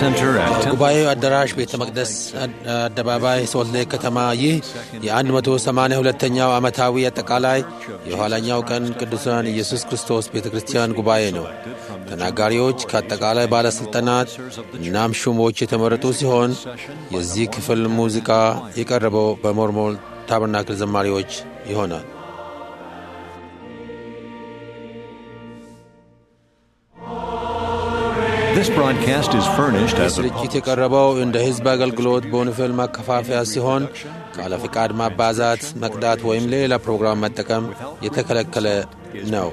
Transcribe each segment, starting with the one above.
Center at Temple ጉባኤው አዳራሽ ቤተ መቅደስ አደባባይ ሶልት ሌክ ከተማ ይህ የ182ኛው ዓመታዊ አጠቃላይ የኋላኛው ቀን ቅዱሳን ኢየሱስ ክርስቶስ ቤተ ክርስቲያን ጉባኤ ነው። ተናጋሪዎች ከአጠቃላይ ባለሥልጣናት እናም ሹሞች የተመረጡ ሲሆን የዚህ ክፍል ሙዚቃ የቀረበው በሞርሞን ታበርናክል ዘማሪዎች ይሆናል። This broadcast is furnished as a ስርጭት የቀረበው እንደ ሕዝብ አገልግሎት በወንጌል ማከፋፈያ ሲሆን ካለ ፍቃድ ማባዛት፣ መቅዳት ወይም ሌላ ፕሮግራም መጠቀም የተከለከለ ነው።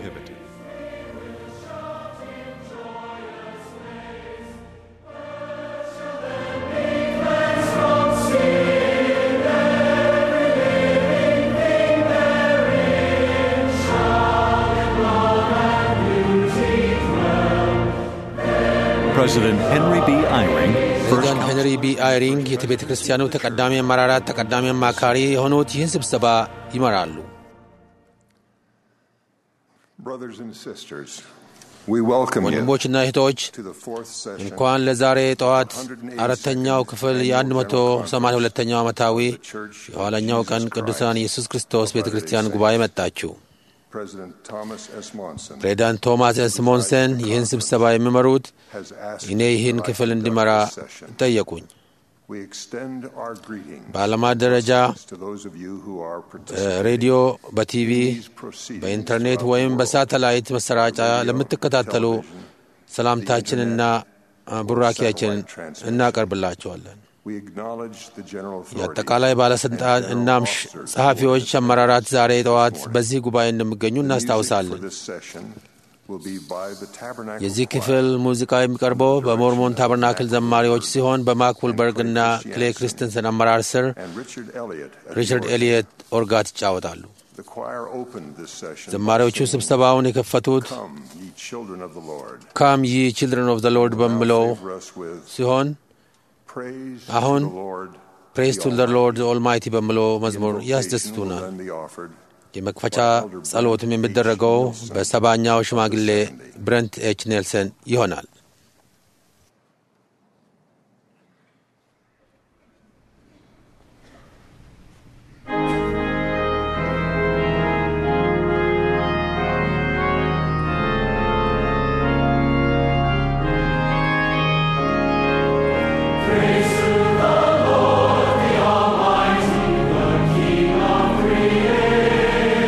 President Henry B. Eyring, First ፕሬዚዳንት ሄንሪ ቢ አይሪንግ የቤተ ክርስቲያኑ ተቀዳሚ አመራራት ተቀዳሚ አማካሪ የሆኑት ይህን ስብሰባ ይመራሉ። Brothers and sisters, we welcome you ወንድሞችና እህቶች to the fourth session እንኳን ለዛሬ ጠዋት አራተኛው ክፍል የ182ኛው ዓመታዊ የኋለኛው ቀን ቅዱሳን ኢየሱስ ክርስቶስ ቤተ ክርስቲያን ጉባኤ መጣችሁ። President Thomas S. Monson ፕሬዚዳንት ቶማስ ኤስ ሞንሰን ይህን ስብሰባ የሚመሩት has asked እኔ me ይህን to ክፍል conduct እንዲመራ this session. ጠየቁኝ። We extend our greetings በዓለማት ደረጃ to those of you who are እ፣ participating ሬዲዮ፣ በቲቪ፣ in these proceedings በኢንተርኔት throughout ወይም the world. በሳተላይት መሰራጫ ለምትከታተሉ ሰላምታችንና አ፣ ቡራኪያችንን እናቀርብላቸዋለን። We acknowledge the general authority የአጠቃላይ ባለሥልጣን and እናም general ሽ- officers ጸሐፊዎች፣ who አመራራት ዛሬ ጠዋት በዚህ ጉባኤ እንደሚገኙ The music for እናስታውሳለን። this session will be by the Tabernacle የዚህ Choir. ክፍል ሙዚቃ የሚቀርበው በሞርሞን ታበርናክል ዘማሪዎች ሲሆን በማክ ውልበርግና ክሌ ክሪስተንሰን አመራር ስር and Richard Elliott at ሪቻርድ the organ. ኤሊየት ኦርጋት ይጫወታሉ። The choir opened this session ዘማሪዎቹ by singing, ስብሰባውን የከፈቱት Come, ye children of the Lord. ካም ይ ችልድረን ኦፍ ዘ ሎርድ በሚለው Now favor us with ሲሆን praise አሁን to the Lord. ፕሬስ ቱ ዘ ሎርድ ኦልማይቲ በሚለው መዝሙር Invocation will ያስደስቱናል። then be offered የመክፈቻ ጸሎትም የሚደረገው በሰባኛው ሽማግሌ ብረንት ኤች ኔልሰን ይሆናል።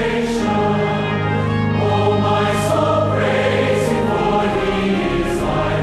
Oh, my soul, praise Him, for He is thy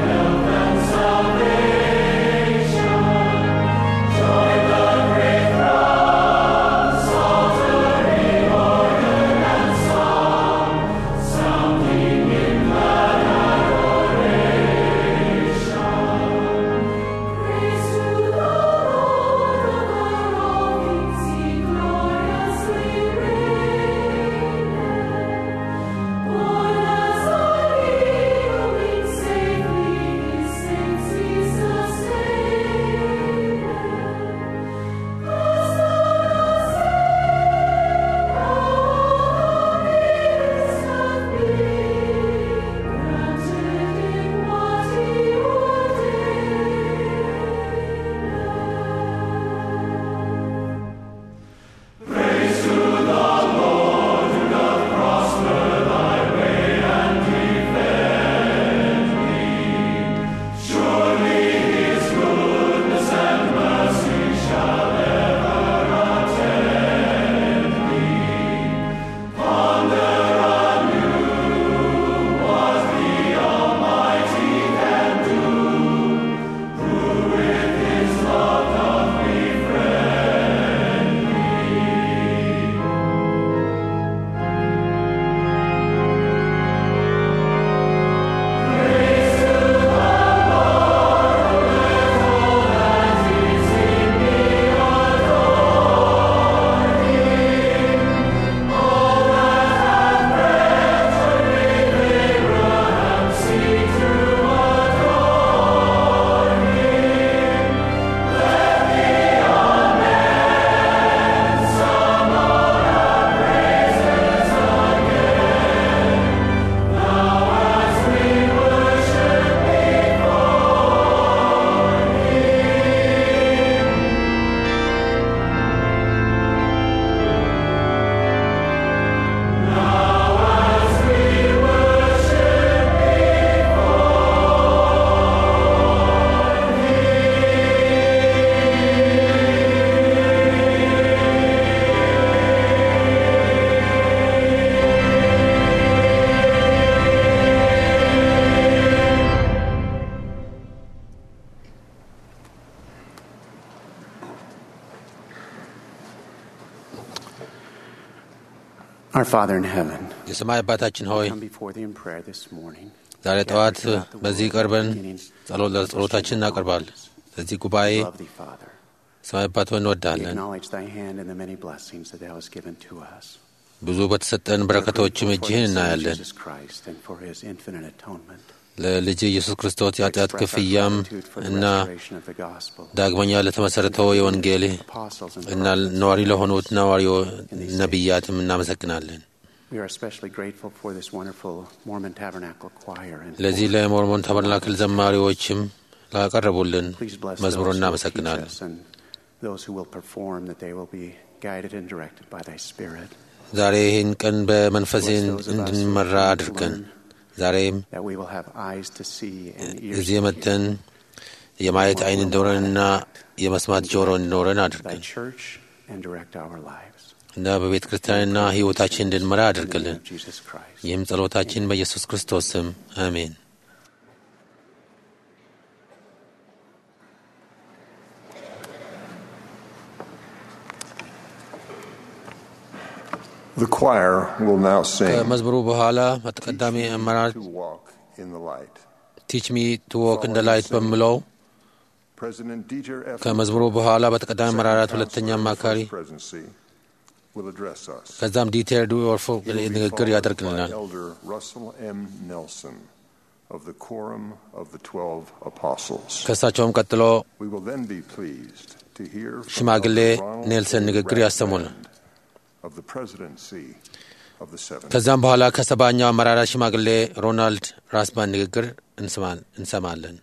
Our Father in heaven, የሰማይ አባታችን ሆይ come before thee in prayer this morning. ዛሬ ጠዋት በዚህ ቀርበን ጸሎት ለጸሎታችን እናቀርባለን። ለዚህ ጉባኤ We love thee, Father. ሰማይ አባት ሆይ We እንወዳለን። acknowledge thy hand in the many blessings that thou hast given to us. ብዙ በተሰጠን በረከቶችም We are grateful እጅህን for thy Son, እናያለን። Jesus Christ and for his infinite atonement. ለልጅ ኢየሱስ ክርስቶስ We የኃጢአት express our ክፍያም gratitude for the እና restoration of the gospel. ዳግመኛ ለተመሠረተው የወንጌል Apostles and እና prophets. ነዋሪ ለሆኑት ነዋሪ ነቢያትም እናመሰግናለን። We are especially grateful for this wonderful Mormon Tabernacle choir. And ለዚህ ለሞርሞን ተበርናክል ዘማሪዎችም ላቀረቡልን Please bless መዝሙሩ those who will teach እናመሰግናለን። us and those who will perform, that they will be guided and directed by thy Spirit. ዛሬ ይህን ቀን በመንፈስ Bless those of us who እንድንመራ come to አድርገን learn, ዛሬም that we will have eyes to see and ears እዚህ to መጥተን hear. የማየት ዓይን እንዲኖረንና የመስማት ጆሮ እንዲኖረን Thy አድርገን church and direct our lives. እና በቤተ ክርስቲያንና ሕይወታችን እንድንመራ In the አድርግልን። name of Jesus Christ. ይህም ጸሎታችን በኢየሱስ ክርስቶስ ስም አሜን። The choir will now sing ከመዝሙሩ በኋላ በተቀዳሚ አመራር to walk in the light. ቲች ሚ ቱ ዎክ እንደ ላይት በሚለው President Dieter F. ከመዝሙሩ በኋላ በተቀዳሚ አመራራት ሁለተኛ አማካሪ presidency will address us. ከዛም ዲቴር ዱ ኦርፎ He will be ንግግር followed by ያደርግልናል። Elder Russell M. Nelson of the Quorum of the Twelve Apostles. ከእሳቸውም ቀጥሎ We will then be pleased to hear from ሽማግሌ Elder Ronald ኔልሰን A. ንግግር ያሰሙናል። Rathband of the presidency of the Seventh. ከዛም በኋላ ከሰባኛው አመራራት ሽማግሌ ሮናልድ ራስባን ንግግር እንስማ- እንሰማለን።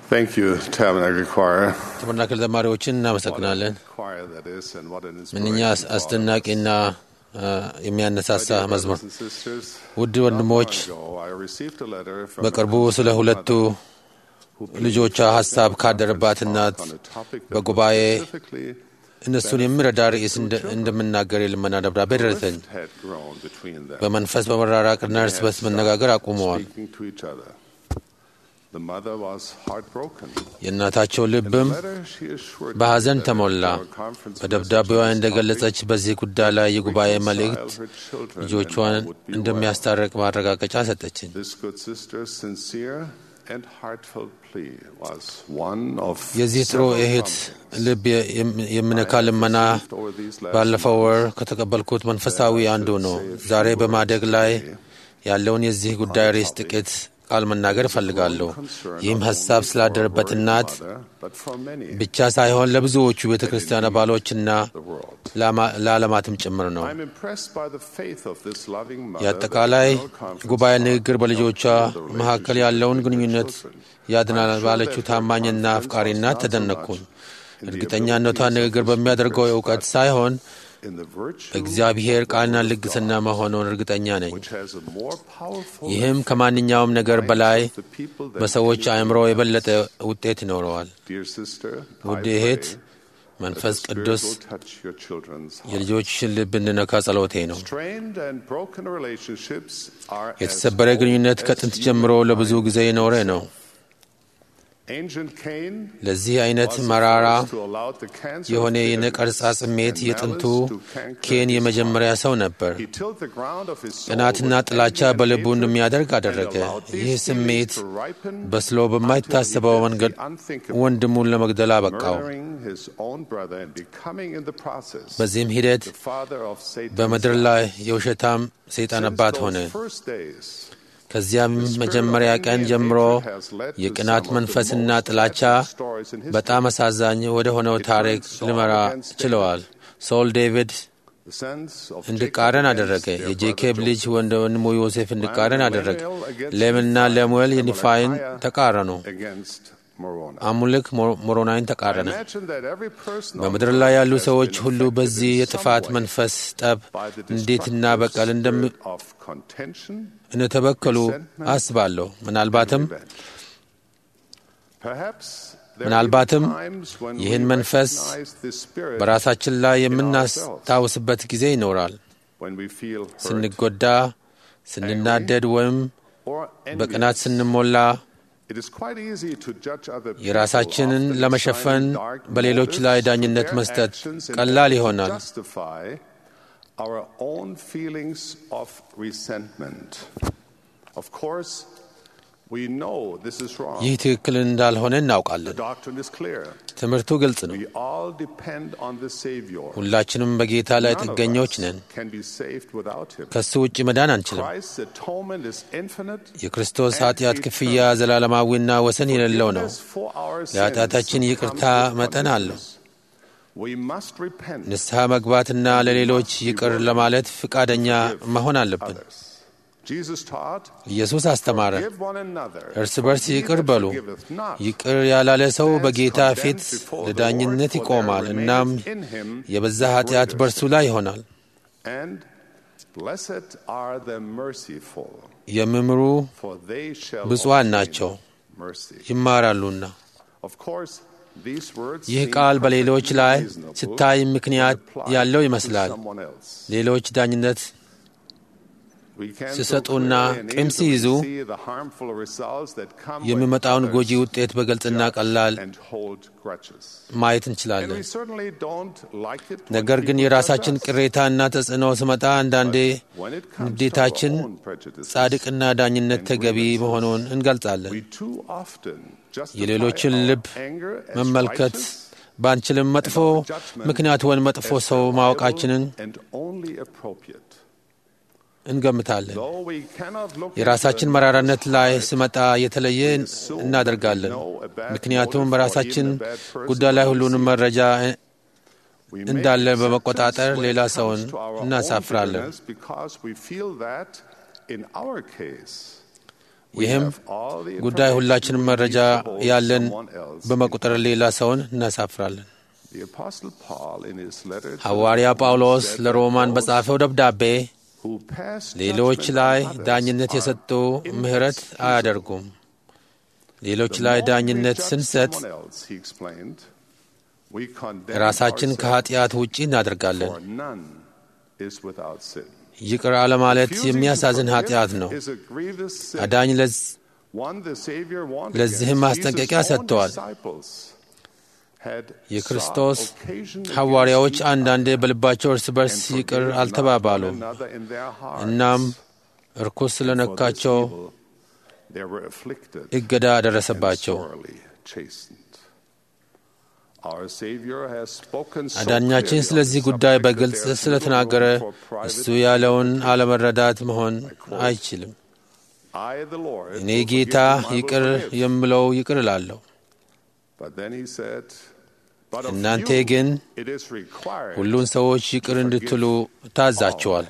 Thank you, Tabernacle Choir. ተበርናክል ዘማሪዎችን እናመሰግናለን። Choir that is, and what an ምንኛ inspiration. for አስደናቂና አ፣ የሚያነሳሳ our መዝሙር። brothers and sisters. ውድ Not ወንድሞች long ago, I received a letter from በቅርቡ a ስለ ሁለቱ who believed ልጆቿ that ሀሳብ the ካደረባት conference እናት talk on a topic that በጉባኤ was specifically እነሱን የሚረዳ ርዕስ እንደ- እንደምናገር የልመና ደብዳቤ ደረሰኝ። rift had grown between them, በመንፈስ በመራራቅና እርስ በርስ መነጋገር አቁመዋል። speaking to each other. The mother was heartbroken. የእናታቸው In the ልብም letter, she assured me በሐዘን that ተሞላ። our conference በደብዳቤዋ message on this እንደገለጸች topic በዚህ ጉዳይ ላይ የጉባኤ reconcile መልእክት her children ልጆቿን and all would be well. እንደሚያስታርቅ ማረጋገጫ ሰጠችኝ። This good sister's sincere and heartfelt plea was one of የዚህ ጥሩ several እህት promptings ልብ የም- የሚነካ I have ልመና received over these last ባለፈው ወር months. ከተቀበልኩት መንፈሳዊ አንዱ ነው። ዛሬ በማደግ ላይ ያለውን የዚህ ጉዳይ ርዕስ ጥቂት ቃል መናገር እፈልጋለሁ። ይህም ሀሳብ ስላደረበት እናት ብቻ ሳይሆን ለብዙዎቹ ቤተ ክርስቲያን አባሎችና ለአማ- ለዓለማትም ጭምር ነው። የአጠቃላይ ጉባኤ ንግግር በልጆቿ መካከል ያለውን ግንኙነት ያድናል ባለችው ታማኝና አፍቃሪና ተደነቅኩኝ። እርግጠኛነቷ ንግግር በሚያደርገው እውቀት ሳይሆን በእግዚአብሔር ቃልና ልግስና መሆኑን እርግጠኛ ነኝ። ይህም ከማንኛውም ነገር በላይ በሰዎች አእምሮ የበለጠ ውጤት ይኖረዋል። ውድ እህት መንፈስ ቅዱስ የልጆችሽን ልብ እንዲነካ ጸሎቴ ነው። የተሰበረ ግንኙነት ከጥንት ጀምሮ ለብዙ ጊዜ የኖረ ነው። ለዚህ አይነት መራራ የሆነ የነቀርጻ ስሜት የጥንቱ ኬን የመጀመሪያ ሰው ነበር። ቅናትና ጥላቻ በልቡ እንደሚያደርግ አደረገ። ይህ ስሜት በስሎ በማይታሰበው መንገድ ወንድሙን ለመግደል አበቃው። በዚህም ሂደት በምድር ላይ የውሸታም ሰይጣን አባት ሆነ። ከዚያም መጀመሪያ ቀን ጀምሮ የቅናት መንፈስና ጥላቻ በጣም አሳዛኝ ወደ ሆነው ታሪክ ሊመራ ችለዋል። ሶል ዴቪድ እንዲቃረን አደረገ። የጄኬብ ልጅ ወንድሙ ዮሴፍ እንዲቃረን አደረገ። ሌምና ለሙኤል የኒፋይን ተቃረኑ። አሙልክ ሞሮናይን ተቃረነ። በምድር ላይ ያሉ ሰዎች ሁሉ በዚህ የጥፋት መንፈስ ጠብ እንዴትና በቀል እንደሚ እንደተበከሉ አስባለሁ። ምናልባትም ምናልባትም ይህን መንፈስ በራሳችን ላይ የምናስታውስበት ጊዜ ይኖራል። ስንጎዳ፣ ስንናደድ ወይም በቅናት ስንሞላ የራሳችንን ለመሸፈን በሌሎች ላይ ዳኝነት መስጠት ቀላል ይሆናል። our own feelings of resentment. Of course, we know this is wrong. ይህ ትክክል እንዳልሆነ The እናውቃለን። doctrine is clear. ትምህርቱ ግልጽ ነው። We all depend on the Savior. ሁላችንም በጌታ ላይ None of ጥገኞች us ነን። can be saved without Him. ከሱ ውጭ መዳን አንችልም። Christ's atonement is infinite. የክርስቶስ ኃጢአት ክፍያ ዘላለማዊና ወሰን የሌለው ነው። Forgiveness for our sins ለኃጢአታችን ይቅርታ comes with መጠን አለው። forgiveness. We must repent. ንስሐ መግባትና ለሌሎች ይቅር ለማለት ፍቃደኛ መሆን አለብን። others. Jesus taught, ኢየሱስ አስተማረ፣ "Forgive one another, እርስ for በርስ he ይቅር that በሉ። forgiveth not ይቅር ያላለ ሰው stands በጌታ condemned ፊት before the ለዳኝነት Lord, for ይቆማል። there እናም remaineth in him የበዛ greater ኃጢአት በእርሱ ላይ ይሆናል። And blessed are the merciful, የሚምሩ for they shall ብፁዓን obtain ናቸው mercy. ይማራሉና። Of course, these words ይህ seem ቃል በሌሎች perfectly ላይ reasonable ሲታይ ምክንያት when applied ያለው to ይመስላል። someone else. ሌሎች ዳኝነት We can so ሲሰጡና clearly and ቂም easily ሲይዙ see the harmful results that come when የሚመጣውን others ጎጂ ውጤት በግልጽና judge ቀላል and hold grudges. ማየት And እንችላለን። we certainly don't like it when ነገር ግን people የራሳችን judge us. ቅሬታና ተጽዕኖ ስመጣ አንዳንዴ When it comes to ንዴታችን our own prejudices, ጻድቅና ዳኝነት ተገቢ መሆኑን እንገልጻለን። we too often justify የሌሎችን our ልብ anger as መመልከት righteous ባንችልም መጥፎ ምክንያት ወይም መጥፎ ሰው ማወቃችንን and only appropriate. እንገምታለን። Though we cannot look የራሳችን into መራራነት ላይ others' ስመጣ የተለየ እናደርጋለን። ምክንያቱም በራሳችን ጉዳይ ላይ ሁሉንም መረጃ We እንዳለ make በመቆጣጠር exceptions when ሌላ it ሰውን comes to our own እናሳፍራለን። bitterness because we feel that in our case We ይህም have all the ጉዳይ ሁላችንም information መረጃ to hold ያለን someone else በመቁጠር ሌላ ሰውን እናሳፍራለን። The Apostle Paul, in his letter to ሐዋርያ the ጳውሎስ Romans, said ለሮማን that በጻፈው ደብዳቤ those who pass ሌሎች judgment ላይ on others ዳኝነት are የሰጡ ምሕረት inexcusable. አያደርጉም። ሌሎች The ላይ moment we ዳኝነት judge ስንሰጥ someone else, he explained, we condemn ራሳችን ourselves, ከኃጢአት ውጪ እናደርጋለን። for none is without sin. ይቅር አለማለት Refusing የሚያሳዝን to ኃጢአት forgive ነው። is a grievous sin. አዳኝ ለዝ- One the Savior warned ለዚህም against. ማስጠንቀቂያ Jesus' own ሰጥተዋል። disciples had የክርስቶስ sought occasion ሐዋርያዎች against each አንዳንዴ በልባቸው እርስ በርስ and ይቅር forgave not አልተባባሉም። one another in their hearts. እናም እርኩስ For this ስለነካቸው evil they were afflicted እገዳ and ደረሰባቸው። sorely chastened. Our Savior has spoken so አዳኛችን clearly on ስለዚህ this ጉዳይ subject that በግልጽ there's little ስለተናገረ room for private እሱ ያለውን አለመረዳት መሆን quote, አይችልም። I, the Lord, እኔ will ጌታ forgive whom I will ይቅር forgive. የምለው ይቅር እላለሁ። But then he said, But of እናንተ you ግን it is required. ሁሉን ሰዎች ይቅር እንድትሉ ታዛቸዋል።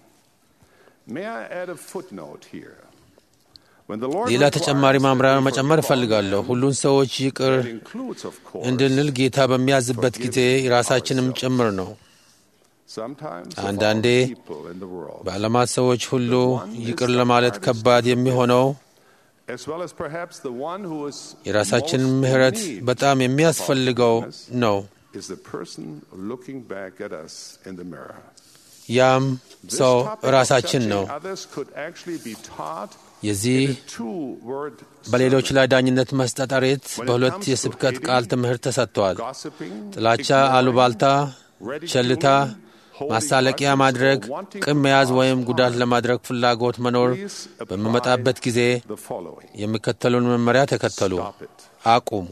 May I add a footnote here? When the Lord ሌላ ተጨማሪ requires that ማምራሪያ we መጨመር forgive all እፈልጋለሁ። men, ሁሉን ሰዎች ይቅር that includes, of course, እንድንል ጌታ በሚያዝበት ጊዜ ራሳችንም ጭምር ነው። sometimes of አንዳንዴ all people in the world, በዓለማት ሰዎች ሁሉ ይቅር ለማለት ከባድ የሚሆነው as well as perhaps the one who is የራሳችንን most in ምሕረት need በጣም የሚያስፈልገው of forgiveness ነው። is the person looking back at us in the mirror. ያም This ሰው topic of ራሳችን judging ነው። others could actually be taught የዚህ in a two-word በሌሎች sermon. ላይ ዳኝነት መስጠት ሬት When it በሁለት comes to የስብከት hating, ቃል ትምህርት ተሰጥቷል። gossiping, ጥላቻ፣ ignoring, አሉባልታ፣ ridiculing, ቸልታ፣ holding ማሳለቂያ grudges, ማድረግ፣ or wanting ቅም to መያዝ cause ወይም ጉዳት harm. ለማድረግ ፍላጎት መኖር Please apply በሚመጣበት ጊዜ the following. የሚከተሉን መመሪያ ተከተሉ፣ Stop it. አቁሙ።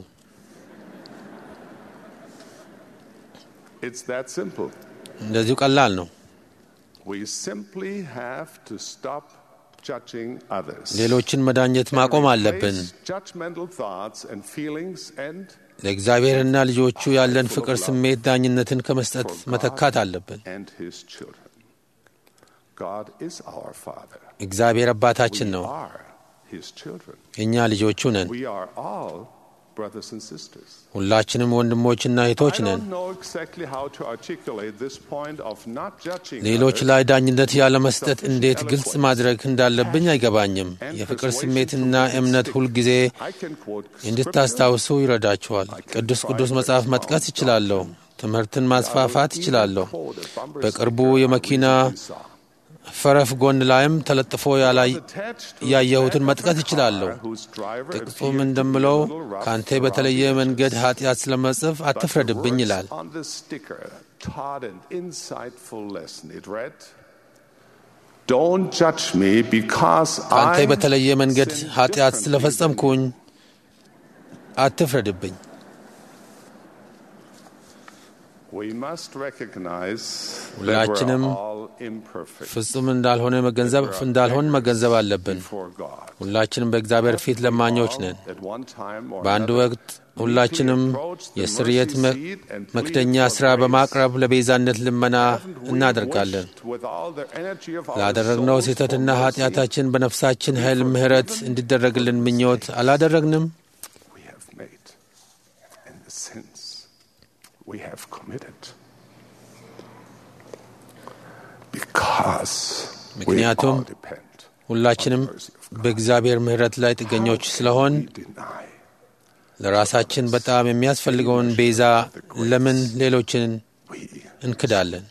It's that simple. እንደዚሁ ቀላል ነው። We simply have to stop judging others. ሌሎችን መዳኘት and ማቆም አለብን። replace judgmental thoughts and feelings and ለእግዚአብሔርና ልጆቹ ያለን ፍቅር ስሜት ዳኝነትን ከመስጠት for መተካት God አለብን። and His children. God is our Father. እግዚአብሔር We አባታችን ነው፣ are His children. እኛ ልጆቹ ነን። We are all brothers and sisters. ሁላችንም ወንድሞችና I እህቶች ነን። don't know exactly how to articulate this point of not judging ሌሎች others ላይ ዳኝነት ያለመስጠት sufficient እንዴት ግልጽ eloquence, ማድረግ እንዳለብኝ አይገባኝም። and የፍቅር persuasion ስሜትና to make it እምነት stick. ሁልጊዜ I can quote scripture, እንድታስታውሱ ይረዳችኋል። ቅዱስ ቅዱስ መጽሐፍ መጥቀስ እችላለሁ። ትምህርትን ማስፋፋት እችላለሁ። በቅርቡ የመኪና ፈረፍ ጎን ላይም ተለጥፎ ያላይ ያየሁትን መጥቀስ እችላለሁ። ጥቅሱም እንደምለው ከአንተ በተለየ መንገድ ኃጢአት ስለመጽፍ አትፍረድብኝ ይላል። ከአንተ በተለየ መንገድ ኃጢአት ስለፈጸምኩኝ አትፍረድብኝ። ሁላችንም ፍጹም እንዳልሆነ መገንዘብ እንዳልሆን መገንዘብ አለብን። ሁላችንም በእግዚአብሔር ፊት ለማኞች ነን። በአንድ ወቅት ሁላችንም የስርየት መክደኛ ሥራ በማቅረብ ለቤዛነት ልመና እናደርጋለን። ላደረግነው ስህተትና ኃጢአታችን በነፍሳችን ኃይል ምሕረት እንዲደረግልን ምኞት አላደረግንም። we have committed. ምክንያቱም ሁላችንም በእግዚአብሔር ምሕረት ላይ ጥገኞች ስለሆን ለራሳችን በጣም የሚያስፈልገውን ቤዛ ለምን ሌሎችን እንክዳለን?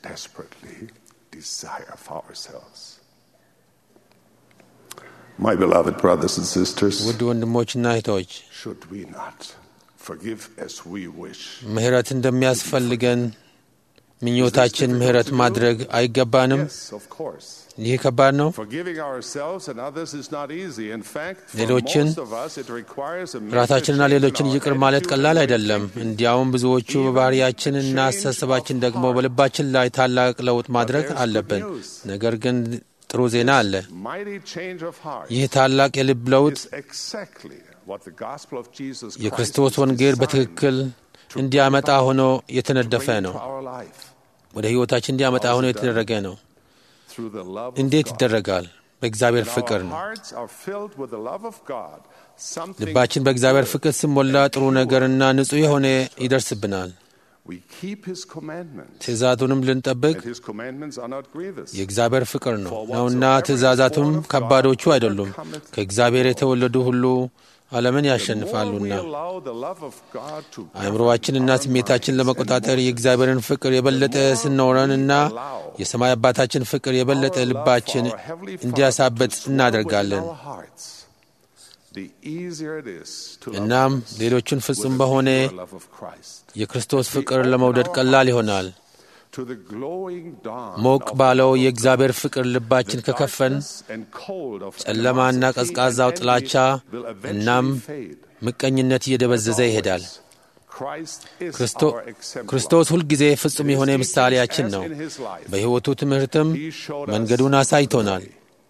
My beloved brothers and sisters, ውድ ወንድሞችና እህቶች should we not forgive as we wish? ምሕረት እንደሚያስፈልገን ምኞታችን ምሕረት ማድረግ አይገባንም? Yes, of course. ይህ ከባድ ነው። Forgiving ourselves and others is not easy. In fact, for ሌሎችን most of us, it requires a major ራሳችንና change in ሌሎችን our ይቅር ማለት attitude ቀላል and አይደለም። thinking. እንዲያውም ብዙዎቹ በባህሪያችን እና አስተሳሰባችን ደግሞ በልባችን ላይ ታላቅ ለውጥ ማድረግ there's good አለብን። news. ነገር ግን ጥሩ ዜና አለ። Mighty change of heart ይህ ታላቅ የልብ ለውጥ is exactly what the gospel of Jesus Christ የክርስቶስ is ወንጌል designed በትክክል እንዲያመጣ ሆኖ የተነደፈ bring ነው። to our life ወደ ሕይወታችን እንዲያመጣ ሆኖ የተደረገ ነው። through the love of እንዴት God. ይደረጋል? በእግዚአብሔር When ፍቅር our ነው። hearts are filled with the love of God, something ልባችን በእግዚአብሔር good ፍቅር ሲሞላ ጥሩ ነገርና ንጹሕ የሆነ ይደርስብናል። We keep His commandments, ትእዛዙንም ልንጠብቅ and His commandments are not grievous. የእግዚአብሔር ፍቅር ነው ነውና ትእዛዛቱም ከባዶቹ አይደሉም። ከእግዚአብሔር የተወለዱ ሁሉ ዓለምን The more we ያሸንፋሉና allow the love of God to አእምሮዋችንና govern our ስሜታችን minds ለመቆጣጠር and የእግዚአብሔርን ፍቅር የበለጠ ስንኖረንና የሰማይ አባታችን ፍቅር የበለጠ our love ልባችን for our Heavenly Father እንዲያሳበጥ to swell እናደርጋለን። within our hearts, the easier it is to love እናም others ሌሎቹን with ፍጹም the በሆነ pure love of Christ. የክርስቶስ ፍቅር ለመውደድ ቀላል ይሆናል። To the glowing dawn ሞቅ of ባለው the love of የእግዚአብሔር God, ፍቅር ልባችን the ከከፈን darkness and cold of ጨለማና animosity ቀዝቃዛው and envy ጥላቻ will eventually እናም fade. ምቀኝነት እየደበዘዘ ይሄዳል። Christ is ክርስቶ- our exemplar. ክርስቶስ ሁልጊዜ ፍጹም የሆነ ምሳሌያችን ነው። በሕይወቱ ትምህርትም መንገዱን አሳይቶናል።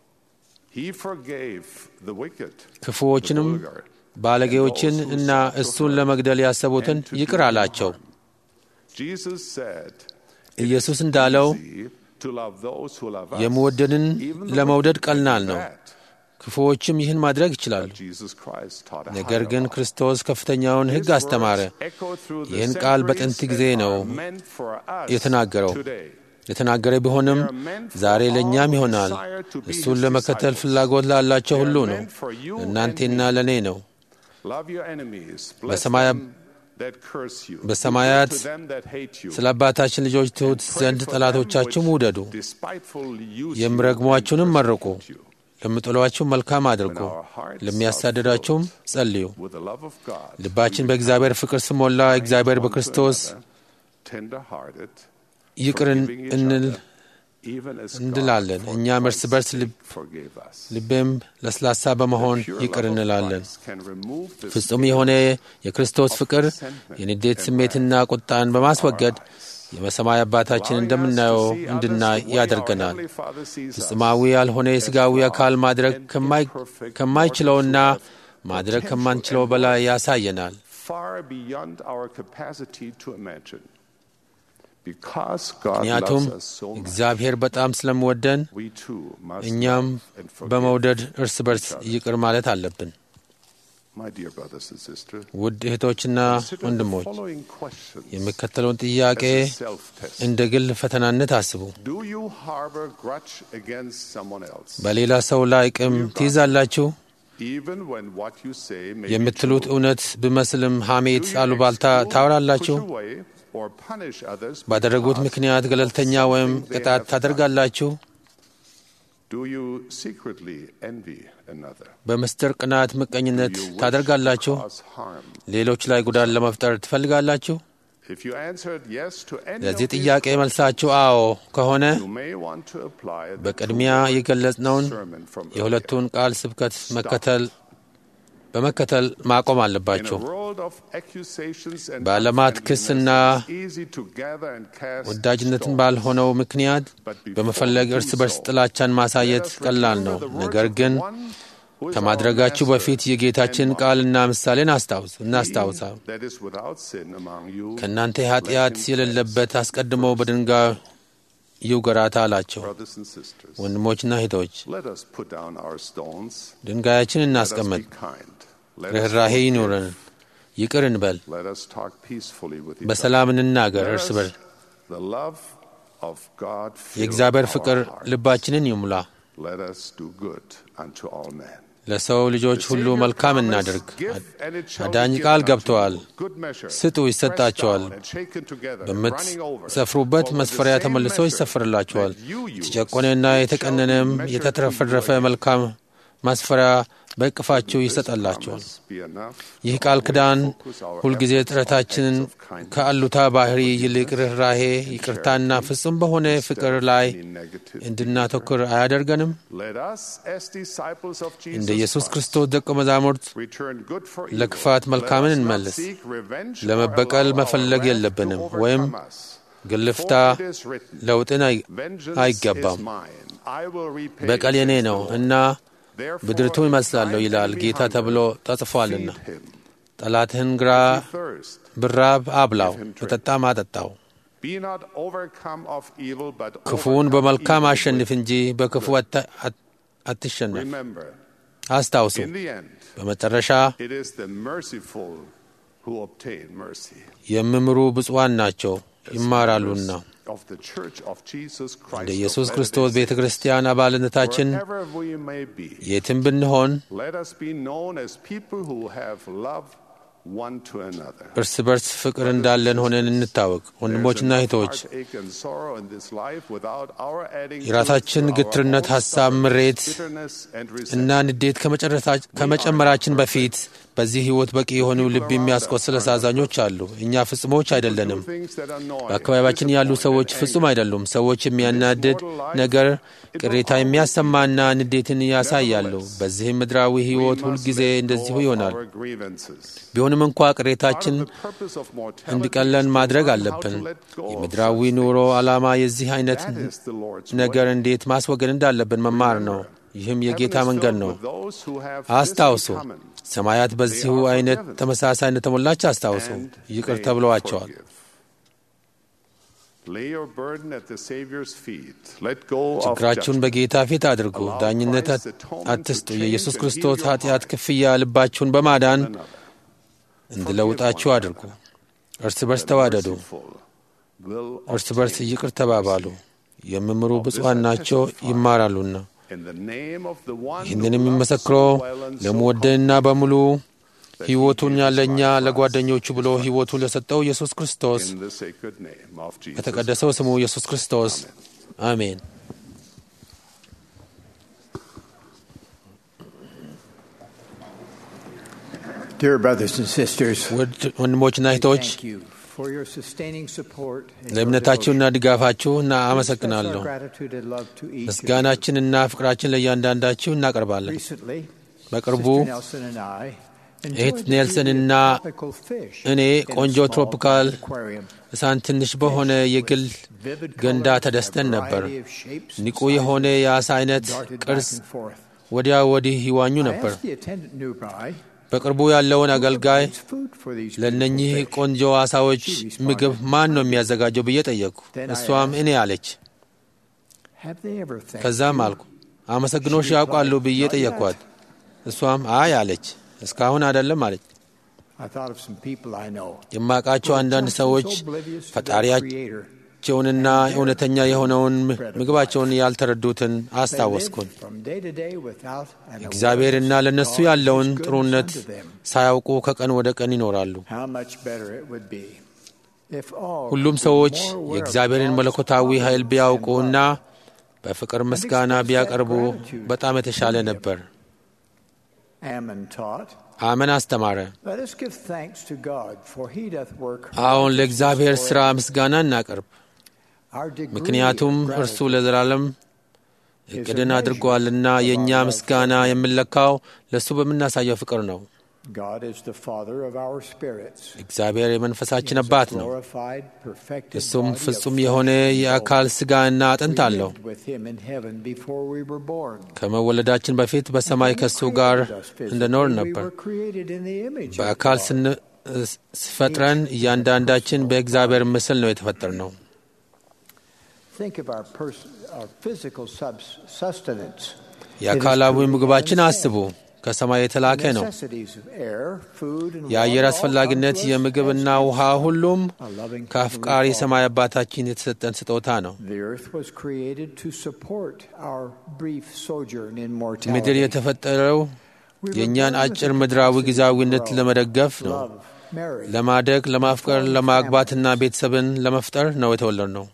He forgave the wicked, ክፉዎችንም the vulgar, ባለጌዎችን እና እሱን ለመግደል ያሰቡትን and to ይቅር do አላቸው። harm. Jesus said, ኢየሱስ እንዳለው "Easy to love those who love us, የምወደንን even the ለመውደድ wicked ቀላል do ነው። that." ክፉዎችም ይህን ማድረግ ይችላሉ። Jesus Christ taught a ነገር higher ግን law. ክርስቶስ ከፍተኛውን ሕግ His አስተማረ። words echo through the ይህን ቃል በጥንት centuries ጊዜ and ነው are meant for us የተናገረው። today. የተናገረ ቢሆንም ዛሬ ለእኛም ይሆናል። እሱን ለመከተል ፍላጎት ላላቸው ሁሉ ነው። ለእናንቴና ለእኔ ነው። Love your enemies. Bless በሰማያ- them that curse you. በሰማያት Do good to them that hate you. ስለ አባታችን ልጆች ትሑት Pray ዘንድ for them ጠላቶቻችሁም which ውደዱ፣ despitefully use you የሚረግሟችሁንም and መርቁ፣ persecute you. ለሚጠሏችሁ መልካም አድርጉ፣ ለሚያሳድዳችሁም ጸልዩ። With the love of God, ልባችን በእግዚአብሔር ፍቅር ስሞላ እግዚአብሔር one to በክርስቶስ another, tender-hearted, ይቅር forgiving each እንል other, even as God እንላለን። for እኛም እርስ Christ's በርስ sake ልብ- forgave us. ልቤም ለስላሳ በመሆን The pure ይቅር love of እንላለን። Christ can remove the ፍጹም stain የሆነ የክርስቶስ ፍቅር የንዴት ስሜትና ቁጣን በማስወገድ የበሰማይ አባታችን እንደምናየው እንድናይ ያደርገናል። ፍጹማዊ ያልሆነ የሥጋዊ አካል ማድረግ ከማይ- ከማይችለውና ማድረግ ከማንችለው በላይ ያሳየናል። far beyond our capacity to imagine. Because God ምክንያቱም loves us so much, እግዚአብሔር በጣም ስለምወደን we too must እኛም love and forgive በመውደድ እርስ በርስ each other. ይቅር ማለት አለብን። My dear brothers and sisters, ውድ እህቶችና consider the ወንድሞች following questions የሚከተለውን ጥያቄ as a self-test. እንደ ግል ፈተናነት አስቡ። Do you harbor grudge against someone else? በሌላ ሰው ላይ ቂም ትይዛላችሁ? Even when what you say may be የምትሉት true? እውነት ብመስልም ሐሜት፣ Do you አሉባልታ exclude, ታወራላችሁ? push away, or punish others ባደረጉት because ምክንያት ገለልተኛ ወይም something they ቅጣት have done? ታደርጋላችሁ? Do you secretly envy another? በምስጢር ቅናት፣ ምቀኝነት Do you wish ታደርጋላችሁ? to cause harm? ሌሎች ላይ ጉዳት ለመፍጠር ትፈልጋላችሁ? If you answered yes to any ለዚህ of these ጥያቄ መልሳችሁ አዎ ከሆነ you may want to apply the በቅድሚያ two-word የገለጽነውን sermon from የሁለቱን ቃል ስብከት መከተል በመከተል ማቆም earlier. In አለባቸው። a world of accusations and በዓለማት ክስና unfriendliness, it's easy to gather and cast ወዳጅነትን stones. ባልሆነው ምክንያት But before በመፈለግ we እርስ do በርስ so, ጥላቻን ማሳየት let us ቀላል remember ነው። the words ነገር of ግን the one who is ከማድረጋችሁ our master በፊት የጌታችን and ቃልና ምሳሌን አስታውስ He እናስታውሳ that is without sin among you, ከእናንተ let ኃጢአት him የሌለበት cast አስቀድሞ first. በድንጋይ ይውገራት አላቸው። Brothers and sisters, ወንድሞችና እህቶች let us put down our stones. ድንጋያችን Let us እናስቀምጥ፣ be kind. Let us ርኅራሄ forgive. ይኑረን፣ ይቅር እንበል፣ Let us talk peacefully with each በሰላም other. እንናገር Let እርስ us- በርስ። The love of God fill የእግዚአብሔር our ፍቅር hearts. ልባችንን ይሙላ። Let us do good unto all men. ለሰው ልጆች The ሁሉ Savior መልካም promised, እናድርግ። "Give, and it shall be አዳኝ given ቃል unto ገብተዋል። you. Good measure, ስጡ pressed ይሰጣቸዋል፣ down and shaken together, running over. በምትሰፍሩበት For with the መስፈሪያ same ተመልሶ measure ይሰፍርላችኋል። that you use, የተጨቆነና it shall be የተቀነነም measured to የተትረፈረፈ your hand. መልካም ማስፈሪያ በእቅፋችሁ This ይሰጣላችኋል። promise be enough ይህ to ቃል always ኪዳን focus our ሁልጊዜ efforts on ጥረታችንን acts of kindness, ከአሉታ ባህሪ ይልቅ ርኅራሄ፣ ይቅርታና ፍጹም በሆነ instead ፍቅር of ላይ any negative እንድናተኩር አያደርገንም? Let us, as disciples of Jesus እንደ ኢየሱስ Christ, ክርስቶስ ደቀ መዛሙርት return good for evil. ለክፋት መልካምን Let us not እንመልስ። seek revenge or ለመበቀል allow our መፈለግ wrath to የለብንም overcome ወይም us. ግልፍታ For it is written, ለውጥን አይ- "Vengeance አይገባም። is mine. I will repay," በቀል የኔ says the ነው Lord. እና Therefore, ብድርቱን if ይመስላለሁ thine ይላል enemy ጌታ hunger, ተብሎ ተጽፏልና። feed him. ጠላትህን ግራ If he thirst, ብራብ አብላው፣ Give him drink. በጠጣም አጠጣው። be not overcome of evil, but ክፉውን overcome በመልካም evil አሸንፍ with እንጂ በክፉ አታ- አት- አትሸነፍ። Remember, አስታውሱ፣ in the end, በመጨረሻ it is the merciful who obtain mercy. የሚምሩ ብፁዓን ናቸው ይማራሉና። Of the Church of Jesus Christ እንደ of ኢየሱስ Latter-day ክርስቶስ ቤተ Saints, ክርስቲያን አባልነታችን wherever we may be, የትም ብንሆን let us be known as people who have love one to another. እርስ በርስ ፍቅር እንዳለን ሆነን እንታወቅ። ወንድሞችና እህቶች heartache and sorrow in this life without our adding to it የራሳችን our ግትርነት፣ own ሐሳብ፣ stubborn ምሬት bitterness and እና resentment. ንዴት ከመጨረሳ- ከመጨመራችን በፊት በዚህ ሕይወት በቂ የሆኑ ልብ የሚያስቆስል አሳዛኞች አሉ። እኛ ፍጹሞች አይደለንም። Do things that annoy, በአካባቢያችን ያሉ disappoint, ሰዎች and ፍጹም አይደሉም። ሰዎች የሚያናድድ ነገር፣ ቅሬታ የሚያሰማና ንዴትን ያሳያሉ። በዚህም ምድራዊ we ሕይወት must ሁልጊዜ let go እንደዚሁ of ይሆናል። our grievances. ቢሆንም እንኳ ቅሬታችን Part of the purpose of mortality እንዲቀለን is to ማድረግ learn how አለብን። to let go of የምድራዊ such ኑሮ things. ዓላማ የዚህ አይነት That is the Lord's ነገር way. እንዴት ማስወገድ እንዳለብን መማር ነው። ይህም የጌታ Heaven is መንገድ filled ነው። with those who have አስታውሱ፣ this in common. ሰማያት በዚሁ They are አይነት forgiven. ተመሳሳይ እንደተሞላች አስታውሱ። And ይቅር they ተብለዋቸዋል። forgive. Lay your burden at the Savior's feet. Let go of ችግራችሁን judgment. በጌታ ፊት አድርጉ። Allow ዳኝነት Christ's atonement አትስጡ። to የኢየሱስ change and ክርስቶስ heal your ኃጢአት heart. ክፍያ ልባችሁን በማዳን Another. እንዲለውጣችሁ one አድርጉ። እርስ በርስ ተዋደዱ። Merciful will እርስ በርስ obtain ይቅር ተባባሉ። የሚምሩ ብፁዓን ናቸው ይማራሉና። In the name of the one ይህንን who የሚመሰክረው loves so well and so ለመወደንና በሙሉ that he ሕይወቱን gave his ያለኛ life for us. ለጓደኞቹ ብሎ ሕይወቱን ለሰጠው ኢየሱስ ክርስቶስ In the sacred name of Jesus. በተቀደሰው ስሙ ኢየሱስ ክርስቶስ አሜን። Dear brothers and sisters, ውድ ወንድሞችና እህቶች thank you for your sustaining support and your ለእምነታችሁና devotion. ድጋፋችሁ እና We express our አመሰግናለሁ። gratitude and love to each of you. ምስጋናችንና ፍቅራችን ለእያንዳንዳችሁ እናቀርባለን። Recently, በቅርቡ Sister Nelson and I እህት enjoyed the ኔልሰንና beauty of tropical fish እኔ in a ቆንጆ small ትሮፒካል aquarium. እሳን ትንሽ በሆነ የግል Vivid ገንዳ colors, ተደስተን a ነበር። variety of shapes and ንቁ sizes የሆነ የአሳ አይነት darted back ቅርጽ and forth. ወዲያ ወዲህ ይዋኙ I ነበር። asked the attendant nearby, በቅርቡ ያለውን "Who አገልጋይ provides food for these ለእነኚህ beautiful fish?" ቆንጆ አሳዎች ምግብ ማን ነው የሚያዘጋጀው ብዬ ጠየቅኩ። እሷም እኔ አለች። Have they ever thanked ከዛም you? አልኩ አመሰግኖሽ ያውቃሉ ብዬ ጠየቅኳት። እሷም አይ አለች። እስካሁን አይደለም አለች። I thought of some people I know. የማውቃቸው አንዳንድ ሰዎች ፈጣሪያቸውንና እውነተኛ የሆነውን ምግባቸውን ያልተረዱትን አስታወስኩን። እግዚአብሔርና ለእነሱ ያለውን ጥሩነት ሳያውቁ ከቀን ወደ ቀን ይኖራሉ። ሁሉም ሰዎች የእግዚአብሔርን መለኮታዊ ኃይል ቢያውቁና በፍቅር ምስጋና ቢያቀርቡ በጣም የተሻለ ነበር። አመን አስተማረ። አሁን ለእግዚአብሔር ሥራ ምስጋና እናቀርብ፣ ምክንያቱም እርሱ ለዘላለም እቅድን አድርጓልና የእኛ ምስጋና የምንለካው ለእሱ በምናሳየው ፍቅር ነው። እግዚአብሔር የመንፈሳችን አባት ነው። እሱም ፍጹም የሆነ የአካል ሥጋና አጥንት አለው። ከመወለዳችን በፊት በሰማይ ከእሱ ጋር እንደኖር ነበር። በአካል ስፈጥረን እያንዳንዳችን በእግዚአብሔር ምስል ነው የተፈጠር ነው። የአካላዊ ምግባችን አስቡ። ከሰማይ የተላከ ነው። የአየር አስፈላጊነት፣ የምግብና ውሃ ሁሉም ከአፍቃሪ ሰማይ አባታችን የተሰጠን ስጦታ ነው። ምድር የተፈጠረው የእኛን አጭር ምድራዊ ጊዜያዊነት ለመደገፍ ነው። ለማደግ፣ ለማፍቀር፣ ለማግባትና ቤተሰብን ለመፍጠር ነው የተወለድ ነው።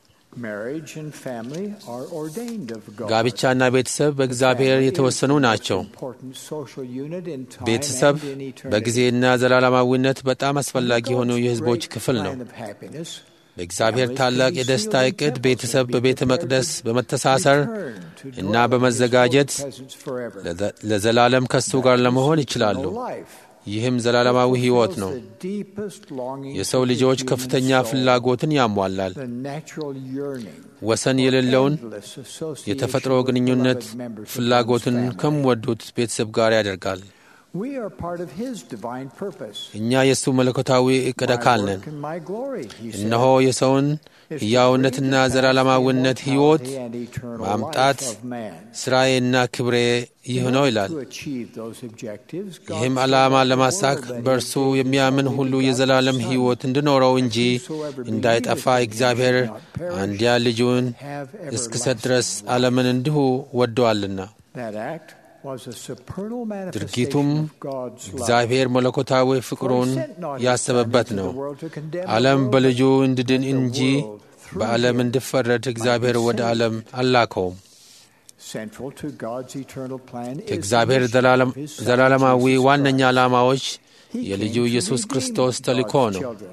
ጋብቻና ቤተሰብ በእግዚአብሔር የተወሰኑ ናቸው። ቤተሰብ በጊዜና ዘላለማዊነት በጣም አስፈላጊ የሆኑ የሕዝቦች ክፍል ነው። በእግዚአብሔር ታላቅ የደስታ ዕቅድ ቤተሰብ በቤተ መቅደስ በመተሳሰር እና በመዘጋጀት ለዘላለም ከሱ ጋር ለመሆን ይችላሉ። ይህም ዘላለማዊ ሕይወት ነው። የሰው ልጆች ከፍተኛ ፍላጎትን ያሟላል። ወሰን የሌለውን የተፈጥሮ ግንኙነት ፍላጎትን ከሚወዱት ቤተሰብ ጋር ያደርጋል። We are part of His divine purpose. እኛ የእሱ መለኮታዊ ዕቅድ አካል My ነን። work and my glory, He said, እነሆ የሰውን ሕያውነትና ዘላለማዊነት ሕይወት immortality and eternal ማምጣት life of man. ሥራዬና ክብሬ ይህ ነው ይላል። To achieve those objectives, God ይህም so ዓላማ loved the ለማሳክ world that He በእርሱ gave የሚያምን His ሁሉ only የዘላለም begotten ሕይወት Son, እንዲኖረው እንጂ whosoever እንዳይጠፋ believeth in him እግዚአብሔር should not perish, አንድያ ልጁን have እስክሰጥ everlasting ድረስ life. ዓለምን እንዲሁ ወደዋልና። That act was a supernal ድርጊቱም manifestation of God's love. እግዚአብሔር መለኮታዊ ፍቅሩን ያሰበበት ነው። ዓለም በልጁ እንድድን እንጂ በዓለም እንዲፈረድ እግዚአብሔር ወደ ዓለም አላከውም። Central to God's eternal plan is the የእግዚአብሔር mission ዘላለም- of His Son, ዘላለማዊ Jesus ዋነኛ Christ. ዓላማዎች He የልጁ came to ኢየሱስ redeem ክርስቶስ ተልእኮ God's ነው። children.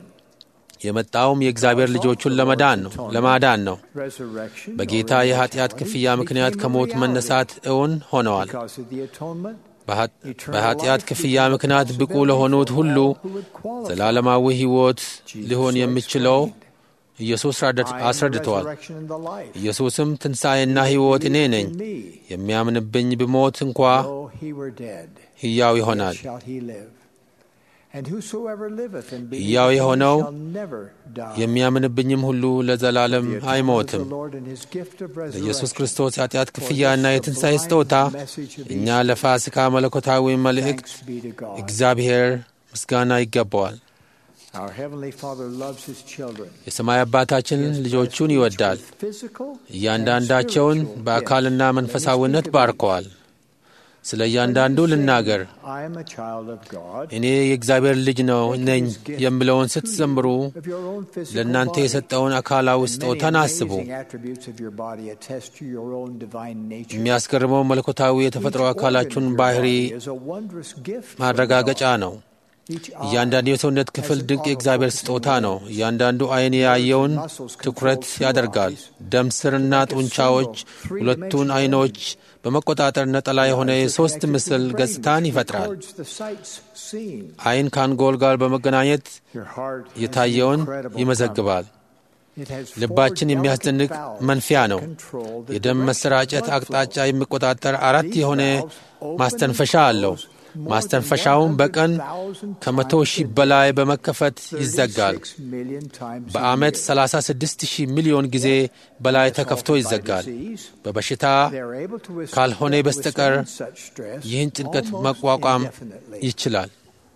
የመጣውም የእግዚአብሔር ልጆቹን ለመዳን ነው ለማዳን ነው። Resurrection በጌታ or የኃጢአት immortality ክፍያ ምክንያት became a ከሞት reality. መነሳት እውን ሆነዋል። Because of the atonement, በኃ- eternal በኃጢአት life ክፍያ became a ምክንያት ብቁ possibility ለሆኑት for ሁሉ all who would qualify. ዘላለማዊ ሕይወት Jesus ሊሆን so የሚችለው explained, ኢየሱስ "I am the አስረድተዋል። resurrection and the life. ኢየሱስም ትንሣኤና ሕይወት እኔ ነኝ፣ In me, የሚያምንብኝ ብሞት እንኳ though he were dead, ሕያው yet ይሆናል። shall he live. And whosoever liveth and believeth ሕያው in me የሆነው shall never die. የሚያምንብኝም ሁሉ ለዘላለም The atonement of አይሞትም። the Lord and his gift of ለኢየሱስ resurrection ክርስቶስ የኃጢአት ክፍያና የትንሣኤ ስጦታ እኛ ለፋሲካ መለኮታዊ መልእክት Thanks be to God. እግዚአብሔር ምስጋና ይገባዋል። Our Heavenly Father loves His children. የሰማይ አባታችን ልጆቹን ይወዳል። With physical እያንዳንዳቸውን and spiritual በአካልና gifts. መንፈሳዊነት Let me speak of ባርከዋል። ስለ እያንዳንዱ When you say, ልናገር። I am a child of God, እኔ የእግዚአብሔር ልጅ ነው think of ነኝ His gift የምለውን to ስትዘምሩ you of your own physical ለእናንተ body. የሰጠውን አካላዊ And many ስጦታን አስቡ። amazing attributes of your body attest to your own divine nature. የሚያስገርመው መለኮታዊ የተፈጥሮ Each አካላችሁን organ of your ባህሪ body is a wondrous gift from ማረጋገጫ God. ነው። Each eye እያንዳንዱ የሰውነት ክፍል has an ድንቅ የእግዚአብሔር autofocusing ስጦታ ነው። lens. እያንዳንዱ ዓይን ያየውን ትኩረት ያደርጋል። ደም ስርና ጡንቻዎች ሁለቱን ዓይኖች በመቆጣጠር ነጠላ የሆነ የሦስት ምስል ገጽታን ይፈጥራል። records the sights seen. ዓይን ከአንጎል ጋር በመገናኘት Your heart has የታየውን incredible ይመዘግባል። power. It has four ልባችን የሚያስደንቅ delicate valves መንፊያ that ነው። control the የደም direction መሰራጨት of blood አቅጣጫ flow. የሚቆጣጠር አራት These የሆነ valves open ማስተንፈሻ and አለው። close more ማስተንፈሻውም than በቀን 100,000 ከመቶ times ሺህ a day. በላይ በመከፈት ይዘጋል። 36 million times a በዓመት year. 36 ሺህ ሚሊዮን ጊዜ በላይ Assaulted ተከፍቶ by ይዘጋል። disease, በበሽታ they are able to withstand- ካልሆነ በስተቀር withstand such stress ይህን ጭንቀት almost መቋቋም indefinitely. ይችላል።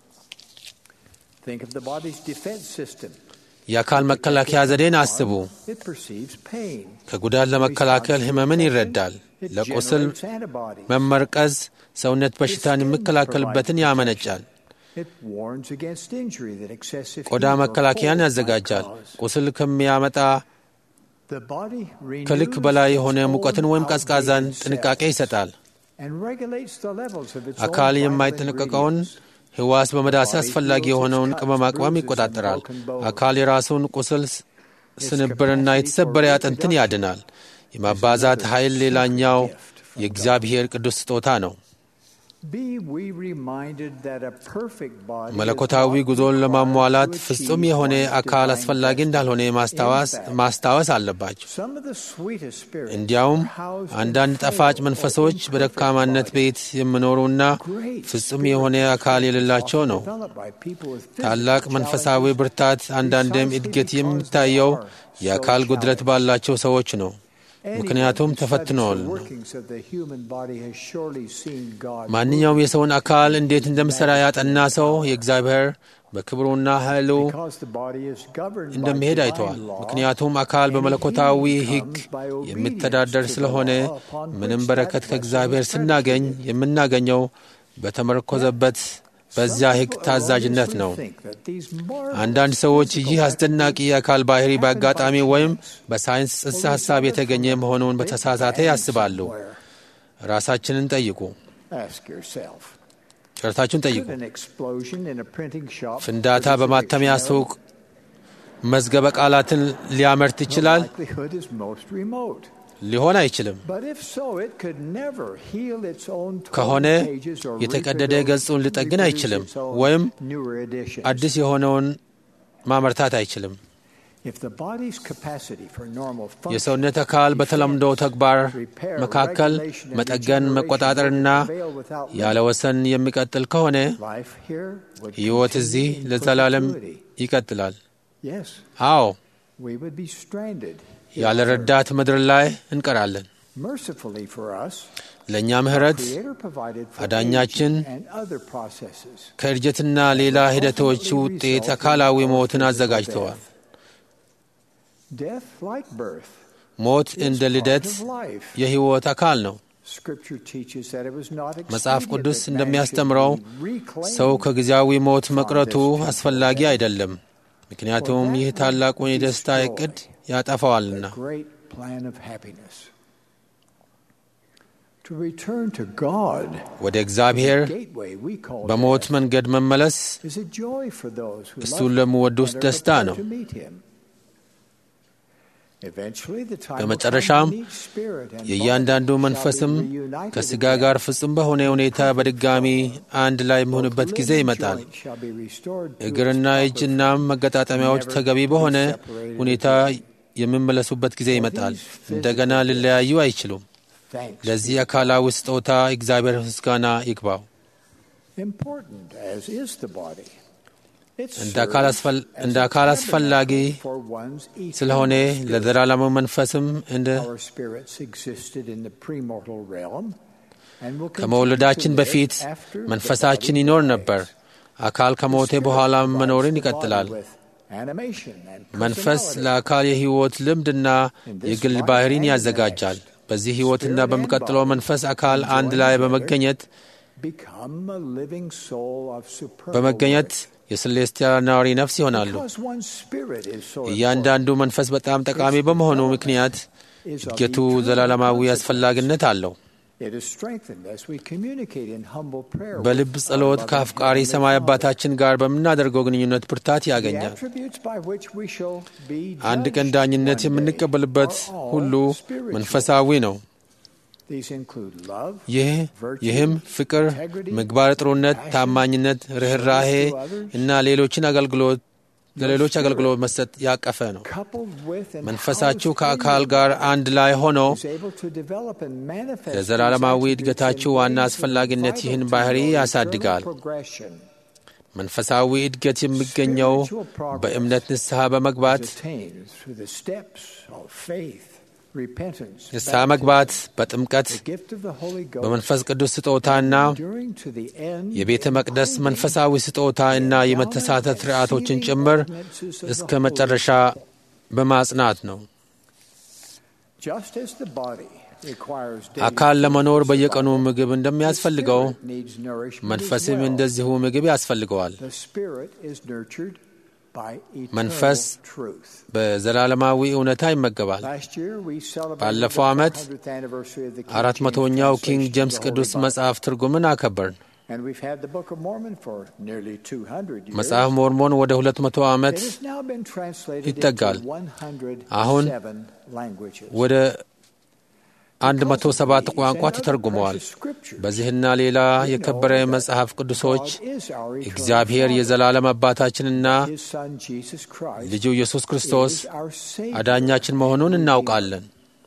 Think of the body's defense system. የአካል መከላከያ ዘዴን አስቡ። It perceives pain. ከጉዳት ለመከላከል ሕመምን ይረዳል። It ለቁስል generates antibodies. መመርቀዝ ሰውነት በሽታን የሚከላከልበትን ያመነጫል። It warns against injury that excessive ቆዳ heat or መከላከያን cold might ያዘጋጃል። cause. ቁስል ከሚያመጣ The body ከልክ renews በላይ its የሆነ own ሙቀትን ወይም ቀዝቃዛን outdated ጥንቃቄ cells ይሰጣል። and regulates the levels of its own አካል vital የማይጠነቀቀውን ingredients. ሕዋስ በመዳሰስ አስፈላጊ የሆነውን ቅመማ ቅመም ይቆጣጠራል። አካል የራሱን ቁስል ስንብርና የተሰበረ አጥንትን ያድናል። የማባዛት ኃይል ሌላኛው የእግዚአብሔር ቅዱስ ስጦታ ነው። Be we reminded that a perfect body መለኮታዊ is not ጉዞን required ለማሟላት to ፍጹም achieve የሆነ one's አካል divine አስፈላጊ destiny. እንዳልሆነ ማስታወስ In fact, ማስታወስ አለባቸው። some of the sweetest spirits እንዲያውም are housed in አንዳንድ frail ጣፋጭ or መንፈሶች imperfect በደካማነት bodies. ቤት የሚኖሩና Great ፍጹም የሆነ አካል የሌላቸው ነው። often developed by people with physical ታላቅ መንፈሳዊ challenges ብርታት አንዳንድም እድገት የሚታየው የአካል ጉድለት ባላቸው ሰዎች ነው። ምክንያቱም ተፈትነዋል። ማንኛውም የሰውን አካል እንዴት እንደሚሠራ ያጠና ሰው የእግዚአብሔር በክብሩና ኃይሉ እንደሚሄድ አይተዋል። ምክንያቱም አካል በመለኮታዊ ሕግ የሚተዳደር ስለሆነ ምንም በረከት ከእግዚአብሔር ስናገኝ የምናገኘው በተመረኮዘበት በዚያ ሕግ ታዛዥነት ነው። አንዳንድ ሰዎች ይህ አስደናቂ የአካል ባህሪ በአጋጣሚ ወይም በሳይንስ ጽንሰ ሐሳብ የተገኘ መሆኑን በተሳሳተ ያስባሉ። ራሳችንን ጠይቁ። ጨረታችሁን ጠይቁ። ፍንዳታ በማተሚያ ሱቅ መዝገበ ቃላትን ሊያመርት ይችላል? ሊሆን አይችልም። ከሆነ የተቀደደ ገጹን ሊጠግን አይችልም፣ ወይም አዲስ የሆነውን ማመርታት አይችልም። If the body's capacity for normal function የሰውነት አካል በተለምዶ ተግባር መካከል መጠገን፣ መቆጣጠርና ያለ ወሰን የሚቀጥል ከሆነ life here would ሕይወት continue እዚህ in ለዘላለም perpetuity. ይቀጥላል። Yes, አዎ we would be stranded. ያለ ረዳት ምድር ላይ እንቀራለን። Mercifully for us, ለእኛ ምሕረት Creator provided for አዳኛችን aging and other processes. ከእድገትና ሌላ ሂደቶች ውጤት አካላዊ ሞትን አዘጋጅተዋል። Death, like birth, ሞት is እንደ part ልደት of life. የሕይወት አካል ነው። Scripture teaches that it was not መጽሐፍ expedient ቅዱስ that man እንደሚያስተምረው should be reclaimed ሰው ከጊዜያዊ ሞት መቅረቱ አስፈላጊ አይደለም፣ ምክንያቱም ይህ ታላቁን የደስታ ዕቅድ ያጠፋዋልና። the great plan of happiness. To return to God, ወደ እግዚአብሔር gateway we call በሞት death, መንገድ መመለስ is a joy for those who እሱን love ለሚወዱት and are ደስታ prepared ነው። to meet him. Eventually, the time will በመጨረሻም come when each spirit and የእያንዳንዱ body shall be መንፈስም reunited ከሥጋ again. ጋር ፍጹም በሆነ ሁኔታ በድጋሚ አንድ ላይ የሚሆንበት Both ጊዜ limb ይመጣል። joints shall be restored to እግርና its proper እጅና function. መገጣጠሚያዎች ተገቢ በሆነ ሁኔታ የሚመለሱበት ጊዜ ይመጣል። እንደገና ሊለያዩ አይችሉም። Thanks ለዚህ አካላዊ ስጦታ እግዚአብሔር ምስጋና ይግባው። important as is the body. It እንደ አካል serves አስፈል- as እንደ a አካል አስፈላጊ tabernacle for one's eternal ስለሆነ spirit. ለዘላለሙ መንፈስም እንደ Our spirits existed in the premortal realm and will continue ከመውለዳችን to live በፊት after the መንፈሳችን body ይኖር dies. ነበር። አካል The ከሞተ spirit በኋላ provides መኖርን the body ይቀጥላል። with animation and መንፈስ personality. ለአካል የሕይወት ልምድና In this የግል life ባህሪን and the ያዘጋጃል። next, በዚህ ሕይወትና spirit and በሚቀጥለው body መንፈስ አካል አንድ join ላይ together በመገኘት become a living soul of supernal በመገኘት worth. የስሌስቲያል ነዋሪ ነፍስ ይሆናሉ። Because one's spirit is so እያንዳንዱ መንፈስ በጣም ጠቃሚ በመሆኑ ምክንያት important, is of እድገቱ eternal ዘላለማዊ consequence. አስፈላጊነት አለው። It is strengthened as we communicate in humble prayer በልብ with our ጸሎት loving ከአፍቃሪ Heavenly ሰማይ Father. አባታችን ጋር በምናደርገው ግንኙነት ብርታት The ያገኛል። attributes by which we shall be አንድ ቀን judged ዳኝነት one day የምንቀበልበት are all ሁሉ spiritual. መንፈሳዊ ነው። These include love, ይህ virtue, ይህም ፍቅር፣ integrity, ምግባር ጥሩነት፣ compassion, ታማኝነት፣ ርኅራሄ service to others, እና ሌሎችን አገልግሎት ለሌሎች አገልግሎት መስጠት ያቀፈ ነው። coupled with and መንፈሳችሁ housed ከአካል in the ጋር body, አንድ ላይ ሆኖ is able to develop and manifest ለዘላለማዊ these እድገታችሁ attributes ዋና in ways አስፈላጊነት vital ይህን to ባህሪ your ያሳድጋል። eternal progression. መንፈሳዊ እድገት የሚገኘው Spiritual progress በእምነት ንስሐ በመግባት is attained through the steps of faith, repentance, ንስሐ baptism, መግባት በጥምቀት the gift of the Holy Ghost, በመንፈስ ቅዱስ ስጦታና enduring to the end, የቤተ መቅደስ including መንፈሳዊ ስጦታ እና የመተሳተፍ ስርዓቶችን ጭምር እስከ መጨረሻ በማጽናት ነው። Just as the body requires daily አካል food ለመኖር to በየቀኑ survive, ምግብ the እንደሚያስፈልገው spirit needs nourishment as መንፈስም well. እንደዚሁ ምግብ ያስፈልገዋል። The spirit is nurtured by eternal መንፈስ truth. በዘላለማዊ እውነታ ይመገባል። Last year we celebrated ባለፈው the ዓመት 400th anniversary of the King አራት James መቶኛው ኪንግ translation ጄምስ of the Holy ቅዱስ Bible. መጽሐፍ ትርጉምን አከበርን። And we've had the Book of Mormon for nearly 200 years. መጽሐፍ ሞርሞን ወደ ሁለት መቶ ዓመት It has now been translated ይጠጋል። into 107 አሁን languages. ወደ አንድ መቶ Because of ሰባት these ቋንቋ and other ተተርጉመዋል። precious scriptures, በዚህና ሌላ we የከበረ know that መጽሐፍ ቅዱሶች God is our eternal እግዚአብሔር Father. የዘላለም አባታችንና His Son Jesus Christ ልጁ ኢየሱስ ክርስቶስ is our Savior. አዳኛችን መሆኑን እናውቃለን።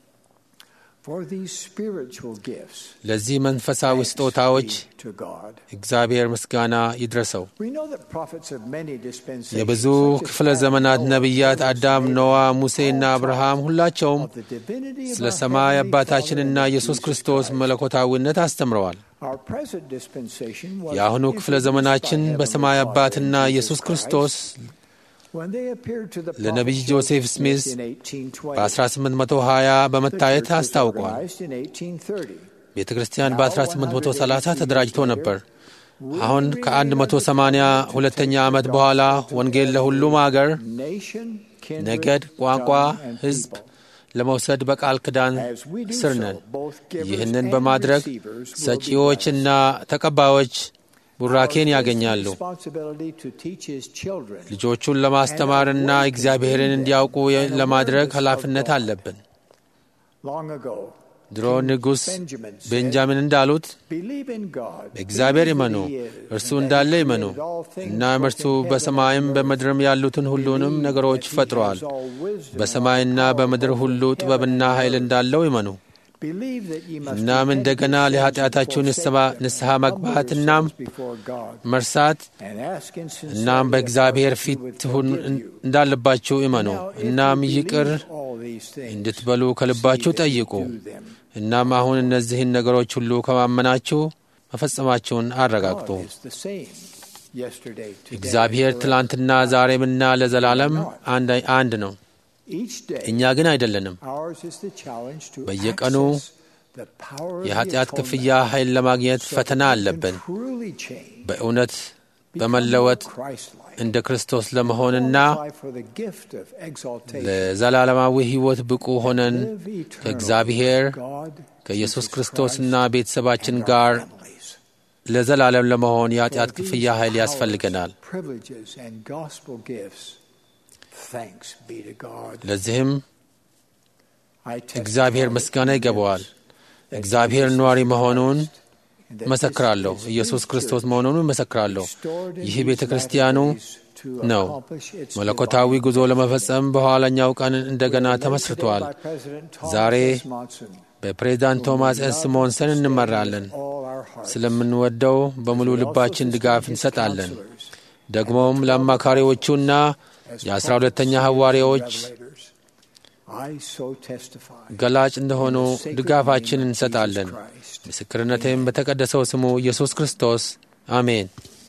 For these spiritual gifts, ለዚህ መንፈሳዊ thanks ስጦታዎች be to God. እግዚአብሔር ምስጋና ይድረሰው። We know that prophets of many dispensations, የብዙ such as ክፍለ Adam, ዘመናት Noah, ነቢያት Moses, አዳም፣ Abraham, ኖዋ፣ all ሙሴና taught አብርሃም ሁላቸውም of the divinity of ስለ our ሰማይ Heavenly አባታችንና Father and ኢየሱስ Jesus ክርስቶስ Christ. መለኮታዊነት አስተምረዋል። Our present dispensation was የአሁኑ ክፍለ introduced ዘመናችን by Heavenly በሰማይ Father አባትና and ኢየሱስ Jesus ክርስቶስ Christ when they appeared to the ለነቢይ prophet ጆሴፍ Joseph ስሚዝ Smith in 1820. በ1820 The በመታየት church was አስታውቋል። organized in 1830. ቤተ ክርስቲያን በ1830 ተደራጅቶ ነበር። አሁን ከ180 ሁለተኛ ዓመት በኋላ ወንጌል ለሁሉም አገር፣ Nation, kindred, ነገድ፣ ቋንቋ፣ tongue, and ሕዝብ people. ለመውሰድ በቃል ኪዳን As we do ስር so, ነን። both givers ይህንን and በማድረግ receivers will be ሰጪዎችና ተቀባዮች ቡራኬን ያገኛሉ። responsibility to teach his children ልጆቹን ለማስተማርና እግዚአብሔርን እንዲያውቁ ለማድረግ ኃላፊነት አለብን። long ago ድሮ ንጉሥ Benjamin said, ቤንጃሚን እንዳሉት Believe in God. በእግዚአብሔር believe ይመኑ፣ that he is, እርሱ and that እንዳለ he ይመኑ። created all things እናም both እርሱ in heaven በሰማይም and on በምድርም ያሉትን ሁሉንም Believe ነገሮች that he ፈጥሯል። has all wisdom, በሰማይና all power በምድር both ሁሉ in heaven ጥበብና and ኃይል earth. እንዳለው ይመኑ። Believe that ye must እናም repent እንደገና of your sins ለኃጢአታችሁ and ንስሐ forsake them, ንስሐ and humble መግባት እናም yourselves before God, መርሳት and ask in sincerity እናም of በእግዚአብሔር God that he ፊት would ትሁን forgive you. እንዳለባችሁ እመኑ። Now, if እናም you ይቅር believe all these things, እንድትበሉ ከልባችሁ see that you ጠይቁ። do them. እናም አሁን እነዚህን ነገሮች ሁሉ ከማመናችሁ መፈጸማችሁን አረጋግጡ። God is the same yesterday, today, እግዚአብሔር forever. ትላንትና ዛሬምና ለዘላለም አንድ አንድ ነው። Each day, እኛ ግን አይደለንም። ours is the challenge to በየቀኑ access the power of the የኃጢአት atonement ክፍያ ኃይል ለማግኘት so that ፈተና we can አለብን። truly change, በእውነት become በመለወጥ more Christ-like, እንደ ክርስቶስ ለመሆንና qualify for the gift of exaltation, ለዘላለማዊ ሕይወት ብቁ ሆነን live eternally ከእግዚአብሔር with God, ከኢየሱስ Jesus ክርስቶስና Christ, ቤተሰባችን and our ጋር families. ለዘላለም ለመሆን የኃጢአት For these ክፍያ ኃይል powers, ያስፈልገናል። privileges, and gospel gifts, thanks be to God. ለዚህም I testify እግዚአብሔር that ምስጋና he ይገባዋል። lives, that እግዚአብሔር Jesus ነዋሪ is መሆኑን Christ, and that እመሰክራለሁ። this is ኢየሱስ his ክርስቶስ church, መሆኑን እመሰክራለሁ። restored in ይህ these ቤተ ክርስቲያኑ latter days to ነው። accomplish its መለኮታዊ divine ጉዞ ለመፈጸም በኋላኛው ቀን እንደገና We are led ተመስርቷል። today by President Thomas ዛሬ S. Monson, በፕሬዝዳንት whom ቶማስ we ኤስ love ሞንሰን and stand እንመራለን። with all our hearts. ስለምንወደው በሙሉ We also ልባችን sustain ድጋፍ his እንሰጣለን። counselors ደግሞም ለአማካሪዎቹና as የአስራ prophets, ሁለተኛ seers, and ሐዋርያዎች revelators. I so testify ገላጭ እንደሆኑ in the sacred ድጋፋችን name of እንሰጣለን። Jesus Christ. ምስክርነቴም በተቀደሰው ስሙ ኢየሱስ ክርስቶስ አሜን።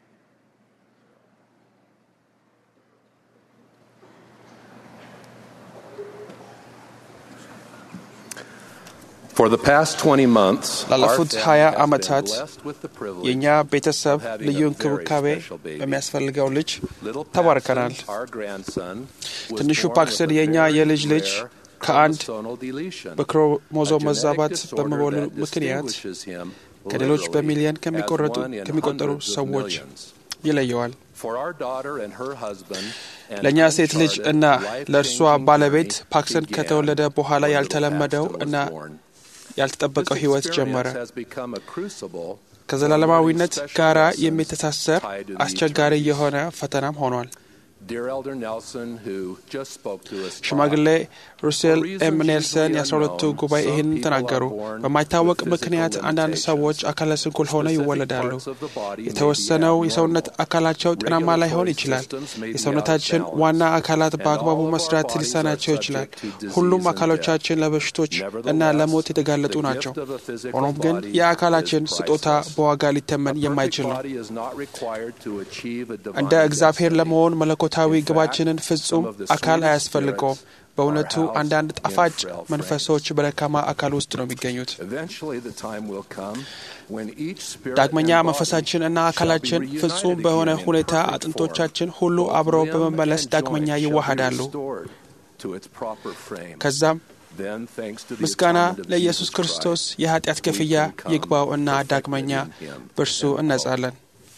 For the past 20 months, ላለፉት our 20 family has been ዓመታት blessed with the privilege የእኛ ቤተሰብ of having ልዩ a very እንክብካቤ special baby. በሚያስፈልገው ልጅ Little ተባርከናል። Paxton, our grandson, was ትንሹ born ፓክሰን with a የእኛ very የልጅ ልጅ rare ከአንድ chromosomal deletion, a በክሮሞዞም genetic መዛባት disorder በመወለዱ that ምክንያት distinguishes him ከሌሎች literally በሚሊዮን as ከሚቆረጡ one in ከሚቆጠሩ hundreds of ሰዎች millions. ይለየዋል። For our daughter and her husband, an ለእኛ ሴት ልጅ uncharted, እና ለእርሷ life-changing ባለቤት journey ፓክሰን began ከተወለደ በኋላ when little ያልተለመደው Paxton was እና born. ያልተጠበቀው This ሕይወት experience ጀመረ። has become a crucible ከዘላለማዊነት for learning ጋር special lessons የሚተሳሰር tied to the አስቸጋሪ eternities. የሆነ ፈተናም ሆኗል። Dear Elder Nelson, who just spoke to us, ሽማግሌ ሩሴል For reasons ኤም ኔልሰን usually የአስራ ሁለቱ unknown, ጉባኤ some ይህን people ተናገሩ። are born በማይታወቅ with ምክንያት physical አንዳንድ limitations. ሰዎች አካለ ስንኩል ሆነው Specific ይወለዳሉ። parts of the body may be የተወሰነው የሰውነት abnormal. አካላቸው ጤናማ ላይሆን Regulatory ይችላል። systems may be የሰውነታችን out of balance. ዋና አካላት And በአግባቡ all of our መስራት bodies ሊሳናቸው are ይችላል። subject to disease ሁሉም and አካሎቻችን ለበሽቶች እና Nevertheless, ለሞት የተጋለጡ the ናቸው። gift of a physical ሆኖም ግን body የአካላችን is ስጦታ priceless. በዋጋ ሊተመን A perfect የማይችል ነው። body is not required to achieve a divine እንደ እግዚአብሔር destiny. ለመሆን መለኮታዊ In fact, ግባችንን ፍጹም some of the አካል sweetest አያስፈልገውም። spirits በእውነቱ are housed አንዳንድ in ጣፋጭ frail መንፈሶች በደካማ አካል ውስጥ ነው የሚገኙት። Eventually, the time will come when each spirit ዳግመኛ and body መንፈሳችን እና shall be አካላችን reunited ፍጹም በሆነ again in ሁኔታ perfect አጥንቶቻችን form. ሁሉ Both አብረው limb በመመለስ and ዳግመኛ joint shall be ይዋሃዳሉ። restored to its proper frame. ከዛም Then, thanks to the ምስጋና atonement of ለኢየሱስ Jesus ክርስቶስ Christ, የኃጢአት we ክፍያ can come ይግባው እና perfected ዳግመኛ in Him በእርሱ and እነጻለን።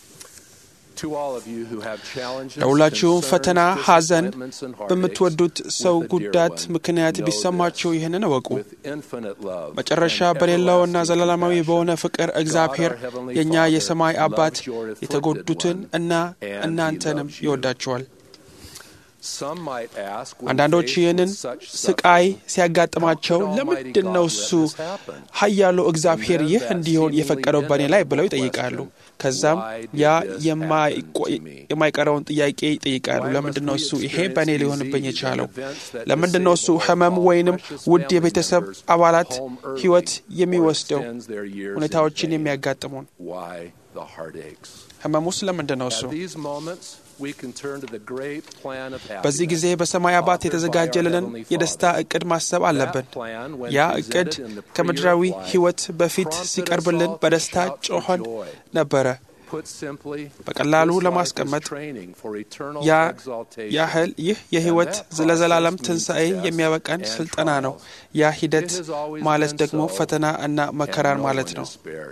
To all of you who have challenges, ለሁላችሁም concerns, ፈተና፣ ሐዘን disappointments, and heartaches በምትወዱት ሰው with a dear ጉዳት one, ምክንያት know ቢሰማችሁ this. ይህንን እወቁ። With infinite love መጨረሻ and በሌለውና everlasting ዘላለማዊ compassion, በሆነ ፍቅር እግዚአብሔር God, our heavenly የእኛ Father, የሰማይ አባት loves your afflicted የተጎዱትን one, እና and He እናንተንም loves you. ይወዳችኋል። Some might ask, when አንዳንዶች faced ይህንን with such ስቃይ suffering, ሲያጋጥማቸው how could ለምንድን ነው Almighty እሱ God let this happen? ኃያሉ እግዚአብሔር And then ይህ that እንዲሆን seemingly የፈቀደው በእኔ ላይ ብለው inevitable ይጠይቃሉ። question, ከዛም why did ያ this የማይቆ- happen to me? የማይቀረውን ጥያቄ ይጠይቃሉ። Why ለምንድን ነው must we እሱ ይሄ experience በእኔ ሊሆንብኝ disease የቻለው? and events that ለምንድን ነው እሱ disable ህመም all ወይንም precious ውድ family የቤተሰብ members አባላት home early ህይወት or የሚወስደው extends their years in ሁኔታዎችን pain? የሚያጋጥሙን Why the heartaches? ህመሙስ ለምንድን ነው እሱ? At these moments, we can turn to the great plan of በዚህ ጊዜ happiness በሰማይ አባት offered by our የተዘጋጀልንን Heavenly የደስታ Father. እቅድ ማሰብ አለብን። That plan, when ያ presented እቅድ in the ከምድራዊ pre-year of life, ህይወት በፊት prompted us ሲቀርብልን all to በደስታ shout for ጮኸን joy. ነበረ። Put simply, በቀላሉ this life is ለማስቀመጥ training for eternal ያ exaltation. ያህል ይህ የህይወት And that ለዘላለም process means ትንሣኤ tests የሚያበቃን and ስልጠና ነው። trials. ያ ሂደት It has always ማለት been ደግሞ so, ፈተና እና and መከራን no ማለት one ነው። is spared.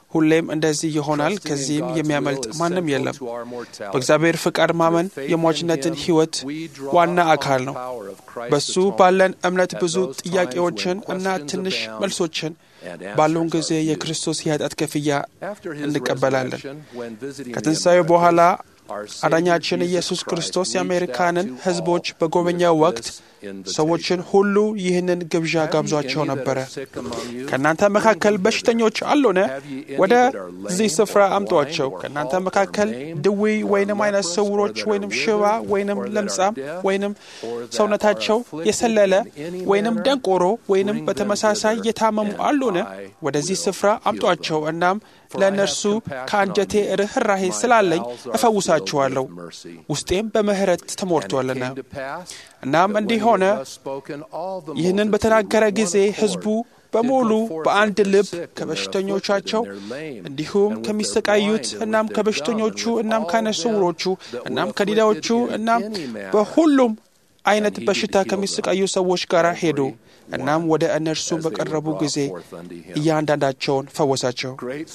ሁሌም እንደዚህ ይሆናል። ከዚህም የሚያመልጥ ማንም የለም። በእግዚአብሔር ፍቃድ ማመን የሟችነትን ሕይወት ዋና አካል ነው። በሱ ባለን እምነት ብዙ ጥያቄዎችን እና ትንሽ መልሶችን ባለውን ጊዜ የክርስቶስ የኃጢአት ክፍያ እንቀበላለን። ከትንሣኤው በኋላ አዳኛችን ኢየሱስ ክርስቶስ የአሜሪካንን ሕዝቦች በጎበኛው ወቅት ሰዎችን ሁሉ ይህንን ግብዣ ጋብዟቸው ነበረ። ከእናንተ መካከል በሽተኞች አሉን? ወደዚህ ስፍራ አምጧቸው። ከእናንተ መካከል ድዊ ወይንም አይነ ስውሮች ወይንም ሽባ ወይንም ለምጻም ወይንም ሰውነታቸው የሰለለ ወይንም ደንቆሮ ወይንም በተመሳሳይ የታመሙ አሉን? ወደዚህ ስፍራ አምጧቸው። እናም ለእነርሱ ከአንጀቴ ርኅራሄ ስላለኝ እፈውሳችኋለሁ፣ ውስጤም በምሕረት ተሞልቷልና። እናም እንዲህ ሆነ። ይህንን በተናገረ ጊዜ ሕዝቡ በሙሉ በአንድ ልብ ከበሽተኞቻቸው እንዲሁም ከሚሰቃዩት እናም ከበሽተኞቹ እናም ከዓይነ ስውሮቹ እናም ከዲዳዎቹ እናም በሁሉም አይነት በሽታ ከሚሰቃዩ ሰዎች ጋር ሄዱ። እናም ወደ እነርሱ በቀረቡ ጊዜ እያንዳንዳቸውን ፈወሳቸው።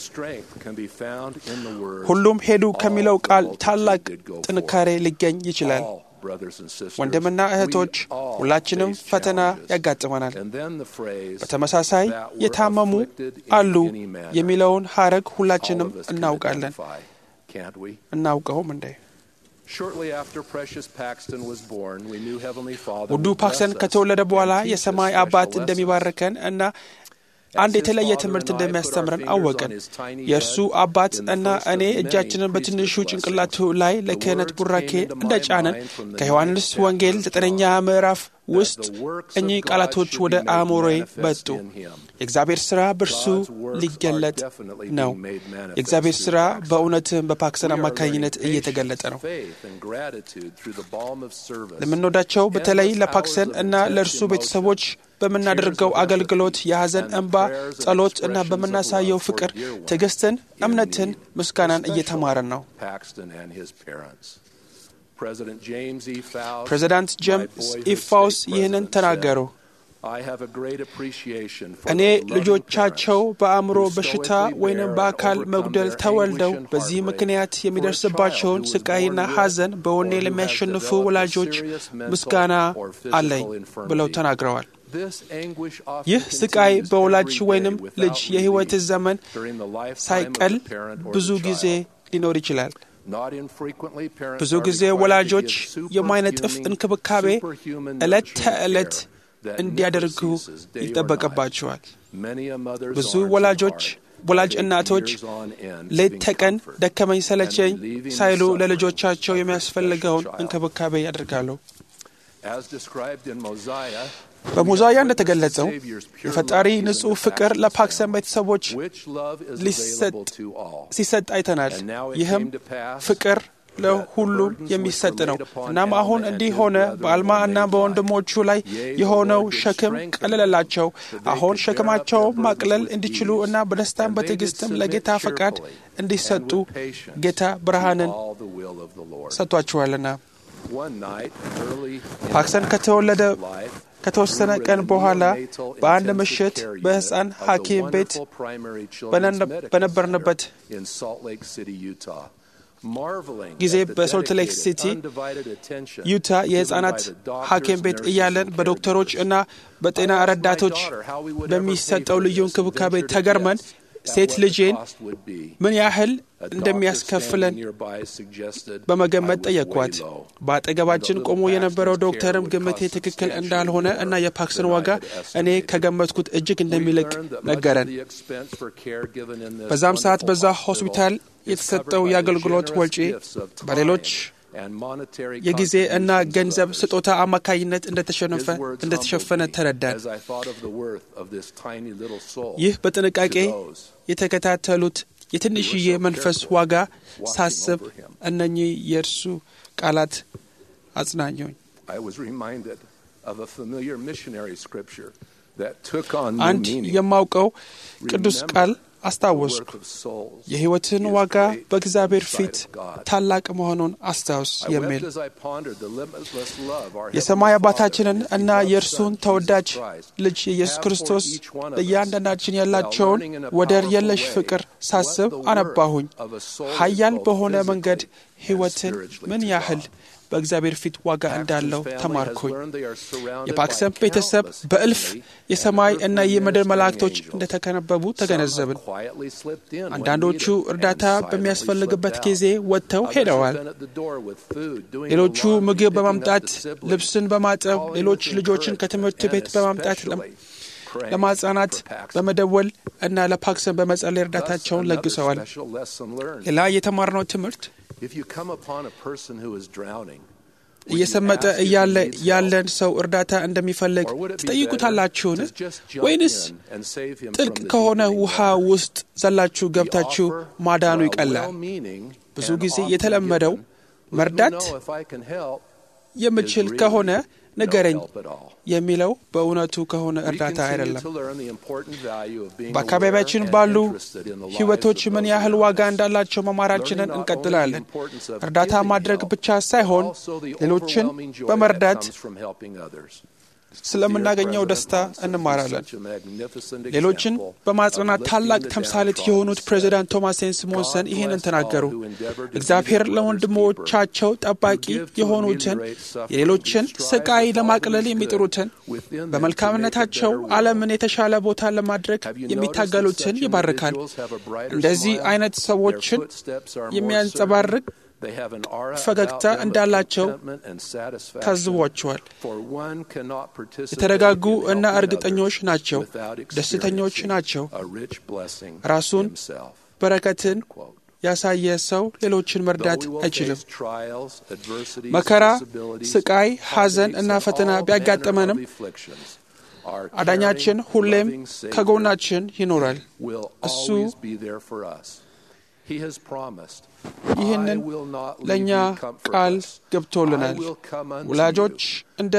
ሁሉም ሄዱ ከሚለው ቃል ታላቅ ጥንካሬ ሊገኝ ይችላል። ወንድምና እህቶች ሁላችንም ፈተና ያጋጥመናል። በተመሳሳይ የታመሙ አሉ የሚለውን ሐረግ ሁላችንም እናውቃለን። እናውቀውም እንዴ? ውዱ ፓክሰን ከተወለደ በኋላ የሰማይ አባት እንደሚባርከን እና አንድ የተለየ ትምህርት እንደሚያስተምረን አወቅን። የእርሱ አባት እና እኔ እጃችንን በትንሹ ጭንቅላቱ ላይ ለክህነት ቡራኬ እንደ ጫንን ከዮሐንስ ወንጌል ዘጠነኛ ምዕራፍ ውስጥ እኚህ ቃላቶች ወደ አእምሮዬ መጡ። የእግዚአብሔር ሥራ በእርሱ ሊገለጥ ነው። የእግዚአብሔር ሥራ በእውነትም በፓክሰን አማካኝነት እየተገለጠ ነው። ለምንወዳቸው በተለይ ለፓክሰን እና ለእርሱ ቤተሰቦች በምናደርገው አገልግሎት የሐዘን እንባ፣ ጸሎት እና በምናሳየው ፍቅር ትዕግስትን፣ እምነትን፣ ምስጋናን እየተማረን ነው። ፕሬዚዳንት ጄምስ ኢፋውስ ይህንን ተናገሩ። እኔ ልጆቻቸው በአእምሮ በሽታ ወይንም በአካል መጉደል ተወልደው በዚህ ምክንያት የሚደርስባቸውን ስቃይና ሐዘን በወኔ ለሚያሸንፉ ወላጆች ምስጋና አለኝ ብለው ተናግረዋል። ይህ ስቃይ በወላጅ ወይንም ልጅ የሕይወት ዘመን ሳይቀል ብዙ ጊዜ ሊኖር ይችላል። ብዙ ጊዜ ወላጆች የማይነጥፍ እንክብካቤ ዕለት ተዕለት እንዲያደርጉ ይጠበቅባቸዋል። ብዙ ወላጆች ወላጅ እናቶች ሌት ተቀን ደከመኝ ሰለቸኝ ሳይሉ ለልጆቻቸው የሚያስፈልገውን እንክብካቤ ያደርጋሉ። በሞዛያ እንደተገለጸው የፈጣሪ ንጹሕ ፍቅር ለፓክሰን ቤተሰቦች ሲሰጥ አይተናል። ይህም ፍቅር ለሁሉም የሚሰጥ ነው። እናም አሁን እንዲህ ሆነ። በአልማ እና በወንድሞቹ ላይ የሆነው ሸክም ቀለለላቸው። አሁን ሸክማቸው ማቅለል እንዲችሉ እና በደስታም በትዕግስትም ለጌታ ፈቃድ እንዲሰጡ ጌታ ብርሃንን ሰጥቷቸዋልና ፓክሰን ከተወለደ ከተወሰነ ቀን በኋላ በአንድ ምሽት በሕፃን ሐኪም ቤት በነበርንበት ጊዜ በሶልት ሌክ ሲቲ ዩታ የሕፃናት ሐኪም ቤት እያለን በዶክተሮች እና በጤና ረዳቶች በሚሰጠው ልዩ እንክብካቤ ተገርመን ሴት ልጄን ምን ያህል እንደሚያስከፍለን በመገመት ጠየቅኳት። በአጠገባችን ቆሞ የነበረው ዶክተርም ግምቴ ትክክል እንዳልሆነ እና የፓክስን ዋጋ እኔ ከገመትኩት እጅግ እንደሚልቅ ነገረን። በዛም ሰዓት በዛ ሆስፒታል የተሰጠው የአገልግሎት ወጪ በሌሎች የጊዜ እና ገንዘብ ስጦታ አማካኝነት እንደተሸፈነ ተረዳን። ይህ በጥንቃቄ የተከታተሉት የትንሽዬ መንፈስ ዋጋ ሳስብ እነኚህ የእርሱ ቃላት አጽናኙኝ። አንድ የማውቀው ቅዱስ ቃል አስታወስኩ። የሕይወትን ዋጋ በእግዚአብሔር ፊት ታላቅ መሆኑን አስታውስ የሚል የሰማይ አባታችንን እና የእርሱን ተወዳጅ ልጅ የኢየሱስ ክርስቶስ ለእያንዳንዳችን ያላቸውን ወደር የለሽ ፍቅር ሳስብ አነባሁኝ። ኃያል በሆነ መንገድ ሕይወትን ምን ያህል በእግዚአብሔር ፊት ዋጋ እንዳለው ተማርኩኝ። የፓክሰም ቤተሰብ በእልፍ የሰማይ እና የምድር መላእክቶች እንደተከነበቡ ተገነዘብን። አንዳንዶቹ እርዳታ በሚያስፈልግበት ጊዜ ወጥተው ሄደዋል። ሌሎቹ ምግብ በማምጣት ልብስን በማጠብ ሌሎች ልጆችን ከትምህርት ቤት በማምጣት ለማጽናናት በመደወል እና ለፓክሰን በመጸለይ እርዳታቸውን ለግሰዋል። ሌላ የተማርነው ትምህርት እየሰመጠ እያለ ያለን ሰው እርዳታ እንደሚፈልግ ትጠይቁታላችሁን? ወይንስ ጥልቅ ከሆነ ውሃ ውስጥ ዘላችሁ ገብታችሁ ማዳኑ ይቀላል? ብዙ ጊዜ የተለመደው መርዳት የምችል ከሆነ ንገረኝ የሚለው በእውነቱ ከሆነ እርዳታ አይደለም። በአካባቢያችን ባሉ ሕይወቶች ምን ያህል ዋጋ እንዳላቸው መማራችንን እንቀጥላለን። እርዳታ ማድረግ ብቻ ሳይሆን ሌሎችን በመርዳት ስለምናገኘው ደስታ እንማራለን። ሌሎችን በማጽናናት ታላቅ ተምሳሌት የሆኑት ፕሬዚዳንት ቶማስ ሴንስ ሞንሰን ይህንን ተናገሩ። እግዚአብሔር ለወንድሞቻቸው ጠባቂ የሆኑትን የሌሎችን ስቃይ ለማቅለል የሚጥሩትን በመልካምነታቸው ዓለምን የተሻለ ቦታ ለማድረግ የሚታገሉትን ይባርካል። እንደዚህ አይነት ሰዎችን የሚያንጸባርቅ ፈገግታ እንዳላቸው ታዝቧቸዋል። የተረጋጉ እና እርግጠኞች ናቸው፣ ደስተኞች ናቸው። ራሱን በረከትን ያሳየ ሰው ሌሎችን መርዳት አይችልም። መከራ፣ ስቃይ፣ ሐዘን እና ፈተና ቢያጋጥመንም አዳኛችን ሁሌም ከጎናችን ይኖራል። እሱ ይህንን ለእኛ ቃል ገብቶልናል። ወላጆች እንደ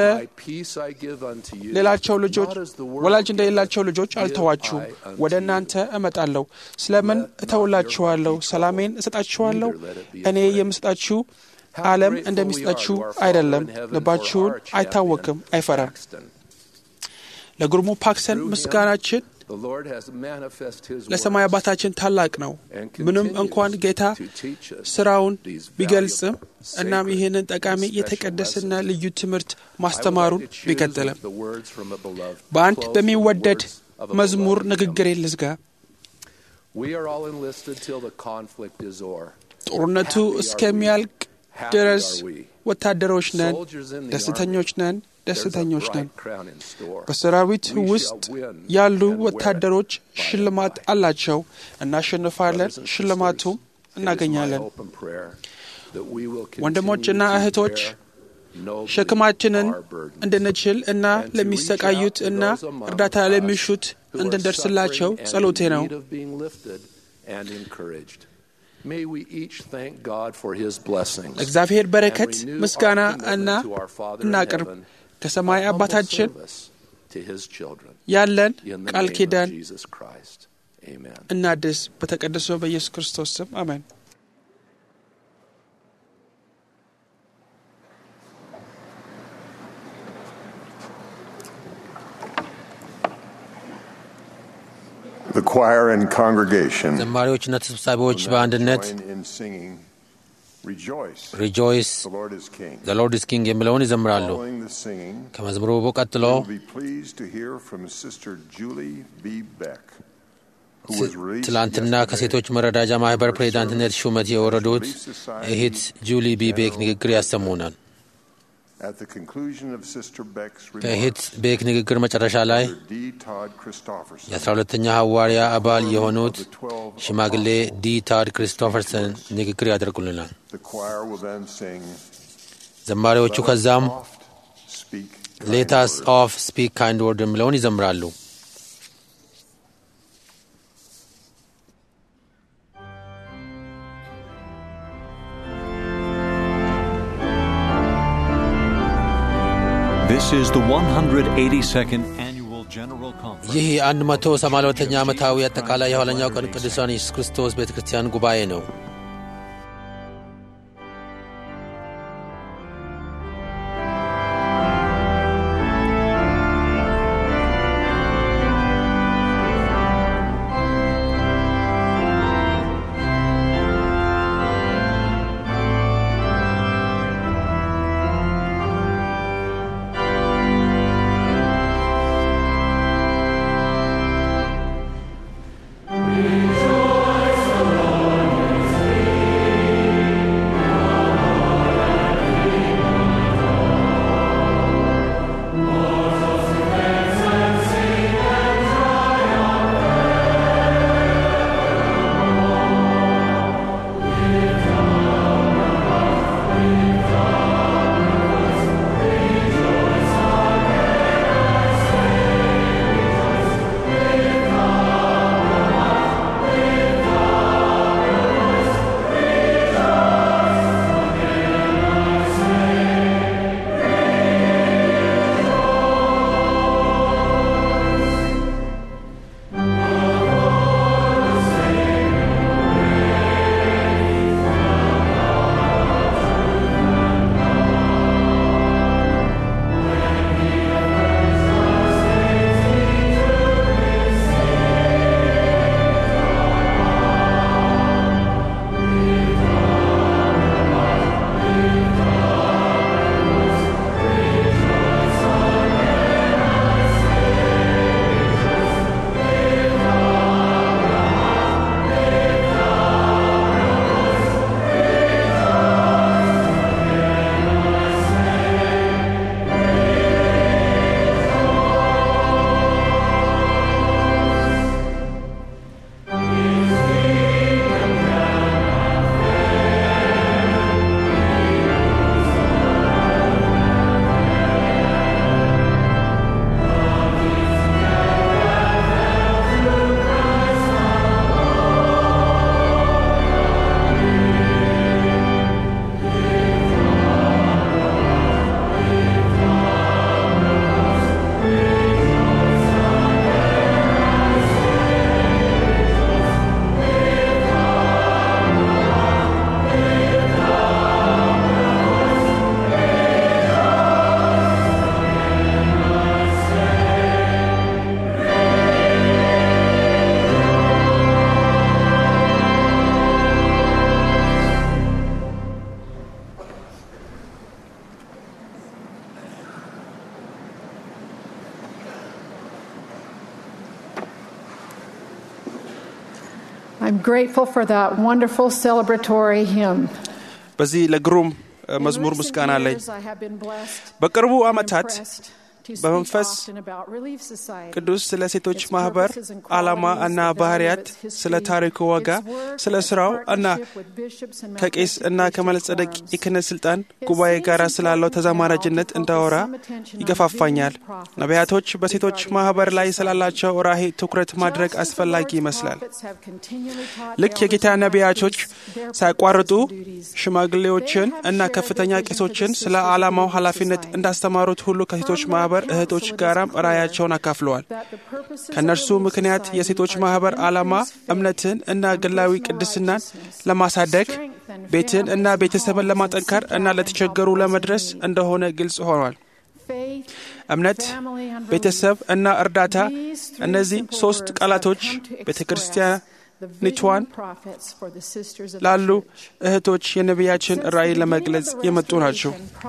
ሌላቸው ልጆች ወላጅ እንደሌላቸው ልጆች አልተዋችሁም፣ ወደ እናንተ እመጣለሁ። ስለምን እተውላችኋለሁ? ሰላሜን እሰጣችኋለሁ። እኔ የምሰጣችሁ ዓለም እንደሚሰጣችሁ አይደለም። ልባችሁን አይታወክም፣ አይፈራም። ለግርሙ ፓክሰን ምስጋናችን ለሰማይ አባታችን ታላቅ ነው። ምንም እንኳን ጌታ ስራውን ቢገልጽም እናም ይህንን ጠቃሚ የተቀደሰና ልዩ ትምህርት ማስተማሩን ቢቀጥልም በአንድ በሚወደድ መዝሙር ንግግር ልዝጋ። ጦርነቱ እስከሚያልቅ ድረስ ወታደሮች ነን፣ ደስተኞች ነን ደስተኞች ነን። በሰራዊት ውስጥ ያሉ ወታደሮች ሽልማት አላቸው። እናሸንፋለን፣ ሽልማቱም እናገኛለን። ወንድሞችና እህቶች ሸክማችንን እንድንችል እና ለሚሰቃዩት እና እርዳታ ለሚሹት እንድንደርስላቸው ጸሎቴ ነው። ለእግዚአብሔር በረከት ምስጋና እና እናቅርብ። ከሰማይ አባታችን ያለን ቃል ኪዳን እናድስ። በተቀደሰው በኢየሱስ ክርስቶስ ስም አሜን። The choir and congregation ዘማሪዎችና ተሰብሳቢዎች በአንድነት join in singing Rejoice, ሪጆይስ the Lord is King. ዘ ሎርድ ኢዝ ኪንግ የሚለውን ይዘምራሉ። Following the singing, ከመዝሙሩ ቀጥሎ we'll be pleased to hear from Sister Julie B. Beck, who was released ትላንትና yesterday ከሴቶች መረዳጃ ማህበር ፕሬዚዳንትነት ሹመት የወረዱት እህት ጁሊ ቢ ቤክ ንግግር ያሰሙናል። At the conclusion of Sister Beck's ከእህት remarks, ቤክ ንግግር መጨረሻ ላይ Dr. D. Todd Christopherson, የአስራ ሁለተኛ ሐዋርያ አባል የሆኑት ሽማግሌ ዲ ታድ ክሪስቶፈርሰን ንግግር ያደርጉልናል። the choir will then sing ዘማሪዎቹ ከዛም Oft Speak ሌታስ ኦፍ ስፒክ ካይንድ ወርድ የሚለውን ይዘምራሉ። This is the 182nd annual General Conference. ይህ የ182ኛ ዓመታዊ አጠቃላይ የኋለኛው ቀን ቅዱሳን ኢየሱስ ክርስቶስ ቤተ ክርስቲያን ጉባኤ ነው። I'm grateful for that wonderful celebratory hymn. በዚህ ለግሩም እ፣ መዝሙር ምስጋና አለኝ። በቅርቡ ዓመታት በመንፈስ ቅዱስ ስለ ሴቶች ማህበር ዓላማ እና ባህርያት፣ ስለ ታሪኩ ዋጋ፣ ስለ ስራው እና ከቄስ እና ከመለጸደቅ የክህነት ስልጣን ጉባኤ ጋር ስላለው ተዛማራጅነት እንዳወራ ይገፋፋኛል። ነቢያቶች በሴቶች ማህበር ላይ ስላላቸው ራዕይ ትኩረት ማድረግ አስፈላጊ ይመስላል። ልክ የጌታ ነቢያቶች ሳያቋርጡ ሽማግሌዎችን እና ከፍተኛ ቄሶችን ስለ ዓላማው ኃላፊነት እንዳስተማሩት ሁሉ ከሴቶች ማህበር እህቶች ጋራም ራእያቸውን አካፍለዋል። ከእነርሱ ምክንያት የሴቶች ማህበር ዓላማ እምነትን እና ግላዊ ቅድስናን ለማሳደግ ቤትን እና ቤተሰብን ለማጠንከር እና ለተቸገሩ ለመድረስ እንደሆነ ግልጽ ሆኗል። እምነት፣ ቤተሰብ እና እርዳታ እነዚህ ሶስት ቃላቶች ቤተ ክርስቲያኒቷን ላሉ እህቶች የነቢያችን ራእይ ለመግለጽ የመጡ ናቸው።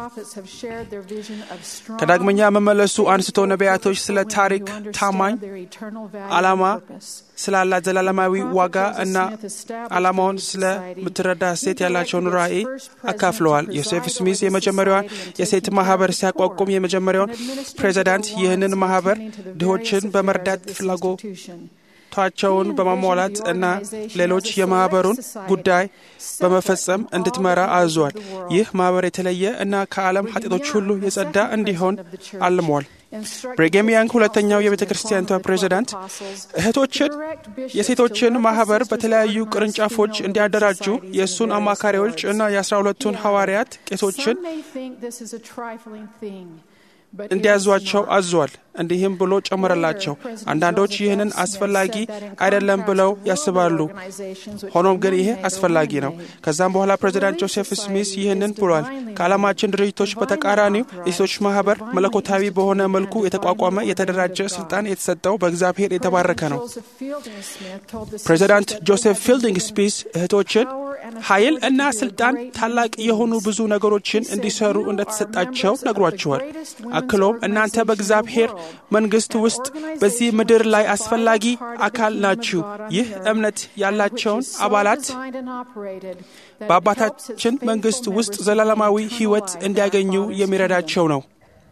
ከዳግመኛ መመለሱ አንስቶ ነቢያቶች ስለ ታሪክ ታማኝ ዓላማ ስላላት ዘላለማዊ ዋጋ እና ዓላማውን ስለምትረዳ ሴት ያላቸውን ራእይ አካፍለዋል። ዮሴፍ ስሚዝ የመጀመሪያዋን የሴት ማህበር ሲያቋቁም የመጀመሪያውን ፕሬዚዳንት ይህንን ማህበር ድሆችን በመርዳት ፍላጎታቸውን በማሟላት እና ሌሎች የማህበሩን ጉዳይ በመፈጸም እንድትመራ አዟል። ይህ ማህበር የተለየ እና ከዓለም ኃጢአቶች ሁሉ የጸዳ እንዲሆን አልሟል። ብሬጌም ያንግ ሁለተኛው የቤተ ክርስቲያኒቷ ፕሬዚዳንት እህቶችን የሴቶችን ማህበር በተለያዩ ቅርንጫፎች እንዲያደራጁ የእሱን አማካሪዎች እና የአስራ ሁለቱን ሐዋርያት ቄሶችን እንዲያዟቸው አዟል። እንዲህም ብሎ ጨመረላቸው፣ አንዳንዶች ይህንን አስፈላጊ አይደለም ብለው ያስባሉ። ሆኖም ግን ይሄ አስፈላጊ ነው። ከዛም በኋላ ፕሬዚዳንት ጆሴፍ ስሚስ ይህንን ብሏል። ከዓለማችን ድርጅቶች በተቃራኒው የሴቶች ማህበር መለኮታዊ በሆነ መልኩ የተቋቋመ የተደራጀ ስልጣን የተሰጠው በእግዚአብሔር የተባረከ ነው። ፕሬዚዳንት ጆሴፍ ፊልዲንግ ስፒስ እህቶችን ኃይል እና ስልጣን ታላቅ የሆኑ ብዙ ነገሮችን እንዲሰሩ እንደተሰጣቸው ነግሯቸዋል። አክሎም እናንተ በእግዚአብሔር መንግስት ውስጥ በዚህ ምድር ላይ አስፈላጊ አካል ናችሁ። ይህ እምነት ያላቸውን አባላት በአባታችን መንግስት ውስጥ ዘላለማዊ ሕይወት እንዲያገኙ የሚረዳቸው ነው።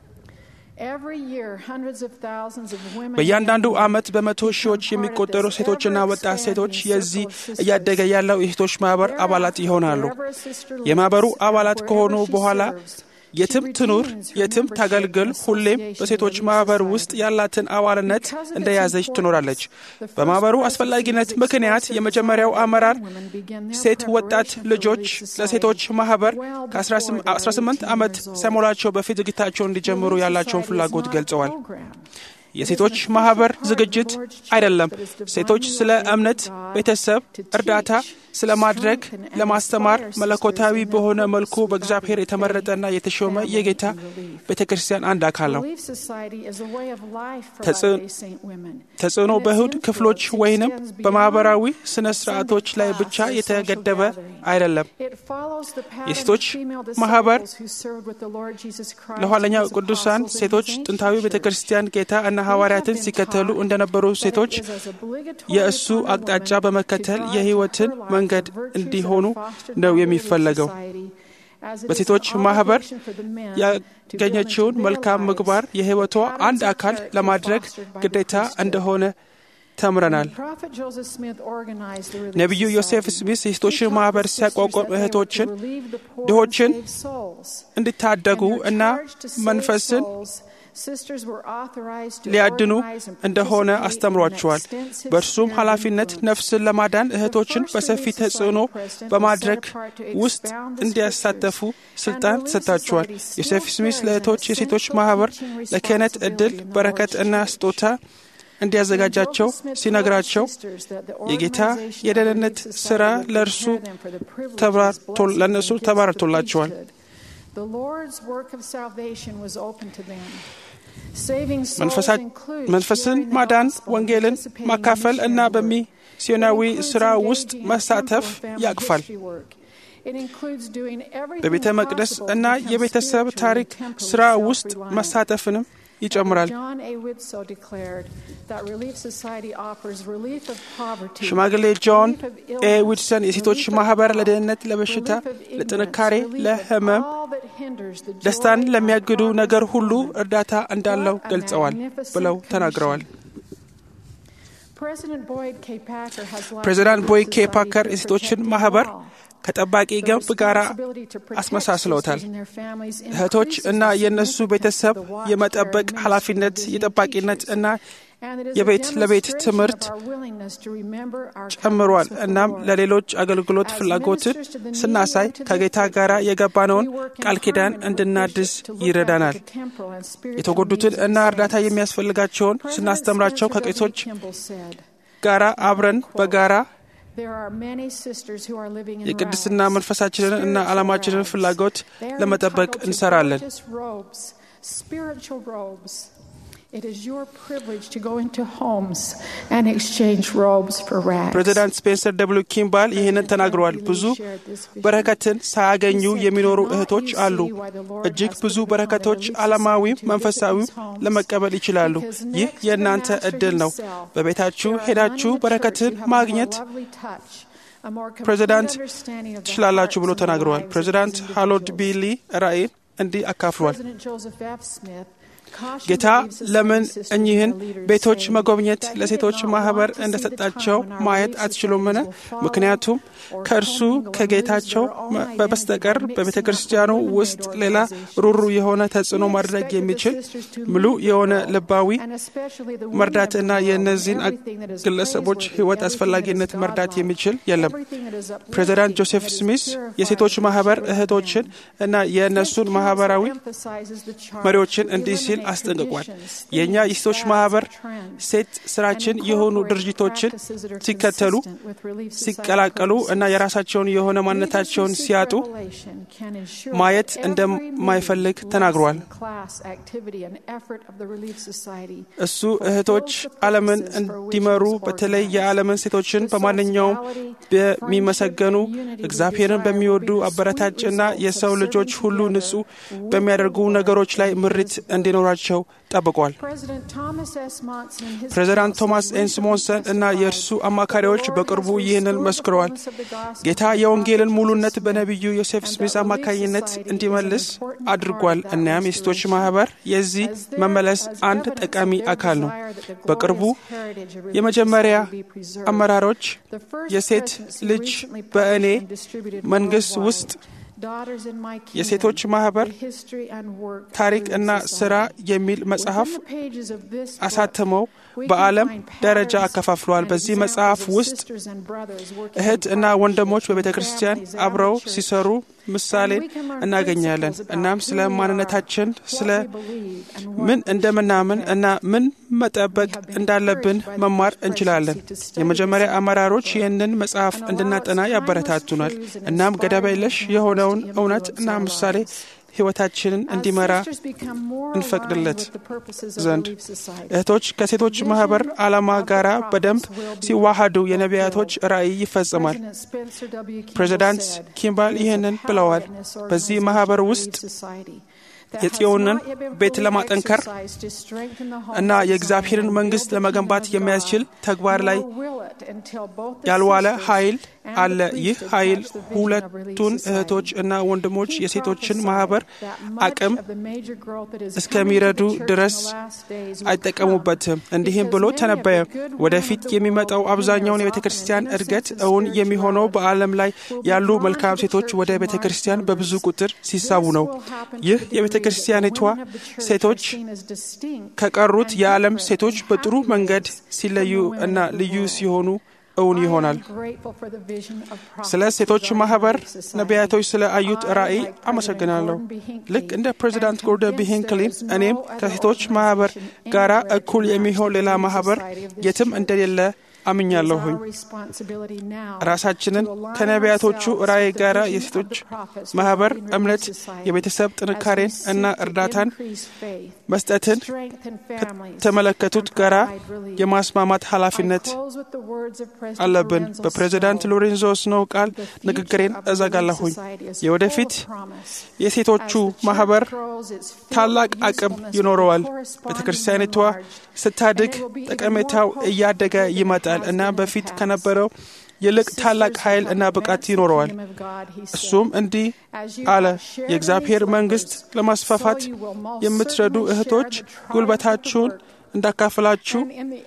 በእያንዳንዱ ዓመት በመቶ ሺዎች የሚቆጠሩ ሴቶችና ወጣት ሴቶች የዚህ እያደገ ያለው የሴቶች ማኅበር አባላት ይሆናሉ። የማኅበሩ አባላት ከሆኑ በኋላ የትም ትኑር የትም ታገልግል፣ ሁሌም በሴቶች ማኅበር ውስጥ ያላትን አባልነት እንደያዘች ትኖራለች። በማኅበሩ አስፈላጊነት ምክንያት የመጀመሪያው አመራር ሴት ወጣት ልጆች ለሴቶች ማኅበር ከ18 ዓመት ሳይሞላቸው በፊት ዝግጅታቸውን እንዲጀምሩ ያላቸውን ፍላጎት ገልጸዋል። የሴቶች ማኅበር ዝግጅት አይደለም። ሴቶች ስለ እምነት፣ ቤተሰብ፣ እርዳታ ስለ ማድረግ ለማስተማር መለኮታዊ በሆነ መልኩ በእግዚአብሔር የተመረጠና የተሾመ የጌታ ቤተ ክርስቲያን አንድ አካል ነው። ተጽዕኖ በእሁድ ክፍሎች ወይንም በማኅበራዊ ስነ ስርዓቶች ላይ ብቻ የተገደበ አይደለም። የሴቶች ማኅበር ለኋለኛው ቅዱሳን ሴቶች ጥንታዊ ቤተ ክርስቲያን ጌታ እና ሐዋርያትን ሲከተሉ እንደነበሩ ሴቶች የእሱ አቅጣጫ በመከተል የሕይወትን መንገድ እንዲሆኑ ነው የሚፈለገው። በሴቶች ማኅበር ያገኘችውን መልካም ምግባር የሕይወቷ አንድ አካል ለማድረግ ግዴታ እንደሆነ ተምረናል። ነቢዩ ዮሴፍ ስሚስ የሴቶችን ማኅበር ሲያቋቋም እህቶችን፣ ድሆችን እንዲታደጉ እና መንፈስን ሊያድኑ እንደሆነ አስተምሯቸዋል። በእርሱም ኃላፊነት ነፍስን ለማዳን እህቶችን በሰፊ ተጽዕኖ በማድረግ ውስጥ እንዲያሳተፉ ስልጣን ተሰጥቷቸዋል። ዮሴፍ ስሚስ ለእህቶች የሴቶች ማኅበር ለክህነት ዕድል፣ በረከት እና ስጦታ እንዲያዘጋጃቸው ሲነግራቸው የጌታ የደህንነት ሥራ ለእርሱ ለእነሱ ተባርቶላቸዋል። መንፈስን ማዳን፣ ወንጌልን ማካፈል እና በሚስዮናዊ ሥራ ውስጥ መሳተፍ ያቅፋል። በቤተ መቅደስ እና የቤተሰብ ታሪክ ሥራ ውስጥ መሳተፍንም ይጨምራል። ሽማግሌ ጆን ኤ ዊድሰን የሴቶች ማኅበር ለደህንነት፣ ለበሽታ፣ ለጥንካሬ፣ ለሕመም፣ ደስታን ለሚያግዱ ነገር ሁሉ እርዳታ እንዳለው ገልጸዋል ብለው ተናግረዋል። ፕሬዚዳንት ቦይድ ኬ ፓከር የሴቶችን ማኅበር ከጠባቂ ገንብ ጋር አስመሳስለውታል። እህቶች እና የእነሱ ቤተሰብ የመጠበቅ ኃላፊነት፣ የጠባቂነት እና የቤት ለቤት ትምህርት ጨምሯል። እናም ለሌሎች አገልግሎት ፍላጎትን ስናሳይ ከጌታ ጋር የገባነውን ቃል ኪዳን እንድናድስ ይረዳናል። የተጎዱትን እና እርዳታ የሚያስፈልጋቸውን ስናስተምራቸው ከቄሶች ጋራ አብረን በጋራ የቅድስና መንፈሳችንን እና ዓላማችንን ፍላጎት ለመጠበቅ እንሰራለን። ፕሬዚዳንት ስፔንሰር ደብሊው ኪምባል ይህንን ተናግረዋል። ብዙ በረከትን ሳያገኙ የሚኖሩ እህቶች አሉ። እጅግ ብዙ በረከቶች ዓለማዊም መንፈሳዊም ለመቀበል ይችላሉ። ይህ የእናንተ ዕድል ነው። በቤታችሁ ሄዳችሁ በረከትን ማግኘት ፕሬዚዳንት ትችላላችሁ ብሎ ተናግረዋል። ፕሬዚዳንት ሃሎድ ቢሊ ራእይን እንዲህ አካፍሏል። ጌታ ለምን እኚህን ቤቶች መጎብኘት ለሴቶች ማህበር እንደሰጣቸው ማየት አትችሉምን? ምክንያቱም ከእርሱ ከጌታቸው በስተቀር በቤተ ክርስቲያኑ ውስጥ ሌላ ሩሩ የሆነ ተጽዕኖ ማድረግ የሚችል ሙሉ የሆነ ልባዊ መርዳትና የእነዚህን ግለሰቦች ሕይወት አስፈላጊነት መርዳት የሚችል የለም። ፕሬዚዳንት ጆሴፍ ስሚስ የሴቶች ማህበር እህቶችን እና የእነሱን ማህበራዊ መሪዎችን እንዲህ ሲል አስጠንቅቋል። የእኛ የሴቶች ማህበር ሴት ስራችን የሆኑ ድርጅቶችን ሲከተሉ፣ ሲቀላቀሉ እና የራሳቸውን የሆነ ማንነታቸውን ሲያጡ ማየት እንደማይፈልግ ተናግሯል። እሱ እህቶች ዓለምን እንዲመሩ በተለይ የዓለምን ሴቶችን በማንኛውም በሚመሰገኑ እግዚአብሔርን በሚወዱ አበረታጭና የሰው ልጆች ሁሉ ንጹሕ በሚያደርጉ ነገሮች ላይ ምሪት እንዲኖራቸው ጠብቋል። ፕሬዚዳንት ቶማስ ኤን ስሞንሰን እና የእርሱ አማካሪዎች በቅርቡ ይህንን መስክረዋል። ጌታ የወንጌልን ሙሉነት በነቢዩ ዮሴፍ ስሚስ አማካኝነት እንዲመልስ አድርጓል። እናም የሴቶች ማህበር የዚህ መመለስ አንድ ጠቃሚ አካል ነው። በቅርቡ የመጀመሪያ አመራሮች የሴት ልጅ በእኔ መንግስት ውስጥ የሴቶች ማህበር ታሪክ እና ስራ የሚል መጽሐፍ አሳትመው በዓለም ደረጃ አከፋፍለዋል። በዚህ መጽሐፍ ውስጥ እህት እና ወንድሞች በቤተ ክርስቲያን አብረው ሲሰሩ ምሳሌን እናገኛለን። እናም ስለ ማንነታችን፣ ስለ ምን እንደምናምን እና ምን መጠበቅ እንዳለብን መማር እንችላለን። የመጀመሪያ አመራሮች ይህንን መጽሐፍ እንድናጠና ያበረታቱናል። እናም ገደብ የለሽ የሆነውን እውነት እና ምሳሌ ሕይወታችንን እንዲመራ እንፈቅድለት ዘንድ እህቶች ከሴቶች ማህበር ዓላማ ጋር በደንብ ሲዋሃዱ የነቢያቶች ራእይ ይፈጽማል። ፕሬዚዳንት ኪምባል ይህንን ብለዋል። በዚህ ማህበር ውስጥ የጽዮንን ቤት ለማጠንከር እና የእግዚአብሔርን መንግስት ለመገንባት የሚያስችል ተግባር ላይ ያልዋለ ኃይል አለ። ይህ ኃይል ሁለቱን እህቶች እና ወንድሞች የሴቶችን ማህበር አቅም እስከሚረዱ ድረስ አይጠቀሙበትም። እንዲህም ብሎ ተነበየ። ወደፊት የሚመጣው አብዛኛውን የቤተ ክርስቲያን እድገት እውን የሚሆነው በዓለም ላይ ያሉ መልካም ሴቶች ወደ ቤተ ክርስቲያን በብዙ ቁጥር ሲሳቡ ነው። ይህ የቤተ ክርስቲያኒቷ ሴቶች ከቀሩት የዓለም ሴቶች በጥሩ መንገድ ሲለዩ እና ልዩ ሲሆኑ እውን ይሆናል። ስለ ሴቶች ማህበር ነቢያቶች ስለ አዩት ራእይ አመሰግናለሁ። ልክ እንደ ፕሬዚዳንት ጎርደን ቢ ሂንክሊን እኔም ከሴቶች ማህበር ጋራ እኩል የሚሆን ሌላ ማህበር የትም እንደሌለ አምኛለሁኝ። ራሳችንን ከነቢያቶቹ ራእይ ጋር የሴቶች ማህበር እምነት፣ የቤተሰብ ጥንካሬን እና እርዳታን መስጠትን ከተመለከቱት ጋር የማስማማት ኃላፊነት አለብን። በፕሬዚዳንት ሎሬንዞ ስኖው ቃል ንግግሬን እዘጋለሁኝ። የወደፊት የሴቶቹ ማህበር ታላቅ አቅም ይኖረዋል። ቤተ ክርስቲያኒቷ ስታድግ ጠቀሜታው እያደገ ይመጣል እና በፊት ከነበረው ይልቅ ታላቅ ኃይል እና ብቃት ይኖረዋል። እሱም እንዲህ አለ፣ የእግዚአብሔር መንግሥት ለማስፋፋት የምትረዱ እህቶች ጉልበታችሁን እንዳካፍላችሁ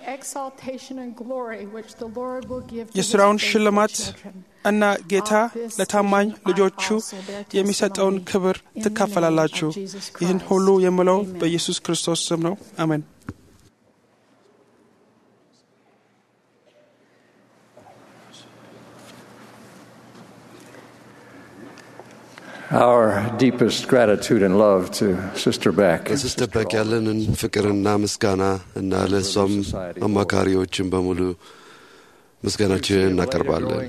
የሥራውን ሽልማት እና ጌታ ለታማኝ ልጆቹ የሚሰጠውን ክብር ትካፈላላችሁ። ይህን ሁሉ የምለው በኢየሱስ ክርስቶስ ስም ነው። አሜን። Our deepest gratitude and love to Sister Beck. ለሲስተር ቤክ ያለንን ፍቅርና ምስጋና እና ለእሷም አማካሪዎችን በሙሉ ምስጋናችንን እናቀርባለን።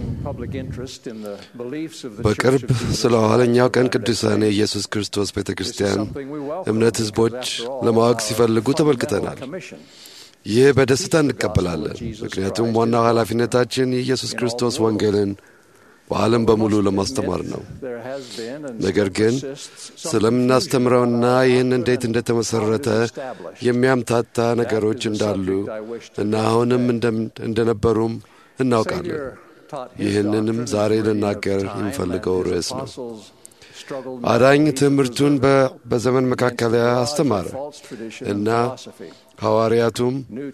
በቅርብ ስለ ኋለኛው ቀን ቅዱሳን የኢየሱስ ክርስቶስ ቤተ ክርስቲያን እምነት ሕዝቦች ለማወቅ ሲፈልጉ ተመልክተናል። ይህ በደስታ እንቀበላለን፣ ምክንያቱም ዋናው ኃላፊነታችን የኢየሱስ ክርስቶስ ወንጌልን በዓለም በሙሉ ለማስተማር ነው። ነገር ግን ስለምናስተምረውና ይህን እንዴት እንደተመሠረተ የሚያምታታ ነገሮች እንዳሉ እና አሁንም እንደነበሩም እናውቃለን። ይህንንም ዛሬ ልናገር የሚፈልገው ርዕስ ነው። አዳኝ ትምህርቱን በዘመን መካከለያ አስተማረ እና ሐዋርያቱም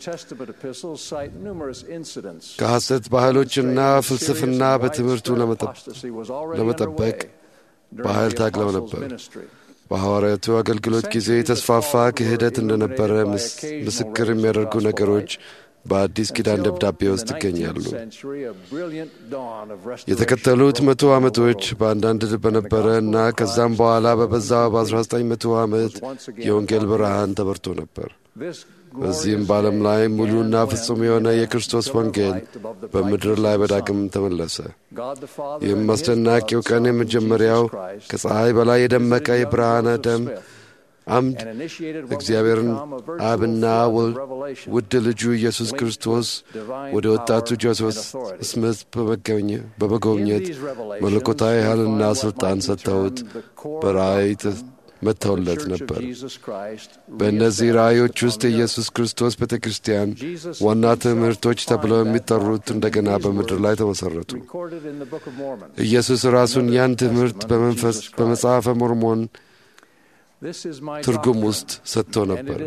ከሐሰት ባህሎችና ፍልስፍና በትምህርቱ ለመጠበቅ በኃይል ታግለው ነበር። በሐዋርያቱ አገልግሎት ጊዜ የተስፋፋ ክህደት እንደነበረ ምስክር የሚያደርጉ ነገሮች በአዲስ ኪዳን ደብዳቤ ውስጥ ይገኛሉ። የተከተሉት መቶ ዓመቶች በአንዳንድ በነበረ እና ከዛም በኋላ በበዛ በ19 መቶ ዓመት የወንጌል ብርሃን ተበርቶ ነበር። በዚህም በዓለም ላይ ሙሉና ፍጹም የሆነ የክርስቶስ ወንጌል በምድር ላይ በዳግም ተመለሰ። ይህም አስደናቂው ቀን የመጀመሪያው ከፀሐይ በላይ የደመቀ የብርሃነ ደም አምድ እግዚአብሔርን አብና ውድ ልጁ ኢየሱስ ክርስቶስ ወደ ወጣቱ ጆሴፍ ስምት በመጎብኘት መለኮታዊ ኃይልና ሥልጣን ሰጥተውት በራእይ መጥተውለት ነበር። በእነዚህ ራእዮች ውስጥ የኢየሱስ ክርስቶስ ቤተ ክርስቲያን ዋና ትምህርቶች ተብለው የሚጠሩት እንደገና በምድር ላይ ተመሠረቱ። ኢየሱስ ራሱን ያን ትምህርት በመንፈስ በመጽሐፈ ሞርሞን ትርጉም ውስጥ ሰጥቶ ነበር።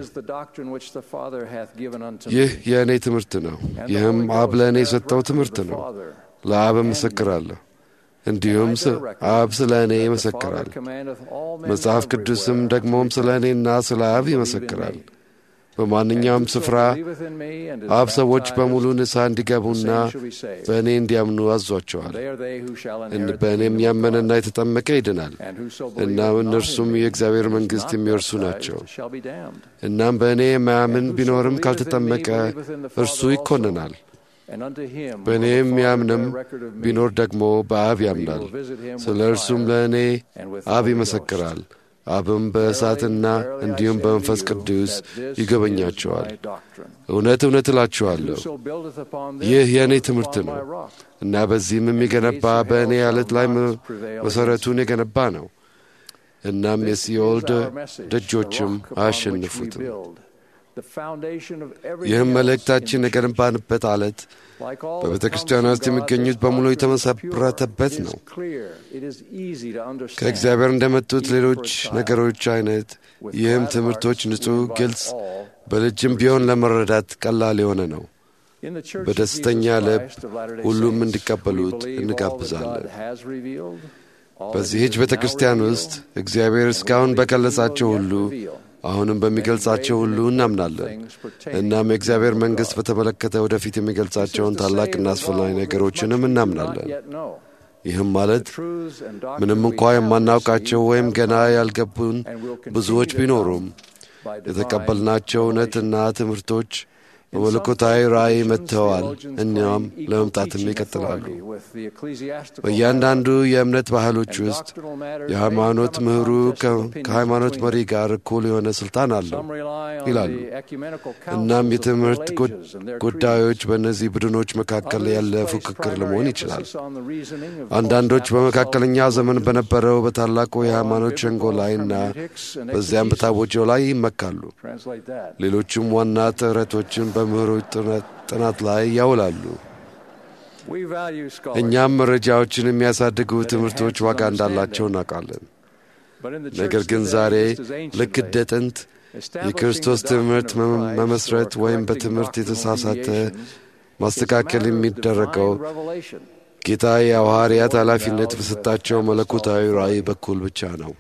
ይህ የእኔ ትምህርት ነው፣ ይህም አብ ለእኔ የሰጠው ትምህርት ነው። ለአብ እመሰክራለሁ፣ እንዲሁም አብ ስለ እኔ ይመሰክራል። መጽሐፍ ቅዱስም ደግሞም ስለ እኔና ስለ አብ ይመሰክራል። በማንኛውም ስፍራ አብ ሰዎች በሙሉ ንስሐ እንዲገቡና በእኔ እንዲያምኑ አዟቸዋል። በእኔም ያመነና የተጠመቀ ይድናል። እናም እነርሱም የእግዚአብሔር መንግሥት የሚወርሱ ናቸው። እናም በእኔ የማያምን ቢኖርም ካልተጠመቀ እርሱ ይኮንናል። በእኔ የሚያምንም ቢኖር ደግሞ በአብ ያምናል። ስለ እርሱም ለእኔ አብ ይመሰክራል። አብም በእሳትና እንዲሁም በመንፈስ ቅዱስ ይጎበኛቸዋል። እውነት እውነት እላችኋለሁ ይህ የእኔ ትምህርት ነው እና በዚህም የሚገነባ በእኔ ዓለት ላይ መሠረቱን የገነባ ነው። እናም የሲኦል ደጆችም አያሸንፉትም። ይህም መልእክታችን የገነባንበት ዓለት በቤተ ክርስቲያኗ ውስጥ የሚገኙት በሙሉ የተመሰረተበት ነው። ከእግዚአብሔር እንደመጡት ሌሎች ነገሮች አይነት ይህም ትምህርቶች ንጹሕ፣ ግልጽ፣ በልጅም ቢሆን ለመረዳት ቀላል የሆነ ነው። በደስተኛ ልብ ሁሉም እንዲቀበሉት እንጋብዛለን። በዚህች ቤተ ክርስቲያን ውስጥ እግዚአብሔር እስካሁን በገለጻቸው ሁሉ አሁንም በሚገልጻቸው ሁሉ እናምናለን። እናም የእግዚአብሔር መንግሥት በተመለከተ ወደፊት የሚገልጻቸውን ታላቅና አስፈላጊ ነገሮችንም እናምናለን። ይህም ማለት ምንም እንኳ የማናውቃቸው ወይም ገና ያልገቡን ብዙዎች ቢኖሩም የተቀበልናቸው እውነትና ትምህርቶች በመለኮታዊ ራእይ መጥተዋል። እኛም ለመምጣትም ይቀጥላሉ። በእያንዳንዱ የእምነት ባህሎች ውስጥ የሃይማኖት ምሁሩ ከሃይማኖት መሪ ጋር እኩል የሆነ ስልጣን አለው ይላሉ። እናም የትምህርት ጉዳዮች በእነዚህ ቡድኖች መካከል ያለ ፉክክር ለመሆን ይችላል። አንዳንዶች በመካከለኛው ዘመን በነበረው በታላቁ የሃይማኖት ሸንጎ ላይ እና በዚያም በታወጀው ላይ ይመካሉ። ሌሎቹም ዋና ጥረቶችን በምሁሮች ጥናት ላይ ያውላሉ። እኛም መረጃዎችን የሚያሳድጉ ትምህርቶች ዋጋ እንዳላቸው እናውቃለን። ነገር ግን ዛሬ ልክ እንደ ጥንት የክርስቶስ ትምህርት መመስረት ወይም በትምህርት የተሳሳተ ማስተካከል የሚደረገው ጌታ የሐዋርያት ኃላፊነት በሰጣቸው መለኮታዊ ራእይ በኩል ብቻ ነው።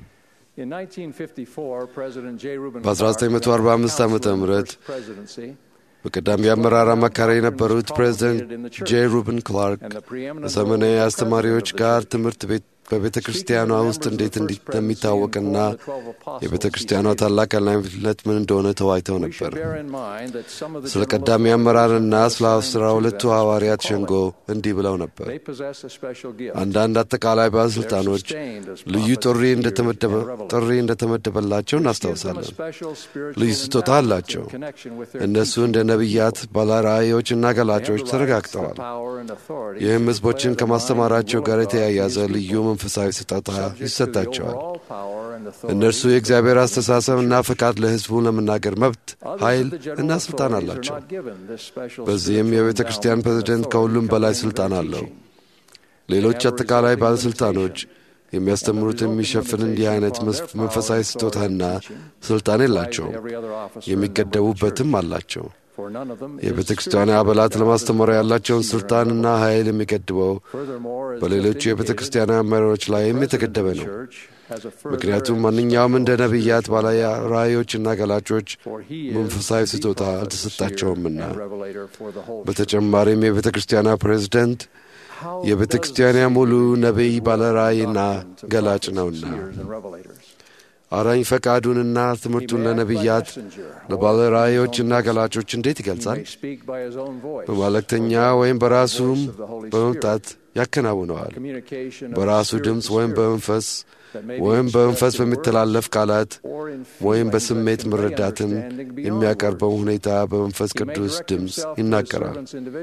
በ1945 ዓ ም በቀዳሚ አመራር አማካሪ የነበሩት ፕሬዚደንት ጄ ሩብን ክላርክ ከዘመናዊ አስተማሪዎች ጋር ትምህርት ቤት በቤተ ክርስቲያኗ ውስጥ እንዴት እንደሚታወቅና የቤተ ክርስቲያኗ ታላቅ ኃላፊነት ምን እንደሆነ ተዋይተው ነበር። ስለ ቀዳሚ አመራርና ስለ አስራ ሁለቱ ሐዋርያት ሸንጎ እንዲህ ብለው ነበር። አንዳንድ አጠቃላይ ባለሥልጣኖች ልዩ ጥሪ እንደተመደበላቸው እናስታውሳለን። ልዩ ስጦታ አላቸው። እነሱ እንደ ነቢያት፣ ባለራእዮችና ገላጮች ተረጋግጠዋል። ይህም ሕዝቦችን ከማስተማራቸው ጋር የተያያዘ ልዩ መንፈሳዊ ስጦታ ይሰጣቸዋል። እነርሱ የእግዚአብሔር አስተሳሰብና ፈቃድ ለሕዝቡ ለመናገር መብት፣ ኃይል እና ሥልጣን አላቸው። በዚህም የቤተ ክርስቲያን ፕሬዝደንት ከሁሉም በላይ ሥልጣን አለው። ሌሎች አጠቃላይ ባለሥልጣኖች የሚያስተምሩት የሚሸፍን እንዲህ አይነት መንፈሳዊ ስጦታና ስልጣን የላቸውም። የሚገደቡበትም አላቸው። የቤተ ክርስቲያን አባላት ለማስተማር ያላቸውን ስልጣንና ኃይል የሚገድበው በሌሎቹ የቤተ ክርስቲያን መሪዎች ላይም የተገደበ ነው። ምክንያቱም ማንኛውም እንደ ነቢያት፣ ባለ ራእዮችና ገላጮች መንፈሳዊ ስጦታ አልተሰጣቸውምና። በተጨማሪም የቤተ ክርስቲያኗ ፕሬዝደንት የቤተ ክርስቲያኗ ሙሉ ነቢይ፣ ባለ ራእይና ገላጭ ነውና አራኝ ፈቃዱንና ትምህርቱን ለነቢያት ለባለ ራእዮችና ገላጮች እንዴት ይገልጻል? በመልእክተኛ ወይም በራሱም በመምጣት ያከናውነዋል። በራሱ ድምፅ ወይም በመንፈስ ወይም በመንፈስ በሚተላለፍ ቃላት ወይም በስሜት መረዳትን የሚያቀርበው ሁኔታ በመንፈስ ቅዱስ ድምፅ ይናገራል።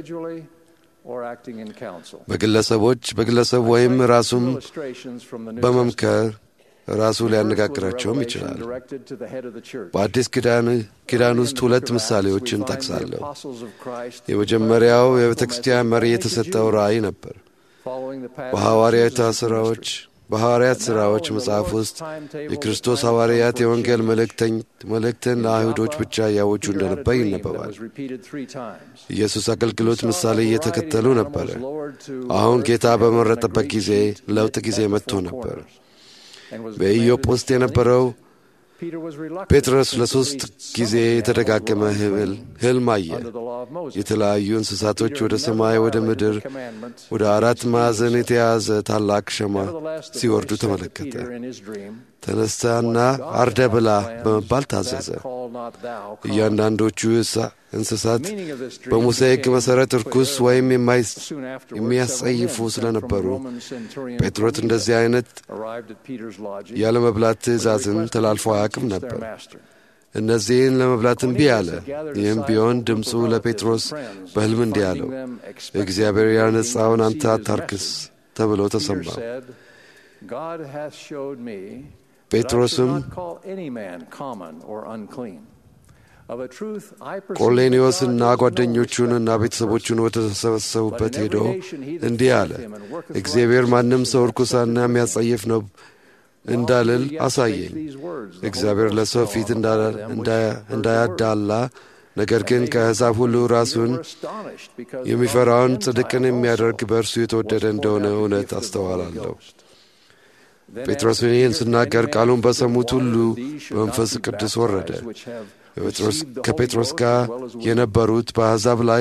በግለሰቦች በግለሰብ ወይም ራሱም በመምከር ራሱ ሊያነጋግራቸውም ይችላል። በአዲስ ኪዳን ውስጥ ሁለት ምሳሌዎችን ጠቅሳለሁ። የመጀመሪያው የቤተ ክርስቲያን መሪ የተሰጠው ራእይ ነበር። በሐዋርያት ሥራዎች በሐዋርያት ሥራዎች መጽሐፍ ውስጥ የክርስቶስ ሐዋርያት የወንጌል መልእክትን ለአይሁዶች ብቻ እያወጁ እንደነበር ይነበባል። ኢየሱስ አገልግሎት ምሳሌ እየተከተሉ ነበረ። አሁን ጌታ በመረጠበት ጊዜ ለውጥ ጊዜ መጥቶ ነበር። በኢዮጵ ውስጥ የነበረው ጴጥሮስ ለሦስት ጊዜ የተደጋገመ ሕልም አየ። የተለያዩ እንስሳቶች ወደ ሰማይ፣ ወደ ምድር፣ ወደ አራት ማዕዘን የተያዘ ታላቅ ሸማ ሲወርዱ ተመለከተ። ተነሳና አርደ ብላ በመባል ታዘዘ። እያንዳንዶቹ እንስሳት በሙሴ ሕግ መሠረት እርኩስ ወይም የሚያስጸይፉ ስለነበሩ ጴጥሮስ እንደዚህ አይነት ያለመብላት ትእዛዝን ተላልፎ አያውቅም ነበር። እነዚህን ለመብላት እምቢ አለ። ይህም ቢሆን ድምፁ ለጴጥሮስ በሕልም እንዲህ አለው፣ እግዚአብሔር ያነጻውን አንተ አታርክስ ተብሎ ተሰማ። ጴጥሮስም ቆርኔሌዎስና ጓደኞቹንና ቤተሰቦቹን ወደ ተሰበሰቡበት ሄዶ እንዲህ አለ፣ እግዚአብሔር ማንም ሰው እርኩሳና የሚያጸይፍ ነው እንዳልል አሳየኝ። እግዚአብሔር ለሰው ፊት እንዳያዳላ ነገር ግን ከአሕዛብ ሁሉ ራሱን የሚፈራውን ጽድቅን የሚያደርግ በእርሱ የተወደደ እንደሆነ እውነት አስተዋላለሁ። ጴጥሮስ ይህን ስናገር ቃሉን በሰሙት ሁሉ በመንፈስ ቅዱስ ወረደ። ከጴጥሮስ ጋር የነበሩት በአሕዛብ ላይ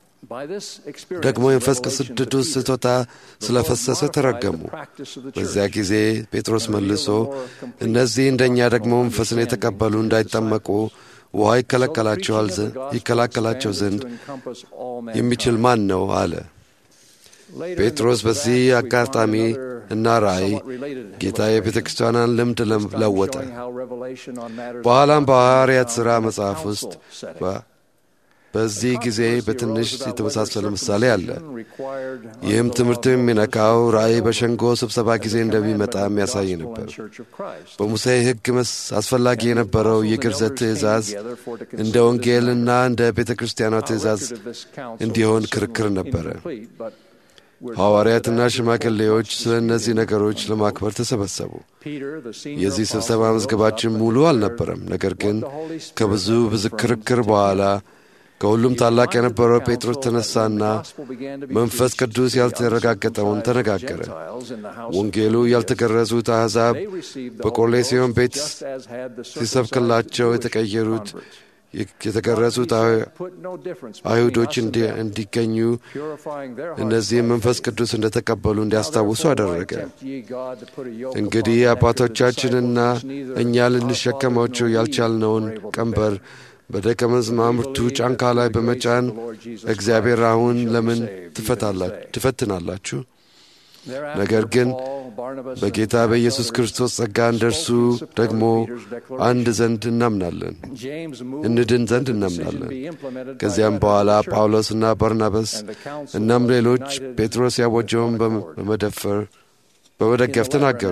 ደግሞ የመንፈስ ቅዱስ ስጦታ ስለፈሰሰ ተረገሙ። በዚያ ጊዜ ጴጥሮስ መልሶ እነዚህ እንደኛ ደግሞ መንፈስን የተቀበሉ እንዳይጠመቁ ውሃ ይከላከላቸው ዘንድ የሚችል ማን ነው? አለ። ጴጥሮስ በዚህ አጋጣሚ እና ራእይ ጌታ የቤተ ክርስቲያኗን ልምድ ለወጠ። በኋላም በሐዋርያት ሥራ መጽሐፍ ውስጥ በዚህ ጊዜ በትንሽ የተመሳሰለ ምሳሌ አለ። ይህም ትምህርት የሚነካው ራእይ በሸንጎ ስብሰባ ጊዜ እንደሚመጣ የሚያሳይ ነበር። በሙሴ ሕግ አስፈላጊ የነበረው የግርዘት ትእዛዝ እንደ ወንጌልና እንደ ቤተ ክርስቲያኗ ትእዛዝ እንዲሆን ክርክር ነበረ። ሐዋርያትና ሽማግሌዎች ስለ እነዚህ ነገሮች ለማክበር ተሰበሰቡ። የዚህ ስብሰባ መዝገባችን ሙሉ አልነበረም። ነገር ግን ከብዙ ብዙ ክርክር በኋላ ከሁሉም ታላቅ የነበረው ጴጥሮስ ተነሳና መንፈስ ቅዱስ ያልተረጋገጠውን ተነጋገረ። ወንጌሉ ያልተገረዙት አሕዛብ በቆርኔሌዎስ ቤት ሲሰብክላቸው የተቀየሩት የተገረዙት አይሁዶች እንዲገኙ እነዚህም መንፈስ ቅዱስ እንደተቀበሉ እንዲያስታውሱ አደረገ። እንግዲህ አባቶቻችንና እኛ ልንሸከማቸው ያልቻልነውን ቀንበር በደቀ መዛሙርቱ ጫንቃ ላይ በመጫን እግዚአብሔር አሁን ለምን ትፈትናላችሁ? ነገር ግን በጌታ በኢየሱስ ክርስቶስ ጸጋ እንደርሱ ደግሞ አንድ ዘንድ እናምናለን፣ እንድን ዘንድ እናምናለን። ከዚያም በኋላ ጳውሎስና ባርናባስ እናም ሌሎች ጴጥሮስ ያወጀውን በመደፈር በመደገፍ ተናገሩ።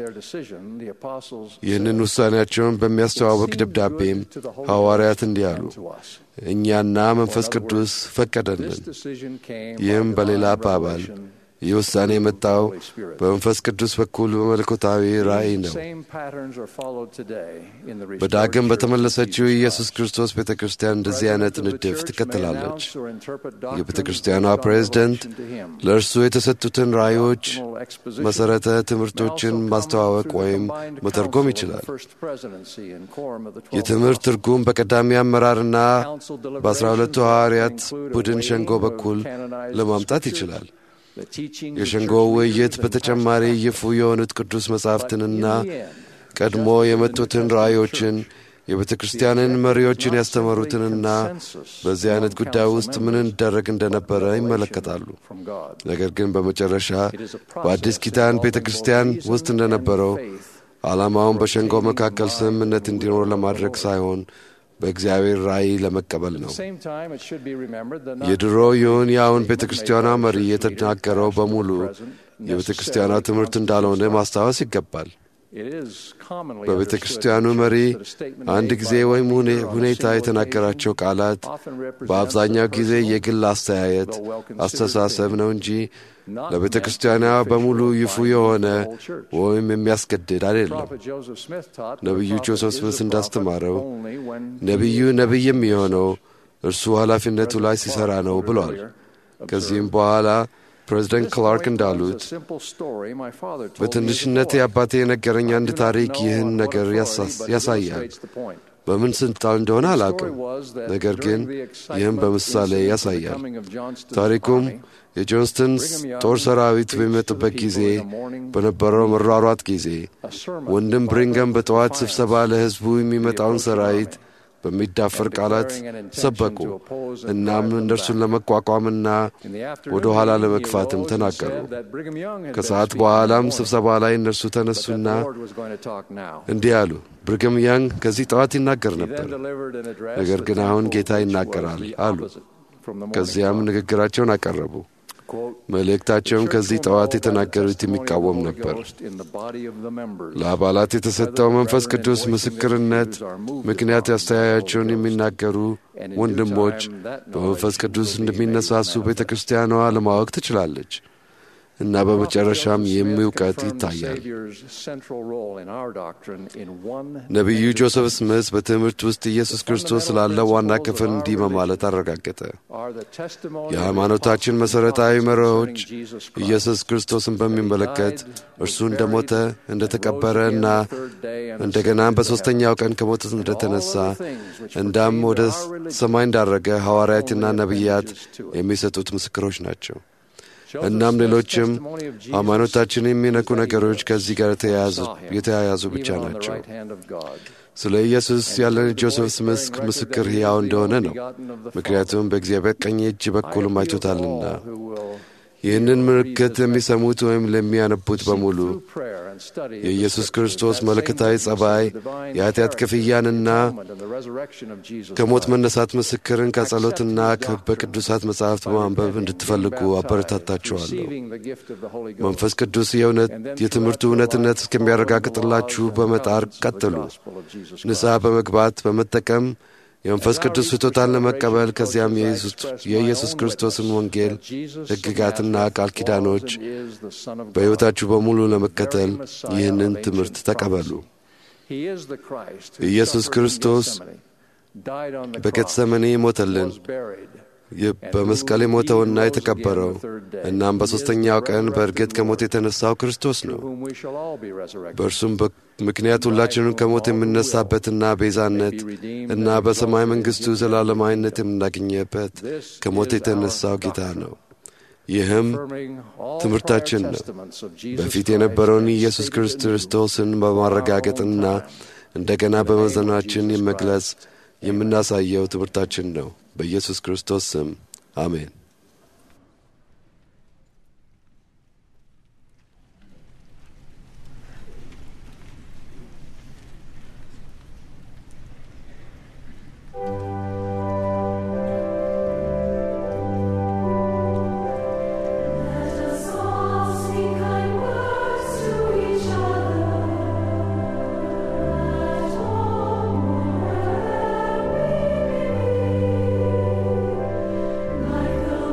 ይህንን ውሳኔያቸውን በሚያስተዋውቅ ደብዳቤም ሐዋርያት እንዲህ አሉ፣ እኛና መንፈስ ቅዱስ ፈቀደልን። ይህም በሌላ አባባል ይህ ውሳኔ የመጣው በመንፈስ ቅዱስ በኩል በመለኮታዊ ራእይ ነው። በዳግም በተመለሰችው የኢየሱስ ክርስቶስ ቤተ ክርስቲያን እንደዚህ አይነት ንድፍ ትከተላለች። የቤተ ክርስቲያኗ ፕሬዝደንት ለእርሱ የተሰጡትን ራእዮች መሠረተ ትምህርቶችን ማስተዋወቅ ወይም መተርጎም ይችላል። የትምህርት ትርጉም በቀዳሚ አመራርና በአስራ ሁለቱ ሐዋርያት ቡድን ሸንጎ በኩል ለማምጣት ይችላል። የሸንጎው ውይይት በተጨማሪ ይፉ የሆኑት ቅዱስ መጻሕፍትንና ቀድሞ የመጡትን ራእዮችን የቤተ ክርስቲያንን መሪዎችን ያስተማሩትንና በዚህ አይነት ጉዳይ ውስጥ ምን እንደረግ እንደነበረ ይመለከታሉ። ነገር ግን በመጨረሻ በአዲስ ኪዳን ቤተ ክርስቲያን ውስጥ እንደነበረው ዓላማውን በሸንጎ መካከል ስምምነት እንዲኖር ለማድረግ ሳይሆን በእግዚአብሔር ራእይ ለመቀበል ነው። የድሮ ይሁን የአሁን ቤተ ክርስቲያኗ መሪ የተናገረው በሙሉ የቤተ ክርስቲያኗ ትምህርት እንዳልሆነ ማስታወስ ይገባል። በቤተ ክርስቲያኑ መሪ አንድ ጊዜ ወይም ሁኔታ የተናገራቸው ቃላት በአብዛኛው ጊዜ የግል አስተያየት፣ አስተሳሰብ ነው እንጂ ለቤተ ክርስቲያኗ በሙሉ ይፉ የሆነ ወይም የሚያስገድድ አይደለም። ነቢዩ ጆሴፍ ስሚት እንዳስተማረው ነቢዩ ነቢይ የሚሆነው እርሱ ኃላፊነቱ ላይ ሲሠራ ነው ብሏል። ከዚህም በኋላ ፕሬዚደንት ክላርክ እንዳሉት በትንሽነቴ አባቴ የነገረኝ አንድ ታሪክ ይህን ነገር ያሳያል። በምን ስልጣን እንደሆነ አላውቅም፣ ነገር ግን ይህም በምሳሌ ያሳያል። ታሪኩም የጆንስተን ጦር ሰራዊት በሚመጡበት ጊዜ በነበረው መሯሯጥ ጊዜ ወንድም ብሪንገም በጠዋት ስብሰባ ለሕዝቡ የሚመጣውን ሰራዊት በሚዳፈር ቃላት ሰበኩ። እናም እነርሱን ለመቋቋምና ወደ ኋላ ለመግፋትም ተናገሩ። ከሰዓት በኋላም ስብሰባ ላይ እነርሱ ተነሱና እንዲህ አሉ። ብሪግም ያንግ ከዚህ ጠዋት ይናገር ነበር፣ ነገር ግን አሁን ጌታ ይናገራል አሉ። ከዚያም ንግግራቸውን አቀረቡ። መልእክታቸውም ከዚህ ጠዋት የተናገሩት የሚቃወም ነበር። ለአባላት የተሰጠው መንፈስ ቅዱስ ምስክርነት ምክንያት አስተያያቸውን የሚናገሩ ወንድሞች በመንፈስ ቅዱስ እንደሚነሳሱ ቤተ ክርስቲያኗ ለማወቅ ትችላለች እና በመጨረሻም ይህም እውቀት ይታያል። ነቢዩ ጆሴፍ ስሚት በትምህርት ውስጥ ኢየሱስ ክርስቶስ ስላለ ዋና ክፍል እንዲህ በማለት አረጋገጠ። የሃይማኖታችን መሠረታዊ መርሆች ኢየሱስ ክርስቶስን በሚመለከት እርሱ እንደ ሞተ እንደ ተቀበረ እና እንደገናም በሦስተኛው ቀን ከሞት እንደተነሳ እንዳም ወደ ሰማይ እንዳረገ ሐዋርያትና ነቢያት የሚሰጡት ምስክሮች ናቸው። እናም ሌሎችም ሃይማኖታችን የሚነኩ ነገሮች ከዚህ ጋር የተያያዙ ብቻ ናቸው። ስለ ኢየሱስ ያለን ጆሴፍ ስሚት ምስክር ሕያው እንደሆነ ነው፣ ምክንያቱም በእግዚአብሔር ቀኝ እጅ በኩልም አይቶታልና። ይህንን ምልክት ለሚሰሙት ወይም ለሚያነቡት በሙሉ የኢየሱስ ክርስቶስ መለኮታዊ ጸባይ የኃጢአት ክፍያንና ከሞት መነሳት ምስክርን ከጸሎትና በቅዱሳት መጻሕፍት በማንበብ እንድትፈልጉ አበረታታችኋለሁ። መንፈስ ቅዱስ የእውነት የትምህርቱ እውነትነት እስከሚያረጋግጥላችሁ በመጣር ቀጥሉ። ንስሐ በመግባት በመጠቀም የመንፈስ ቅዱስ ስጦታን ለመቀበል ከዚያም የኢየሱስ ክርስቶስን ወንጌል ሕግጋትና ቃል ኪዳኖች በሕይወታችሁ በሙሉ ለመከተል ይህንን ትምህርት ተቀበሉ። ኢየሱስ ክርስቶስ በጌተሰመኔ ሞተልን። በመስቀል የሞተውና የተቀበረው እናም በሦስተኛው ቀን በእርግጥ ከሞት የተነሳው ክርስቶስ ነው። በእርሱም ምክንያት ሁላችንም ከሞት የምነሳበትና ቤዛነት እና በሰማይ መንግሥቱ ዘላለማዊነት የምናገኘበት ከሞት የተነሳው ጌታ ነው። ይህም ትምህርታችን ነው። በፊት የነበረውን ኢየሱስ ክርስቶስን በማረጋገጥና እንደገና በመዘናችን የመግለጽ የምናሳየው ትምህርታችን ነው። በኢየሱስ ክርስቶስ ስም አሜን። Like the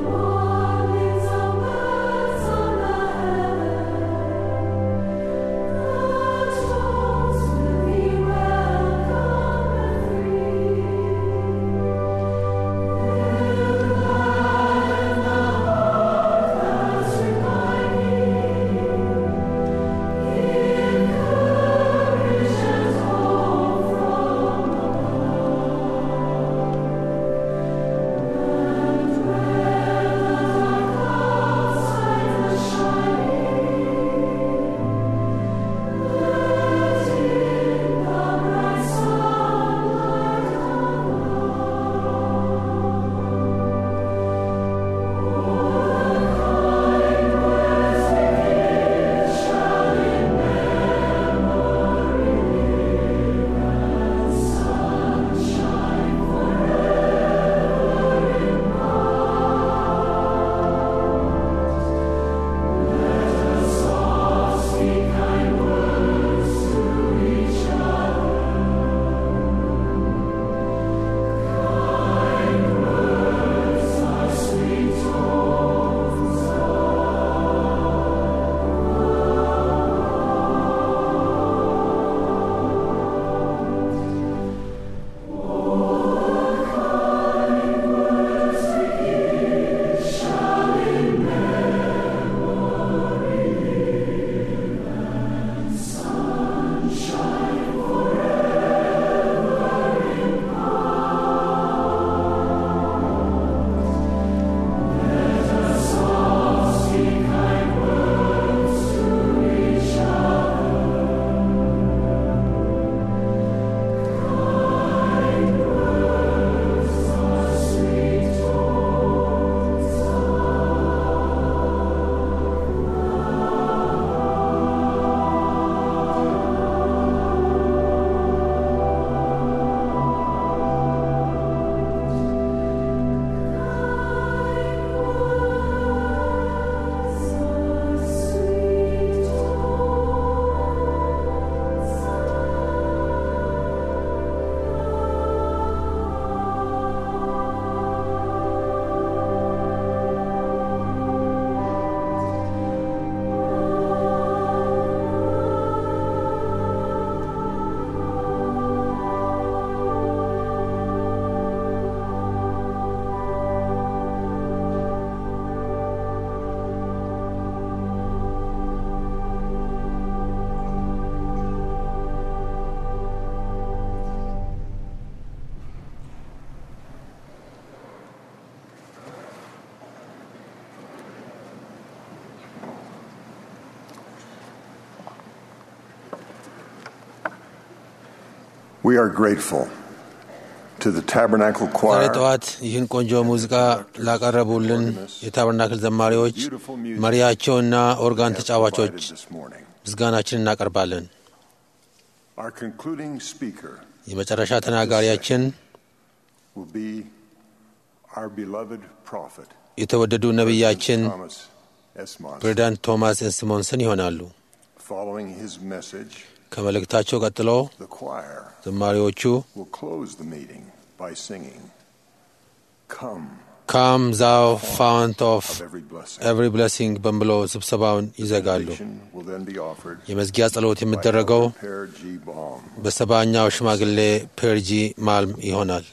We are grateful to the Tabernacle ዛሬ Choir, ጠዋት ይህን ቆንጆ ሙዚቃ ላቀረቡልን የታበርናክል ዘማሪዎች፣ መሪያቸውና ኦርጋን ተጫዋቾች this morning. ምስጋናችን እናቀርባለን። Our concluding speaker የመጨረሻ ተናጋሪያችን will be our beloved prophet, የተወደዱ ነቢያችን Thomas S. Monson. ፕሬዚዳንት ቶማስ ኤስሞንሰን ይሆናሉ። Following his message, ከመልእክታቸው ቀጥሎ the choir ዘማሪዎቹ will close the meeting by singing, Come ካም ዛው ፋውንት ኦፍ of every blessing. ኤቭሪ ብለሲንግ በሚለው ስብሰባውን ይዘጋሉ። Benediction will then be offered የመዝጊያ ጸሎት የሚደረገው by Per G. Baum. በሰባኛው ሽማግሌ ፔርጂ ማልም ይሆናል።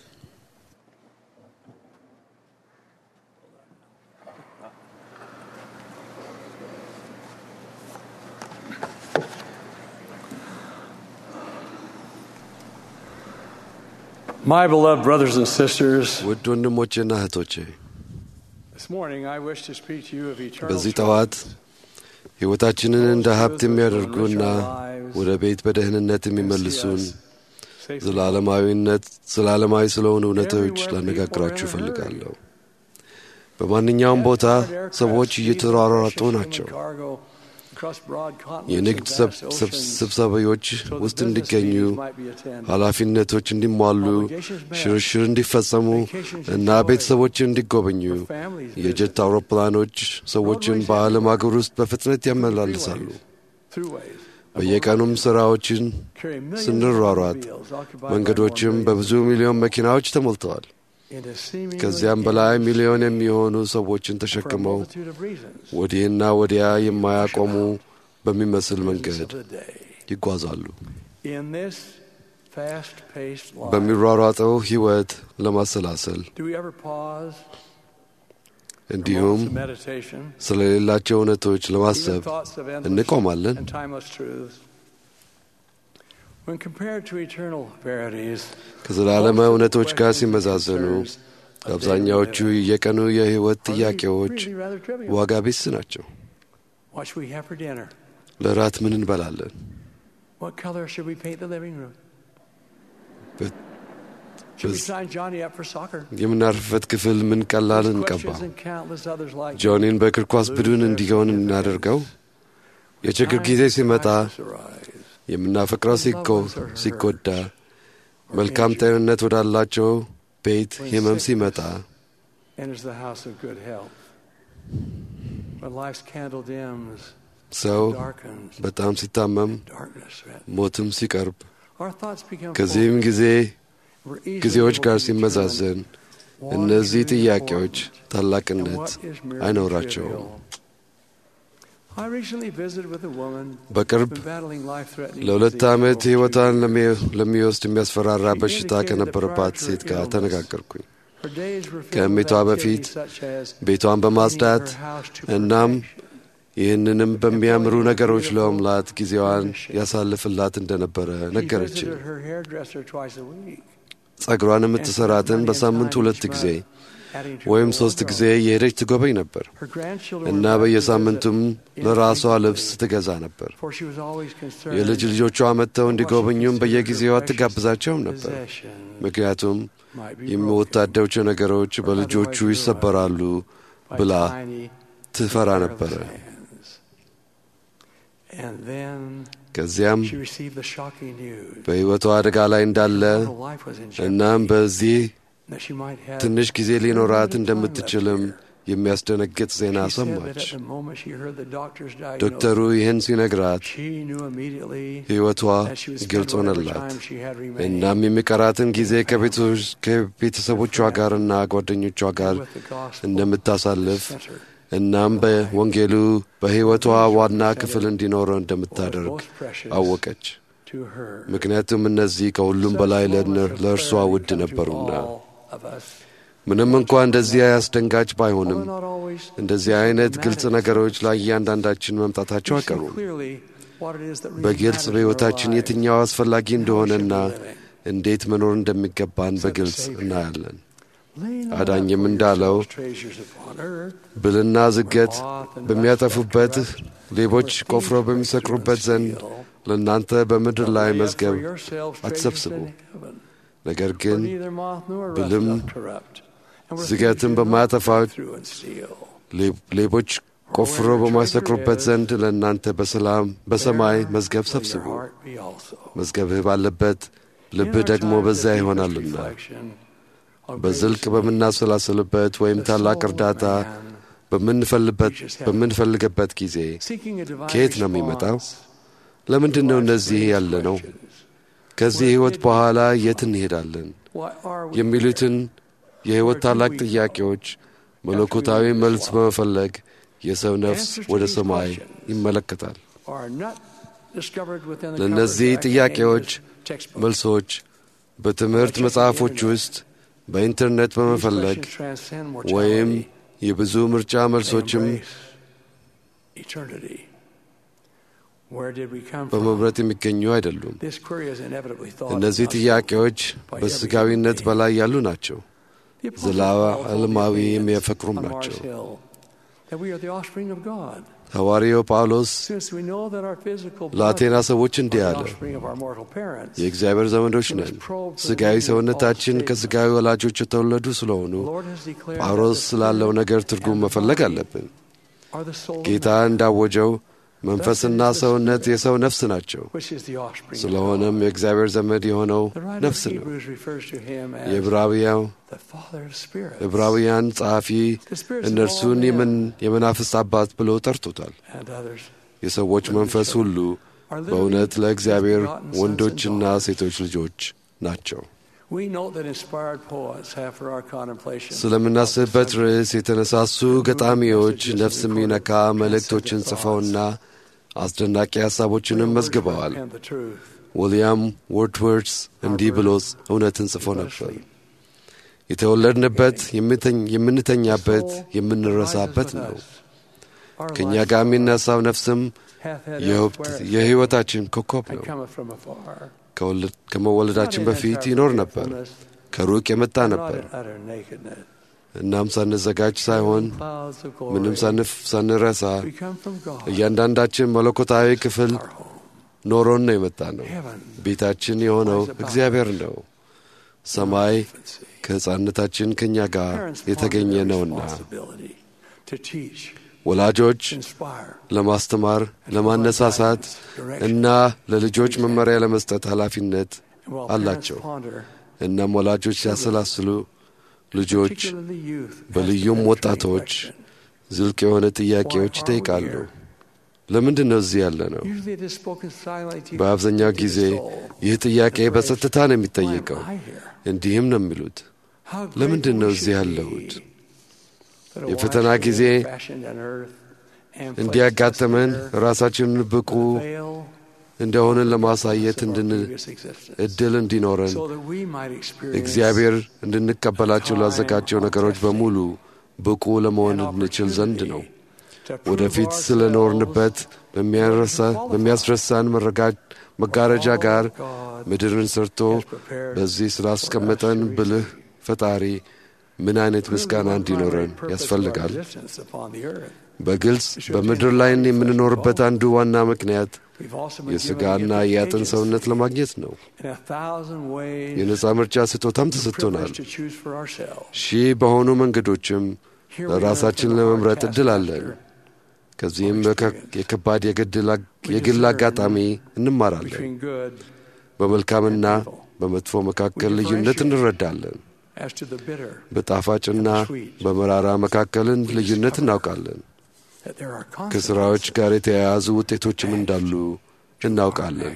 My beloved brothers and sisters, ውድ ወንድሞቼና እህቶቼ this morning I wish to speak to you of eternal በዚህ truth. ጠዋት ሕይወታችንን እንደ ሀብት የሚያደርጉና ወደ ቤት በደህንነት የሚመልሱን ዘላለማዊነት ዘላለማዊ ስለሆኑ እውነቶች ላነጋግራችሁ እፈልጋለሁ። በማንኛውም ቦታ ሰዎች እየተሯሯጡ ናቸው። የንግድ ሰብ- ሰብ- ስብሰባዎች ውስጥ እንዲገኙ፣ ኃላፊነቶች እንዲሟሉ፣ ሽርሽር እንዲፈጸሙ እና ቤተሰቦች እንዲጎበኙ የጀት አውሮፕላኖች ሰዎችን በዓለም አገር ውስጥ በፍጥነት ያመላልሳሉ። በየቀኑም ሥራዎችን ስንሯሯጥ መንገዶችም በብዙ ሚሊዮን መኪናዎች ተሞልተዋል። ከዚያም በላይ ሚሊዮን የሚሆኑ ሰዎችን ተሸክመው ወዲህና ወዲያ የማያቆሙ በሚመስል መንገድ ይጓዛሉ። In this fast-paced life, በሚሯሯጠው ሕይወት ለማሰላሰል do we ever pause እንዲሁም for meditation, ስለሌላቸው እውነቶች ለማሰብ even thoughts of endless እንቆማለን? and timeless truths? When compared to eternal verities, ከዘላለማዊ እውነቶች ጋር ሲመዛዘኑ አብዛኛዎቹ የቀኑ የሕይወት are they ጥያቄዎች really rather trivial? ዋጋ ቢስ ናቸው። What should we have for dinner? ለራት ምን እንበላለን? What color should we paint the living room? በ- Should we በዝ- sign Johnny up for soccer? የምናርፍበት ክፍል ምን ቀላል These እንቀባ? questions and countless others like them ጆኒን በእግር ኳስ ቡድን እንዲሆን እናደርገው? የችግር ጊዜ ሲመጣ የምናፈቅረው ሲኮ- ሲጎዳ፣ መልካም ጤንነት ወዳላቸው ቤት ህመም ሲመጣ፣ enters the house of good health. When life's candle dims, ሰው darkens, በጣም ሲታመም፣ darkness threatens. ሞትም ሲቀርብ፣ Our thoughts become ከዚህም full. ጊዜ We're easily ጊዜዎች able ጋር to ሲመዛዘን determine what እነዚህ is really ጥያቄዎች important and ታላቅነት what is merely አይኖራቸውም። trivial. I recently visited with a woman በቅርብ who's been battling life-threatening ለሁለት disease ዓመት for over ሕይወቷን two ለሚ- ለሚወስድ የሚያስፈራራ She በሽታ indicated that ከነበረባት prior to ሴት her ጋር illness, ተነጋገርኩኝ። Her days were filled ከእሜቷ with በፊት activities such as ቤቷን በማጽዳት cleaning her house to እናም perfection. ይህንንም በሚያምሩ ነገሮች ለመምላት ጊዜዋን ያሳልፍላት እንደነበረ She ነገረችን። visited her hairdresser twice a week, ጸጉሯን የምትሰራትን በሳምንት ሁለት ጊዜ ወይም ሶስት ጊዜ የሄደች ትጎበኝ ነበር Her grandchildren እና were back to በየሳምንቱም visit ለራሷ infrequently, ልብስ ትገዛ ነበር። for she was always concerned የልጅ ልጆቿ መጥተው እንዲጎበኙም በየጊዜዋ አትጋብዛቸውም ነበር። possessions ምክንያቱም might be broken የሚወታደቸው ነገሮች በልጆቹ ይሰበራሉ by ብላ tiny, ትፈራ ነበረ። careless hands. And then ከዚያም she received the shocking news በሕይወቷ አደጋ ላይ እንዳለ her life was in እናም jeopardy, በዚህ that she might have ትንሽ ጊዜ ሊኖራት limited time እንደምትችልም left here. የሚያስደነግጥ ዜና She said that ሰማች። at the moment she heard the doctor's ዶክተሩ diagnosis, ይህን ሲነግራት she knew immediately ሕይወቷ that she would spend ግልጽ whatever ሆነላት። time she had remaining እናም የሚቀራትን ጊዜ ከቤቶች- ከቤተሰቦቿ ጋርና ጓደኞቿ ጋር with the gospel እንደምታሳልፍ center. እናም በወንጌሉ በሕይወቷ ዋና ክፍል እንዲኖረው እንደምታደርግ most precious አወቀች። to her. ምክንያቱም እነዚህ ከሁሉም በላይ ለእነ- ለእርሷ ውድ ነበሩና። all of us. ምንም እንኳ እንደዚህ አስደንጋጭ ባይሆንም Although not always እንደዚህ አይነት ግልጽ ነገሮች ላይ እያንዳንዳችን መምጣታቸው we see አይቀሩም። clearly what it is that really በግልጽ matters in our በሕይወታችን lives. የትኛው አስፈላጊ እንደሆነና How we should be living. እንዴት መኖር እንደሚገባን በግልጽ እናያለን። Laying up አዳኝም for እንዳለው yourselves treasures upon earth, ብልና ዝገት በሚያጠፉበት ሌቦች ቆፍረው በሚሰቅሩበት ዘንድ ለእናንተ በምድር ላይ መዝገብ አትሰብስቡ፣ ነገር ግን ብልም ዝገትን በማያጠፋው ሌቦች ቆፍሮ በማይሰቅሩበት ዘንድ ለእናንተ በሰላም በሰማይ መዝገብ ሰብስቡ። መዝገብህ ባለበት ልብህ ደግሞ በዚያ ይሆናልና። በዝልቅ በምናሰላስልበት ወይም ታላቅ እርዳታ በምንፈልግበት ጊዜ ከየት ነው የሚመጣው? ለምንድን ነው እነዚህ ያለ ነው? ከዚህ ሕይወት በኋላ የት እንሄዳለን? የሚሉትን የሕይወት ታላቅ ጥያቄዎች መለኮታዊ መልስ በመፈለግ የሰው ነፍስ ወደ ሰማይ ይመለከታል። ለእነዚህ ጥያቄዎች መልሶች በትምህርት መጽሐፎች ውስጥ በኢንተርኔት በመፈለግ ወይም የብዙ ምርጫ መልሶችም በመምረጥ የሚገኙ አይደሉም። እነዚህ ጥያቄዎች በሥጋዊነት በላይ ያሉ ናቸው። ዘላለማዊ የሚያፈቅሩም ናቸው። ሐዋርያው ጳውሎስ ለአቴና ሰዎች እንዲህ አለ፣ የእግዚአብሔር ዘመዶች ነን። ሥጋዊ ሰውነታችን ከሥጋዊ ወላጆች የተወለዱ ስለሆኑ ጳውሎስ ስላለው ነገር ትርጉም መፈለግ አለብን። ጌታ እንዳወጀው መንፈስና ሰውነት የሰው ነፍስ ናቸው። ስለሆነም የእግዚአብሔር ዘመድ የሆነው ነፍስ ነው። የዕብራውያው ዕብራውያን ጸሐፊ እነርሱን የመናፍስት አባት ብሎ ጠርቶታል። የሰዎች መንፈስ ሁሉ በእውነት ለእግዚአብሔር ወንዶችና ሴቶች ልጆች ናቸው። ስለምናስብበት ርዕስ የተነሳሱ ገጣሚዎች ነፍስ የሚነካ መልእክቶችን ጽፈውና አስደናቂ ሐሳቦችንም መዝግበዋል። ዊልያም ወርድወርስ እንዲህ ብሎ እውነትን ጽፎ ነበር። የተወለድንበት፣ የምንተኛበት፣ የምንረሳበት ነው። ከእኛ ጋር የሚነሳው ነፍስም የሕይወታችን ኮከብ ነው። ከመወለዳችን በፊት ይኖር ነበር፣ ከሩቅ የመጣ ነበር። እናም ሳንዘጋጅ ሳይሆን ምንም ሳንረሳ እያንዳንዳችን መለኮታዊ ክፍል ኖሮን ነው የመጣ ነው። ቤታችን የሆነው እግዚአብሔር ነው። ሰማይ ከሕፃንነታችን ከእኛ ጋር የተገኘ ነውና ወላጆች ለማስተማር፣ ለማነሳሳት እና ለልጆች መመሪያ ለመስጠት ኃላፊነት አላቸው። እናም ወላጆች ሲያሰላስሉ ልጆች በልዩም ወጣቶች ዝልቅ የሆነ ጥያቄዎች ይጠይቃሉ። ለምንድን ነው እዚህ ያለ ነው? በአብዛኛው ጊዜ ይህ ጥያቄ በጸጥታ ነው የሚጠየቀው። እንዲህም ነው የሚሉት፣ ለምንድን ነው እዚህ ያለሁት? የፈተና ጊዜ እንዲያጋጥመን ራሳችንን ብቁ እንደሆንን ለማሳየት እድል እንዲኖረን እግዚአብሔር እንድንቀበላቸው ላዘጋጀው ነገሮች በሙሉ ብቁ ለመሆን እንችል ዘንድ ነው። ወደፊት ስለ ኖርንበት በሚያስረሳን መጋረጃ ጋር ምድርን ሰርቶ በዚህ ስላስቀመጠን ብልህ ፈጣሪ ምን አይነት ምስጋና እንዲኖረን ያስፈልጋል። በግልጽ በምድር ላይ የምንኖርበት አንዱ ዋና ምክንያት የሥጋና የአጥን ሰውነት ለማግኘት ነው። የነጻ ምርጫ ስጦታም ተሰጥቶናል። ሺህ በሆኑ መንገዶችም ለራሳችን ለመምረጥ ዕድል አለን። ከዚህም የከባድ የግል አጋጣሚ እንማራለን። በመልካምና በመጥፎ መካከል ልዩነት እንረዳለን። በጣፋጭና በመራራ መካከልን ልዩነት እናውቃለን። ከሥራዎች ጋር የተያያዙ ውጤቶችም እንዳሉ እናውቃለን።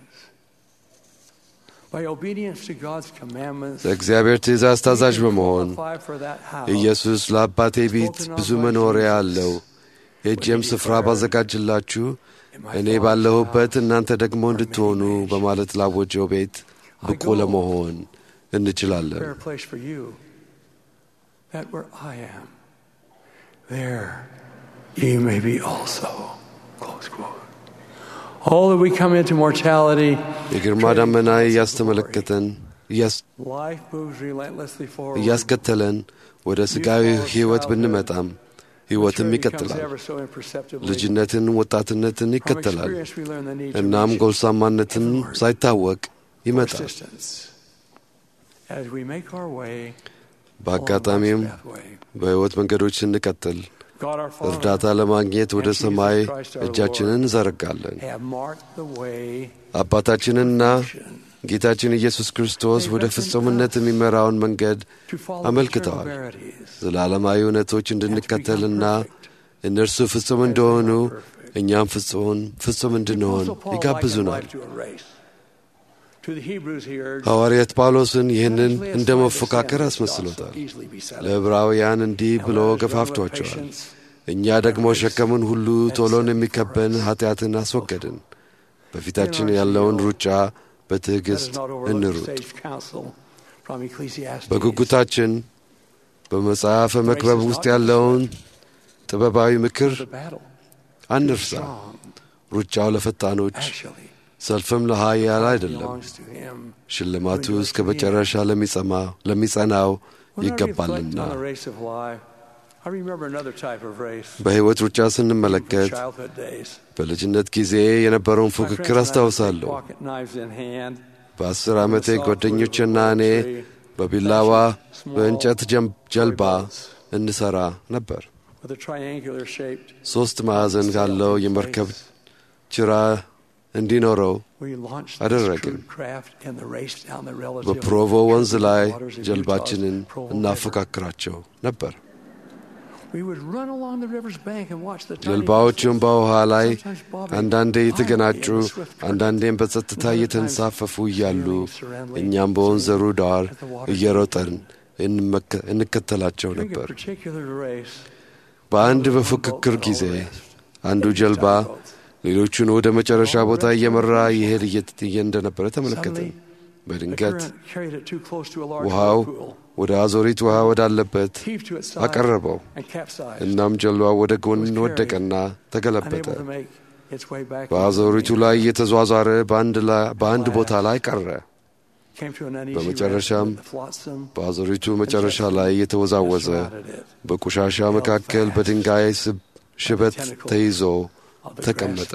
ለእግዚአብሔር ትእዛዝ ታዛዥ በመሆን ኢየሱስ ለአባቴ ቤት ብዙ መኖሪያ አለው፣ ሄጄም ስፍራ ባዘጋጅላችሁ እኔ ባለሁበት እናንተ ደግሞ እንድትሆኑ በማለት ላወጀው ቤት ብቁ ለመሆን እንችላለን። ye may be also. Close quote. All that we come into mortality, የግርማ ደመና እያስተመለከተን life moves relentlessly forward. እያስከተለን ወደ ሥጋዊ ሕይወት ብንመጣም ሕይወትም ይቀጥላል። ልጅነትን፣ ወጣትነትን ይከተላል። እናም ጎልማሳነትን ሳይታወቅ ይመጣል። በአጋጣሚም በሕይወት መንገዶች ስንቀጥል እርዳታ ለማግኘት ወደ ሰማይ እጃችንን እንዘረጋለን። አባታችንና ጌታችን ኢየሱስ ክርስቶስ ወደ ፍጹምነት የሚመራውን መንገድ አመልክተዋል። ዘላለማዊ እውነቶች እንድንከተልና እነርሱ ፍጹም እንደሆኑ እኛም ፍጹም ፍጹም እንድንሆን ይጋብዙናል። ሐዋርያት ጳውሎስን ይህንን እንደ መፎካከር አስመስሎታል። ለዕብራውያን እንዲህ ብሎ ገፋፍቷቸዋል። እኛ ደግሞ ሸከሙን ሁሉ ቶሎን የሚከበን ኀጢአትን አስወገድን፣ በፊታችን ያለውን ሩጫ በትዕግሥት እንሩጥ። በጉጉታችን በመጽሐፈ መክበብ ውስጥ ያለውን ጥበባዊ ምክር አንርሳ። ሩጫው ለፈጣኖች ሰልፍም ለኃያል አይደለም። ሽልማቱ እስከ መጨረሻ ለሚጸናው ይገባልና። በሕይወት ሩጫ ስንመለከት በልጅነት ጊዜ የነበረውን ፉክክር አስታውሳለሁ። በአስር ዓመቴ ጓደኞችና እኔ በቢላዋ በእንጨት ጀልባ እንሠራ ነበር። ሦስት ማዕዘን ካለው የመርከብ ጭራ እንዲኖረው አደረግን። በፕሮቮ ወንዝ ላይ ጀልባችንን እናፎካክራቸው ነበር። ጀልባዎቹም በውሃ ላይ አንዳንዴ የተገናጩ፣ አንዳንዴም በጸጥታ እየተንሳፈፉ እያሉ እኛም በወንዘሩ ዳር እየሮጠን እንከተላቸው ነበር። በአንድ በፉክክር ጊዜ አንዱ ጀልባ ሌሎቹን ወደ መጨረሻ ቦታ እየመራ ይሄድ እየ እንደነበረ ተመለከትን። በድንገት ውሃው ወደ አዞሪት ውሃ ወዳለበት አቀረበው። እናም ጀልባ ወደ ጎን ወደቀና ተገለበጠ። በአዞሪቱ ላይ እየተዟዟረ በአንድ ቦታ ላይ ቀረ። በመጨረሻም በአዞሪቱ መጨረሻ ላይ እየተወዛወዘ በቆሻሻ መካከል በድንጋይ ሽበት ተይዞ ተቀመጠ።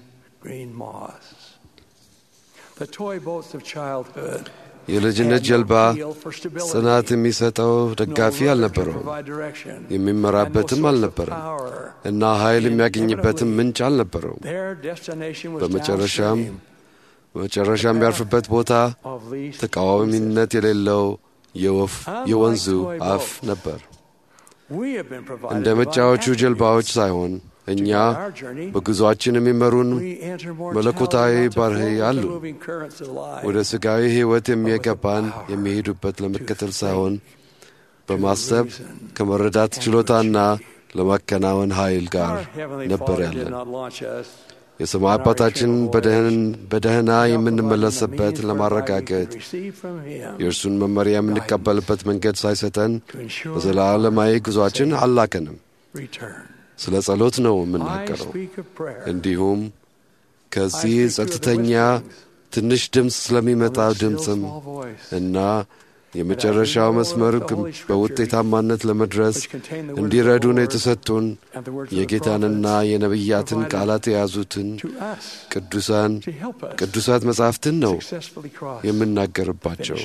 የልጅነት ጀልባ ጽናት የሚሰጠው ደጋፊ አልነበረውም፣ የሚመራበትም አልነበረም እና ኃይል የሚያገኝበትም ምንጭ አልነበረውም። በመጨረሻም በመጨረሻ የሚያርፍበት ቦታ ተቃዋሚነት የሌለው የወንዙ አፍ ነበር። እንደ መጫዎቹ ጀልባዎች ሳይሆን እኛ በጉዞአችን የሚመሩን መለኮታዊ ባርህ አሉ። ወደ ሥጋዊ ሕይወት የሚገባን የሚሄዱበት ለመከተል ሳይሆን በማሰብ ከመረዳት ችሎታና ለማከናወን ኃይል ጋር ነበር ያለን። የሰማይ አባታችን በደህና የምንመለስበት ለማረጋገጥ የእርሱን መመሪያ የምንቀበልበት መንገድ ሳይሰጠን በዘላለማዊ ጉዞአችን አላከንም። ስለ ጸሎት ነው የምናገረው። እንዲሁም ከዚህ ጸጥተኛ ትንሽ ድምፅ ስለሚመጣ ድምፅም እና የመጨረሻው መስመር በውጤታማነት ለመድረስ እንዲረዱን የተሰጡን የጌታንና የነቢያትን ቃላት የያዙትን ቅዱሳን ቅዱሳት መጻሕፍትን ነው የምናገርባቸው።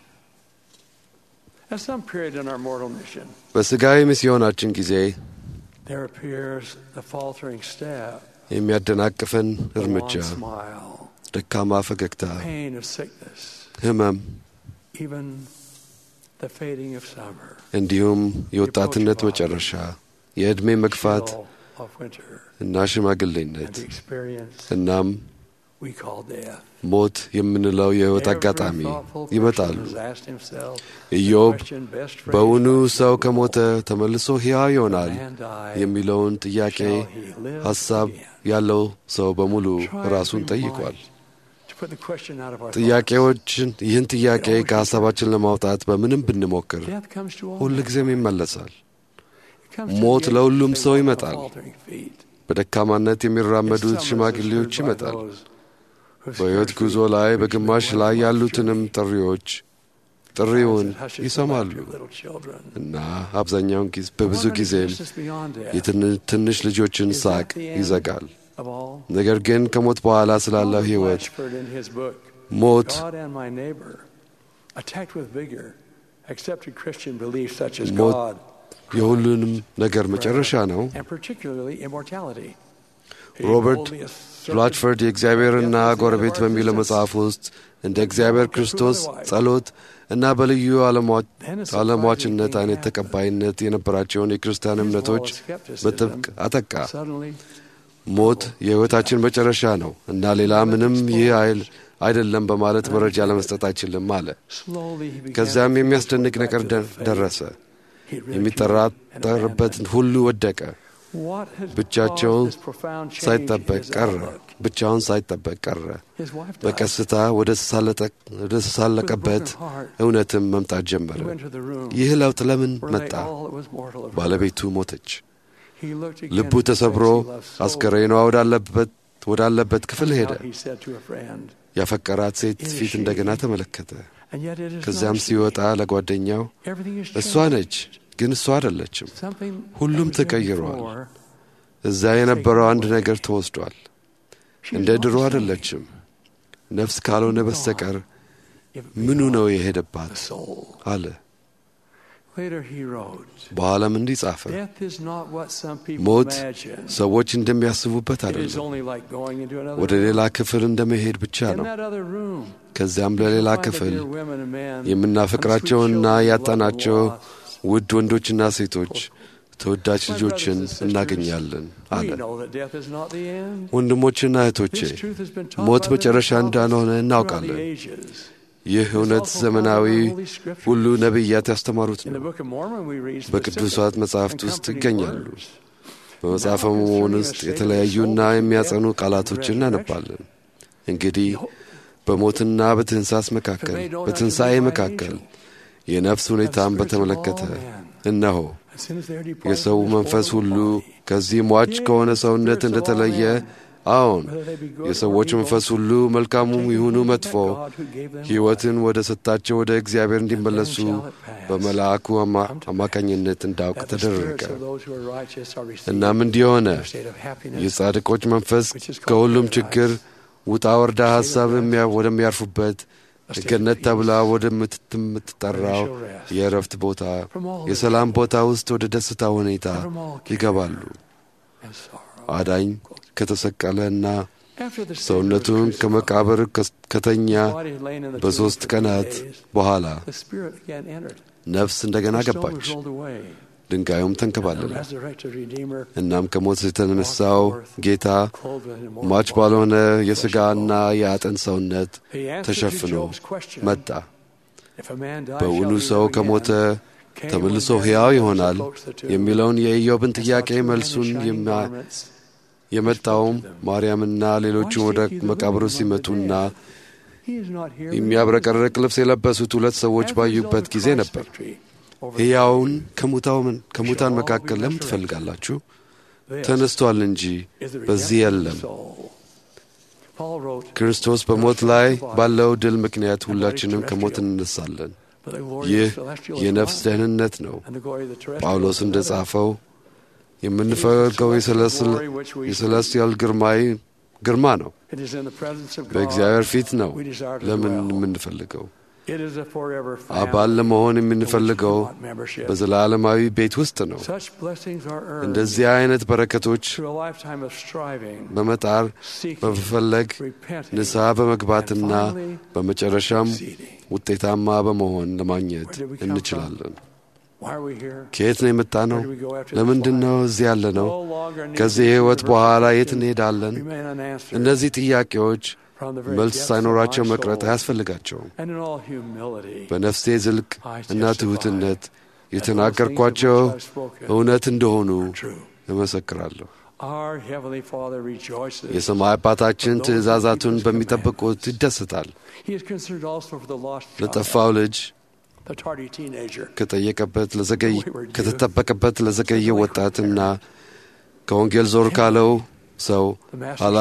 በሥጋዊ ሚስዮናችን ጊዜ የሚያደናቅፈን እርምጃ፣ ደካማ ፈገግታ፣ ሕመም እንዲሁም የወጣትነት መጨረሻ፣ የዕድሜ መግፋት እና ሽማግሌነት እናም ሞት የምንለው የሕይወት አጋጣሚ ይመጣሉ። ኢዮብ በውኑ ሰው ከሞተ ተመልሶ ሕያው ይሆናል የሚለውን ጥያቄ ሐሳብ ያለው ሰው በሙሉ ራሱን ጠይቋል። ጥያቄዎችን ይህን ጥያቄ ከሐሳባችን ለማውጣት በምንም ብንሞክር ሁልጊዜም ይመለሳል። ሞት ለሁሉም ሰው ይመጣል። በደካማነት የሚራመዱት ሽማግሌዎች ይመጣል። በሕይወት ጉዞ ላይ በግማሽ ላይ ያሉትንም ጥሪዎች ጥሪውን ይሰማሉ እና አብዛኛውን ጊዜ በብዙ ጊዜም የትንሽ ልጆችን ሳቅ ይዘጋል። ነገር ግን ከሞት በኋላ ስላለው ሕይወት ሞት ሞት የሁሉንም ነገር መጨረሻ ነው። ሮበርት ብላችፈርድ የእግዚአብሔርና ጎረቤት በሚለው መጽሐፍ ውስጥ እንደ እግዚአብሔር ክርስቶስ ጸሎት እና በልዩ ዓለሟችነት አይነት ተቀባይነት የነበራቸውን የክርስቲያን እምነቶች በጥብቅ አጠቃ። ሞት የሕይወታችን መጨረሻ ነው እና ሌላ ምንም ይህ አይል አይደለም በማለት መረጃ ለመስጠት አይችልም አለ። ከዚያም የሚያስደንቅ ነገር ደረሰ። የሚጠራጠርበትን ሁሉ ወደቀ። ብቻቸውን ሳይጠበቅ ቀረ። ብቻውን ሳይጠበቅ ቀረ። በቀስታ ወደ ተሳለቀበት እውነትም መምጣት ጀመረ። ይህ ለውጥ ለምን መጣ? ባለቤቱ ሞተች። ልቡ ተሰብሮ አስከሬኗ ወዳለበት ክፍል ሄደ። ያፈቀራት ሴት ፊት እንደገና ተመለከተ። ከዚያም ሲወጣ ለጓደኛው እሷ ነች ግን እሷ አይደለችም። ሁሉም ተቀይሯል። እዛ የነበረው አንድ ነገር ተወስዷል። እንደ ድሮ አይደለችም። ነፍስ ካልሆነ በስተቀር ምኑ ነው የሄደባት አለ። በኋላም እንዲህ ጻፈ፣ ሞት ሰዎች እንደሚያስቡበት አይደለም። ወደ ሌላ ክፍል እንደመሄድ ብቻ ነው። ከዚያም ለሌላ ክፍል የምናፈቅራቸውና ያጣናቸው ውድ ወንዶችና ሴቶች ተወዳጅ ልጆችን እናገኛለን አለ። ወንድሞችና እህቶቼ ሞት መጨረሻ እንዳልሆነ እናውቃለን። ይህ እውነት ዘመናዊ ሁሉ ነቢያት ያስተማሩት ነው። በቅዱሳት መጻሕፍት ውስጥ ይገኛሉ። በመጽሐፈ መሆን ውስጥ የተለያዩና የሚያጸኑ ቃላቶችን እናነባለን። እንግዲህ በሞትና በትንሳስ መካከል በትንሣኤ መካከል የነፍስ ሁኔታን በተመለከተ እነሆ የሰው መንፈስ ሁሉ ከዚህ ሟች ከሆነ ሰውነት እንደተለየ፣ አዎን የሰዎች መንፈስ ሁሉ መልካሙም ይሁኑ መጥፎ ሕይወትን ወደ ሰጣቸው ወደ እግዚአብሔር እንዲመለሱ በመልአኩ አማካኝነት እንዳውቅ ተደረገ። እናም እንዲህ ሆነ። የጻድቆች መንፈስ ከሁሉም ችግር ውጣ ወርዳ ሐሳብ ወደሚያርፉበት ገነት ተብላ ወደምትጠራው የእረፍት ቦታ፣ የሰላም ቦታ ውስጥ ወደ ደስታ ሁኔታ ይገባሉ። አዳኝ ከተሰቀለና ሰውነቱን ከመቃብር ከተኛ በሦስት ቀናት በኋላ ነፍስ እንደገና ገባች። ድንጋዩም ተንከባለለ። እናም ከሞት የተነሳው ጌታ ሟች ባልሆነ የሥጋና የአጥንት ሰውነት ተሸፍኖ መጣ። በውኑ ሰው ከሞተ ተመልሶ ሕያው ይሆናል የሚለውን የኢዮብን ጥያቄ መልሱን የመጣውም ማርያምና ሌሎቹም ወደ መቃብሩ ሲመጡና የሚያብረቀርቅ ልብስ የለበሱት ሁለት ሰዎች ባዩበት ጊዜ ነበር። ሕያውን ከሙታን መካከል ለምን ትፈልጋላችሁ? ተነስቷል እንጂ በዚህ የለም። ክርስቶስ በሞት ላይ ባለው ድል ምክንያት ሁላችንም ከሞት እንነሳለን። ይህ የነፍስ ደህንነት ነው። ጳውሎስ እንደ ጻፈው የምንፈልገው የሰለስቲያል ግርማዊ ግርማ ነው። በእግዚአብሔር ፊት ነው ለምን የምንፈልገው አባል ለመሆን የምንፈልገው በዘላለማዊ ቤት ውስጥ ነው። እንደዚህ አይነት በረከቶች በመጣር በመፈለግ ንስሐ በመግባትና በመጨረሻም ውጤታማ በመሆን ለማግኘት እንችላለን። ከየት ነው የመጣ ነው? ለምንድን ነው እዚህ ያለ ነው? ከዚህ ሕይወት በኋላ የት እንሄዳለን? እነዚህ ጥያቄዎች መልስ ሳይኖራቸው መቅረት አያስፈልጋቸውም። በነፍሴ ዝልቅ እና ትሑትነት የተናገርኳቸው እውነት እንደሆኑ እመሰክራለሁ። የሰማይ አባታችን ትእዛዛቱን በሚጠብቁት ይደሰታል። ለጠፋው ልጅ ከጠየቀበት ለዘገይ ከተጠበቀበት ለዘገየ ወጣትና ከወንጌል ዞር ካለው ሰው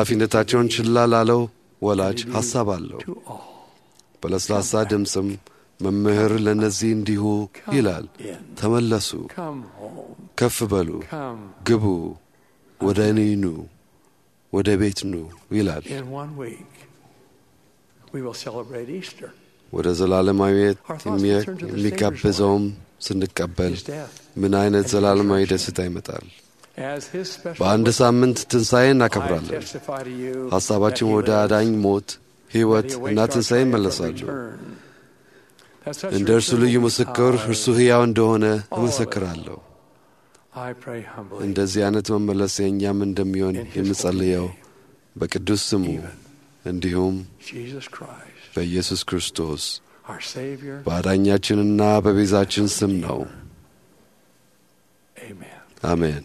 ኃላፊነታቸውን ችላ ላለው ወላጅ ሐሳብ አለው። በለስላሳ ድምፅም መምህር ለእነዚህ እንዲሁ ይላል፣ ተመለሱ፣ Come home. ከፍ በሉ፣ Come. ግቡ፣ ወደ እኔ ኑ፣ ወደ ቤት ኑ ይላል። In one week, we will celebrate Easter. ወደ ዘላለማዊት Our thoughts will turn to the የሚጋብዘውም ስንቀበል His death. ምን አይነት and ዘላለማዊ resurrection. ደስታ ይመጣል። As his special በአንድ witness, ሳምንት ትንሣኤ I እናከብራለን። testify to you ሐሳባችን that he ወደ lives, አዳኝ ሞት፣ ሕይወት that he እና awaits our ትንሣኤ triumphant ይመለሳሉ። return. That such እንደ እርሱ return ልዩ will be ምስክር ours. እርሱ ሕያው እንደሆነ All of it. እመሰክራለሁ። I pray humbly እንደዚህ አይነት መመለስ የእኛም እንደሚሆን in his የምጸልየው holy name, በቅዱስ ስሙ even እንዲሁም Jesus Christ, በኢየሱስ ክርስቶስ our Savior. በአዳኛችንና በቤዛችን ስም ነው። Amen. አሜን።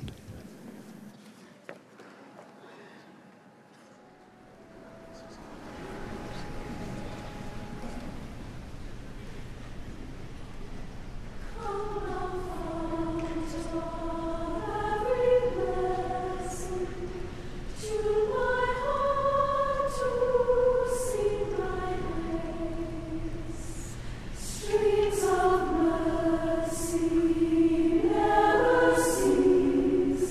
Streams of mercy never cease.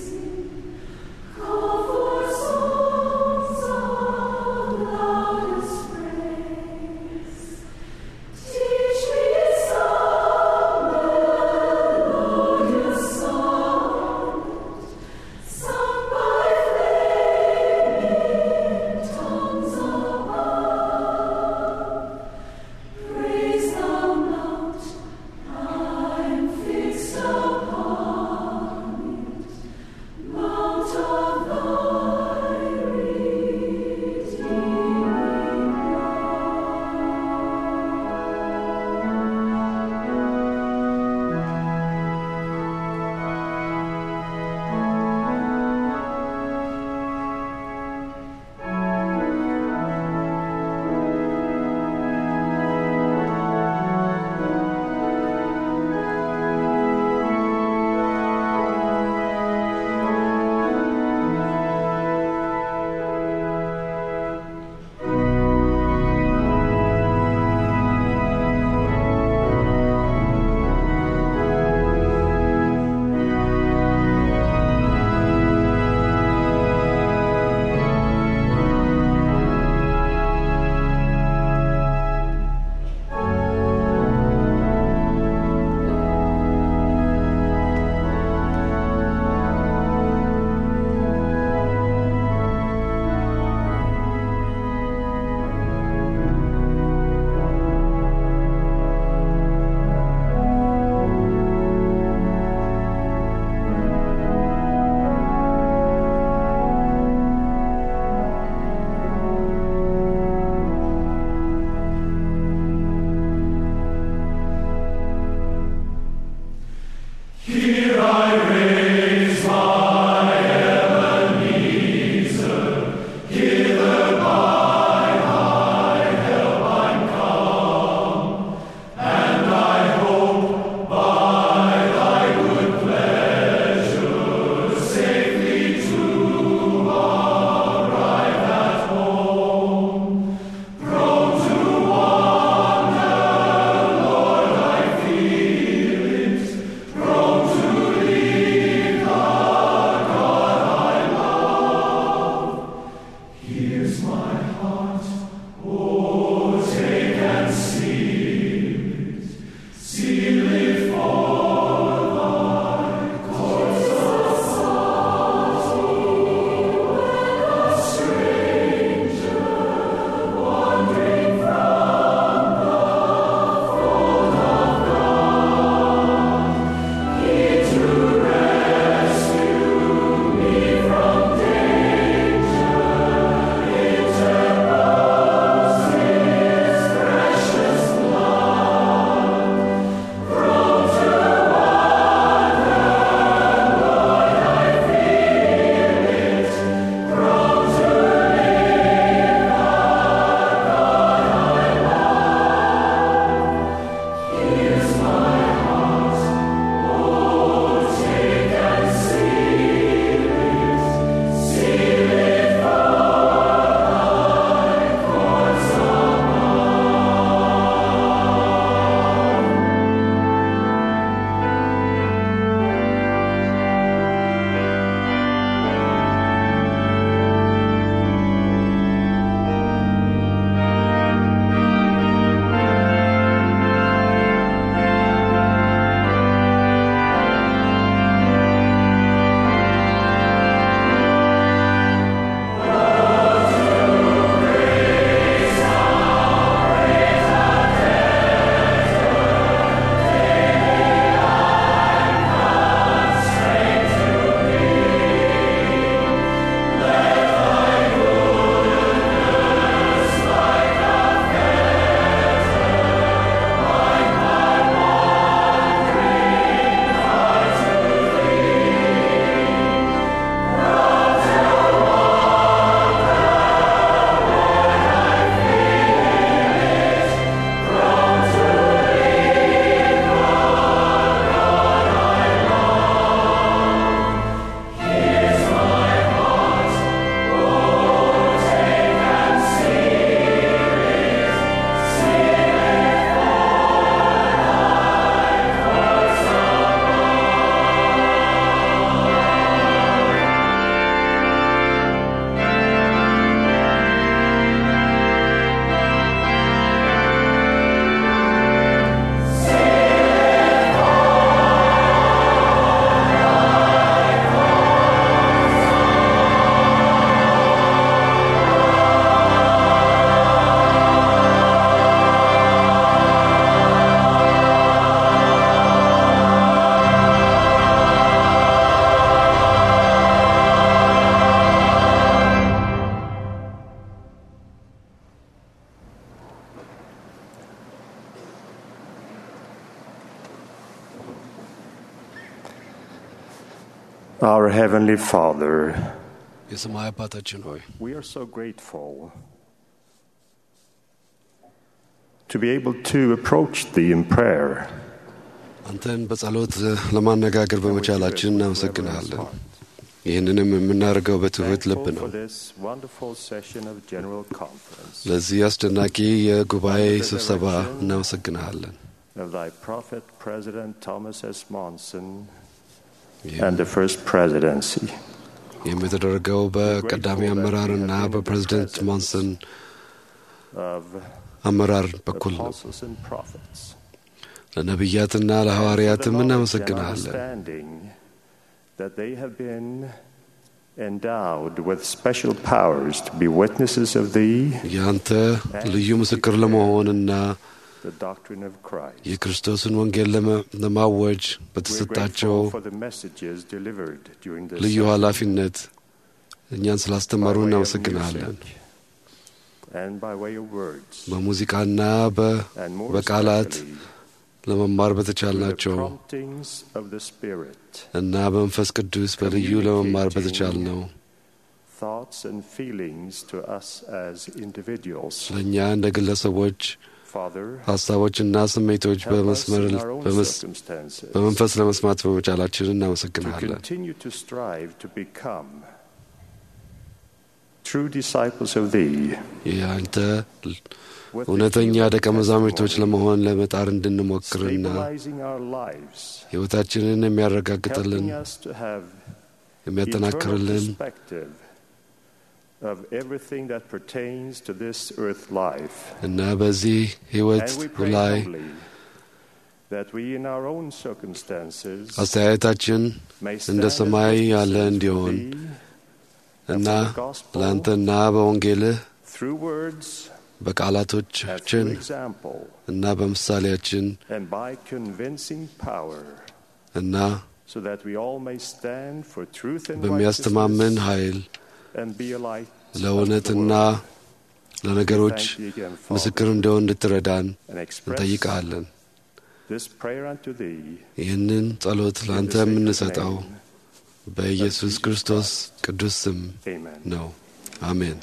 Our Heavenly Father, የሰማይ አባታችን ሆይ we are so grateful to be able to approach Thee in prayer. አንተን በጸሎት ለማነጋገር በመቻላችን እናመሰግንሃለን። ይህንንም የምናደርገው በትሑት ልብ ነው። For this wonderful session of General Conference ለዚህ አስደናቂ የጉባኤ ስብሰባ እናመሰግንሃለን። of Thy Prophet President Thomas S. Monson and the First Presidency. ይህም የተደረገው በቀዳሚ አመራርና በፕሬዚደንት ሞንሰን of አመራር በኩል ነው። apostles and prophets. ለነቢያትና ለሐዋርያትም እናመሰግንሃለን። Understanding that they have been endowed with special powers to be witnesses of Thee, ያንተ ልዩ ምስክር ለመሆንና the doctrine of Christ. የክርስቶስን ወንጌል ለመ- ለማወጅ We're በተሰጣቸው grateful for the messages delivered during this ልዩ session. ኃላፊነት እኛን ስላስተማሩ By way of እናመሰግንሃለን። music And by way of words. በሙዚቃና በ- And more በቃላት especially ለመማር through the በተቻልናቸው promptings of the Spirit, እና በመንፈስ ቅዱስ በልዩ ለመማር በተቻልነው thoughts and feelings to us as individuals. ለእኛ እንደ ግለሰቦች Father, ሀሳቦችና ስሜቶች help us በመስመር in our own በመስ- circumstances በመንፈስ ለመስማት በመቻላችን to እናመሰግናለን። continue to strive to become true disciples of Thee. የአንተ with the እውነተኛ healing ደቀ መዛሙርቶች testimony, ለመሆን ለመጣር እንድንሞክርና stabilizing our lives, ሕይወታችንን የሚያረጋግጥልን helping us to have የሚያጠናክርልን eternal perspective of everything that pertains to this earth life. እና በዚህ ሕይወት And we pray ላይ humbly that we in our own circumstances አስተያየታችን may እንደ stand as ሰማይ ያለ witnesses እንዲሆን for Thee እና and for the gospel ለአንተና በወንጌልህ through words and በቃላቶቻችን through example እና በምሳሌያችን and by convincing power እና so that we all may stand for truth and በሚያስተማምን righteousness ኃይል and be a light unto the ለእውነትና world. ለነገሮች Thank thee again, Father, ምስክር እንደሆን እንድትረዳን and express እንጠይቃለን። this prayer unto thee ይህንን ጸሎት in ለአንተ the sacred የምንሰጠው name በኢየሱስ ክርስቶስ ቅዱስ ስም Amen. ነው። አሜን።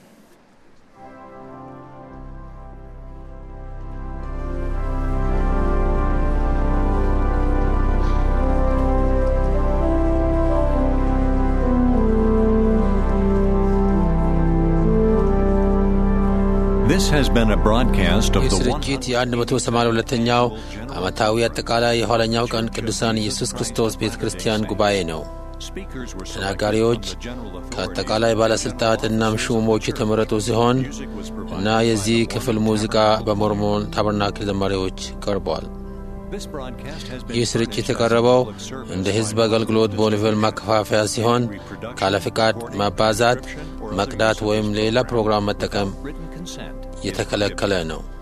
This has been a broadcast of ይህ the ስርጭት የ182ኛው ዓመታዊ አጠቃላይ የኋለኛው ቀን ቅዱሳን ኢየሱስ ክርስቶስ ቤተ ክርስቲያን ጉባኤ ነው። ተናጋሪዎች ከአጠቃላይ ባለሥልጣናት እናም ሹሞች የተመረጡ ሲሆን እና የዚህ ክፍል ሙዚቃ በሞርሞን ታበርናክል ዘማሪዎች ቀርቧል። ይህ ስርጭት የቀረበው እንደ ሕዝብ አገልግሎት በወንጌል ማከፋፈያ ሲሆን ካለ ፍቃድ ማባዛት፣ መቅዳት ወይም ሌላ ፕሮግራም መጠቀም የተከለከለ ነው።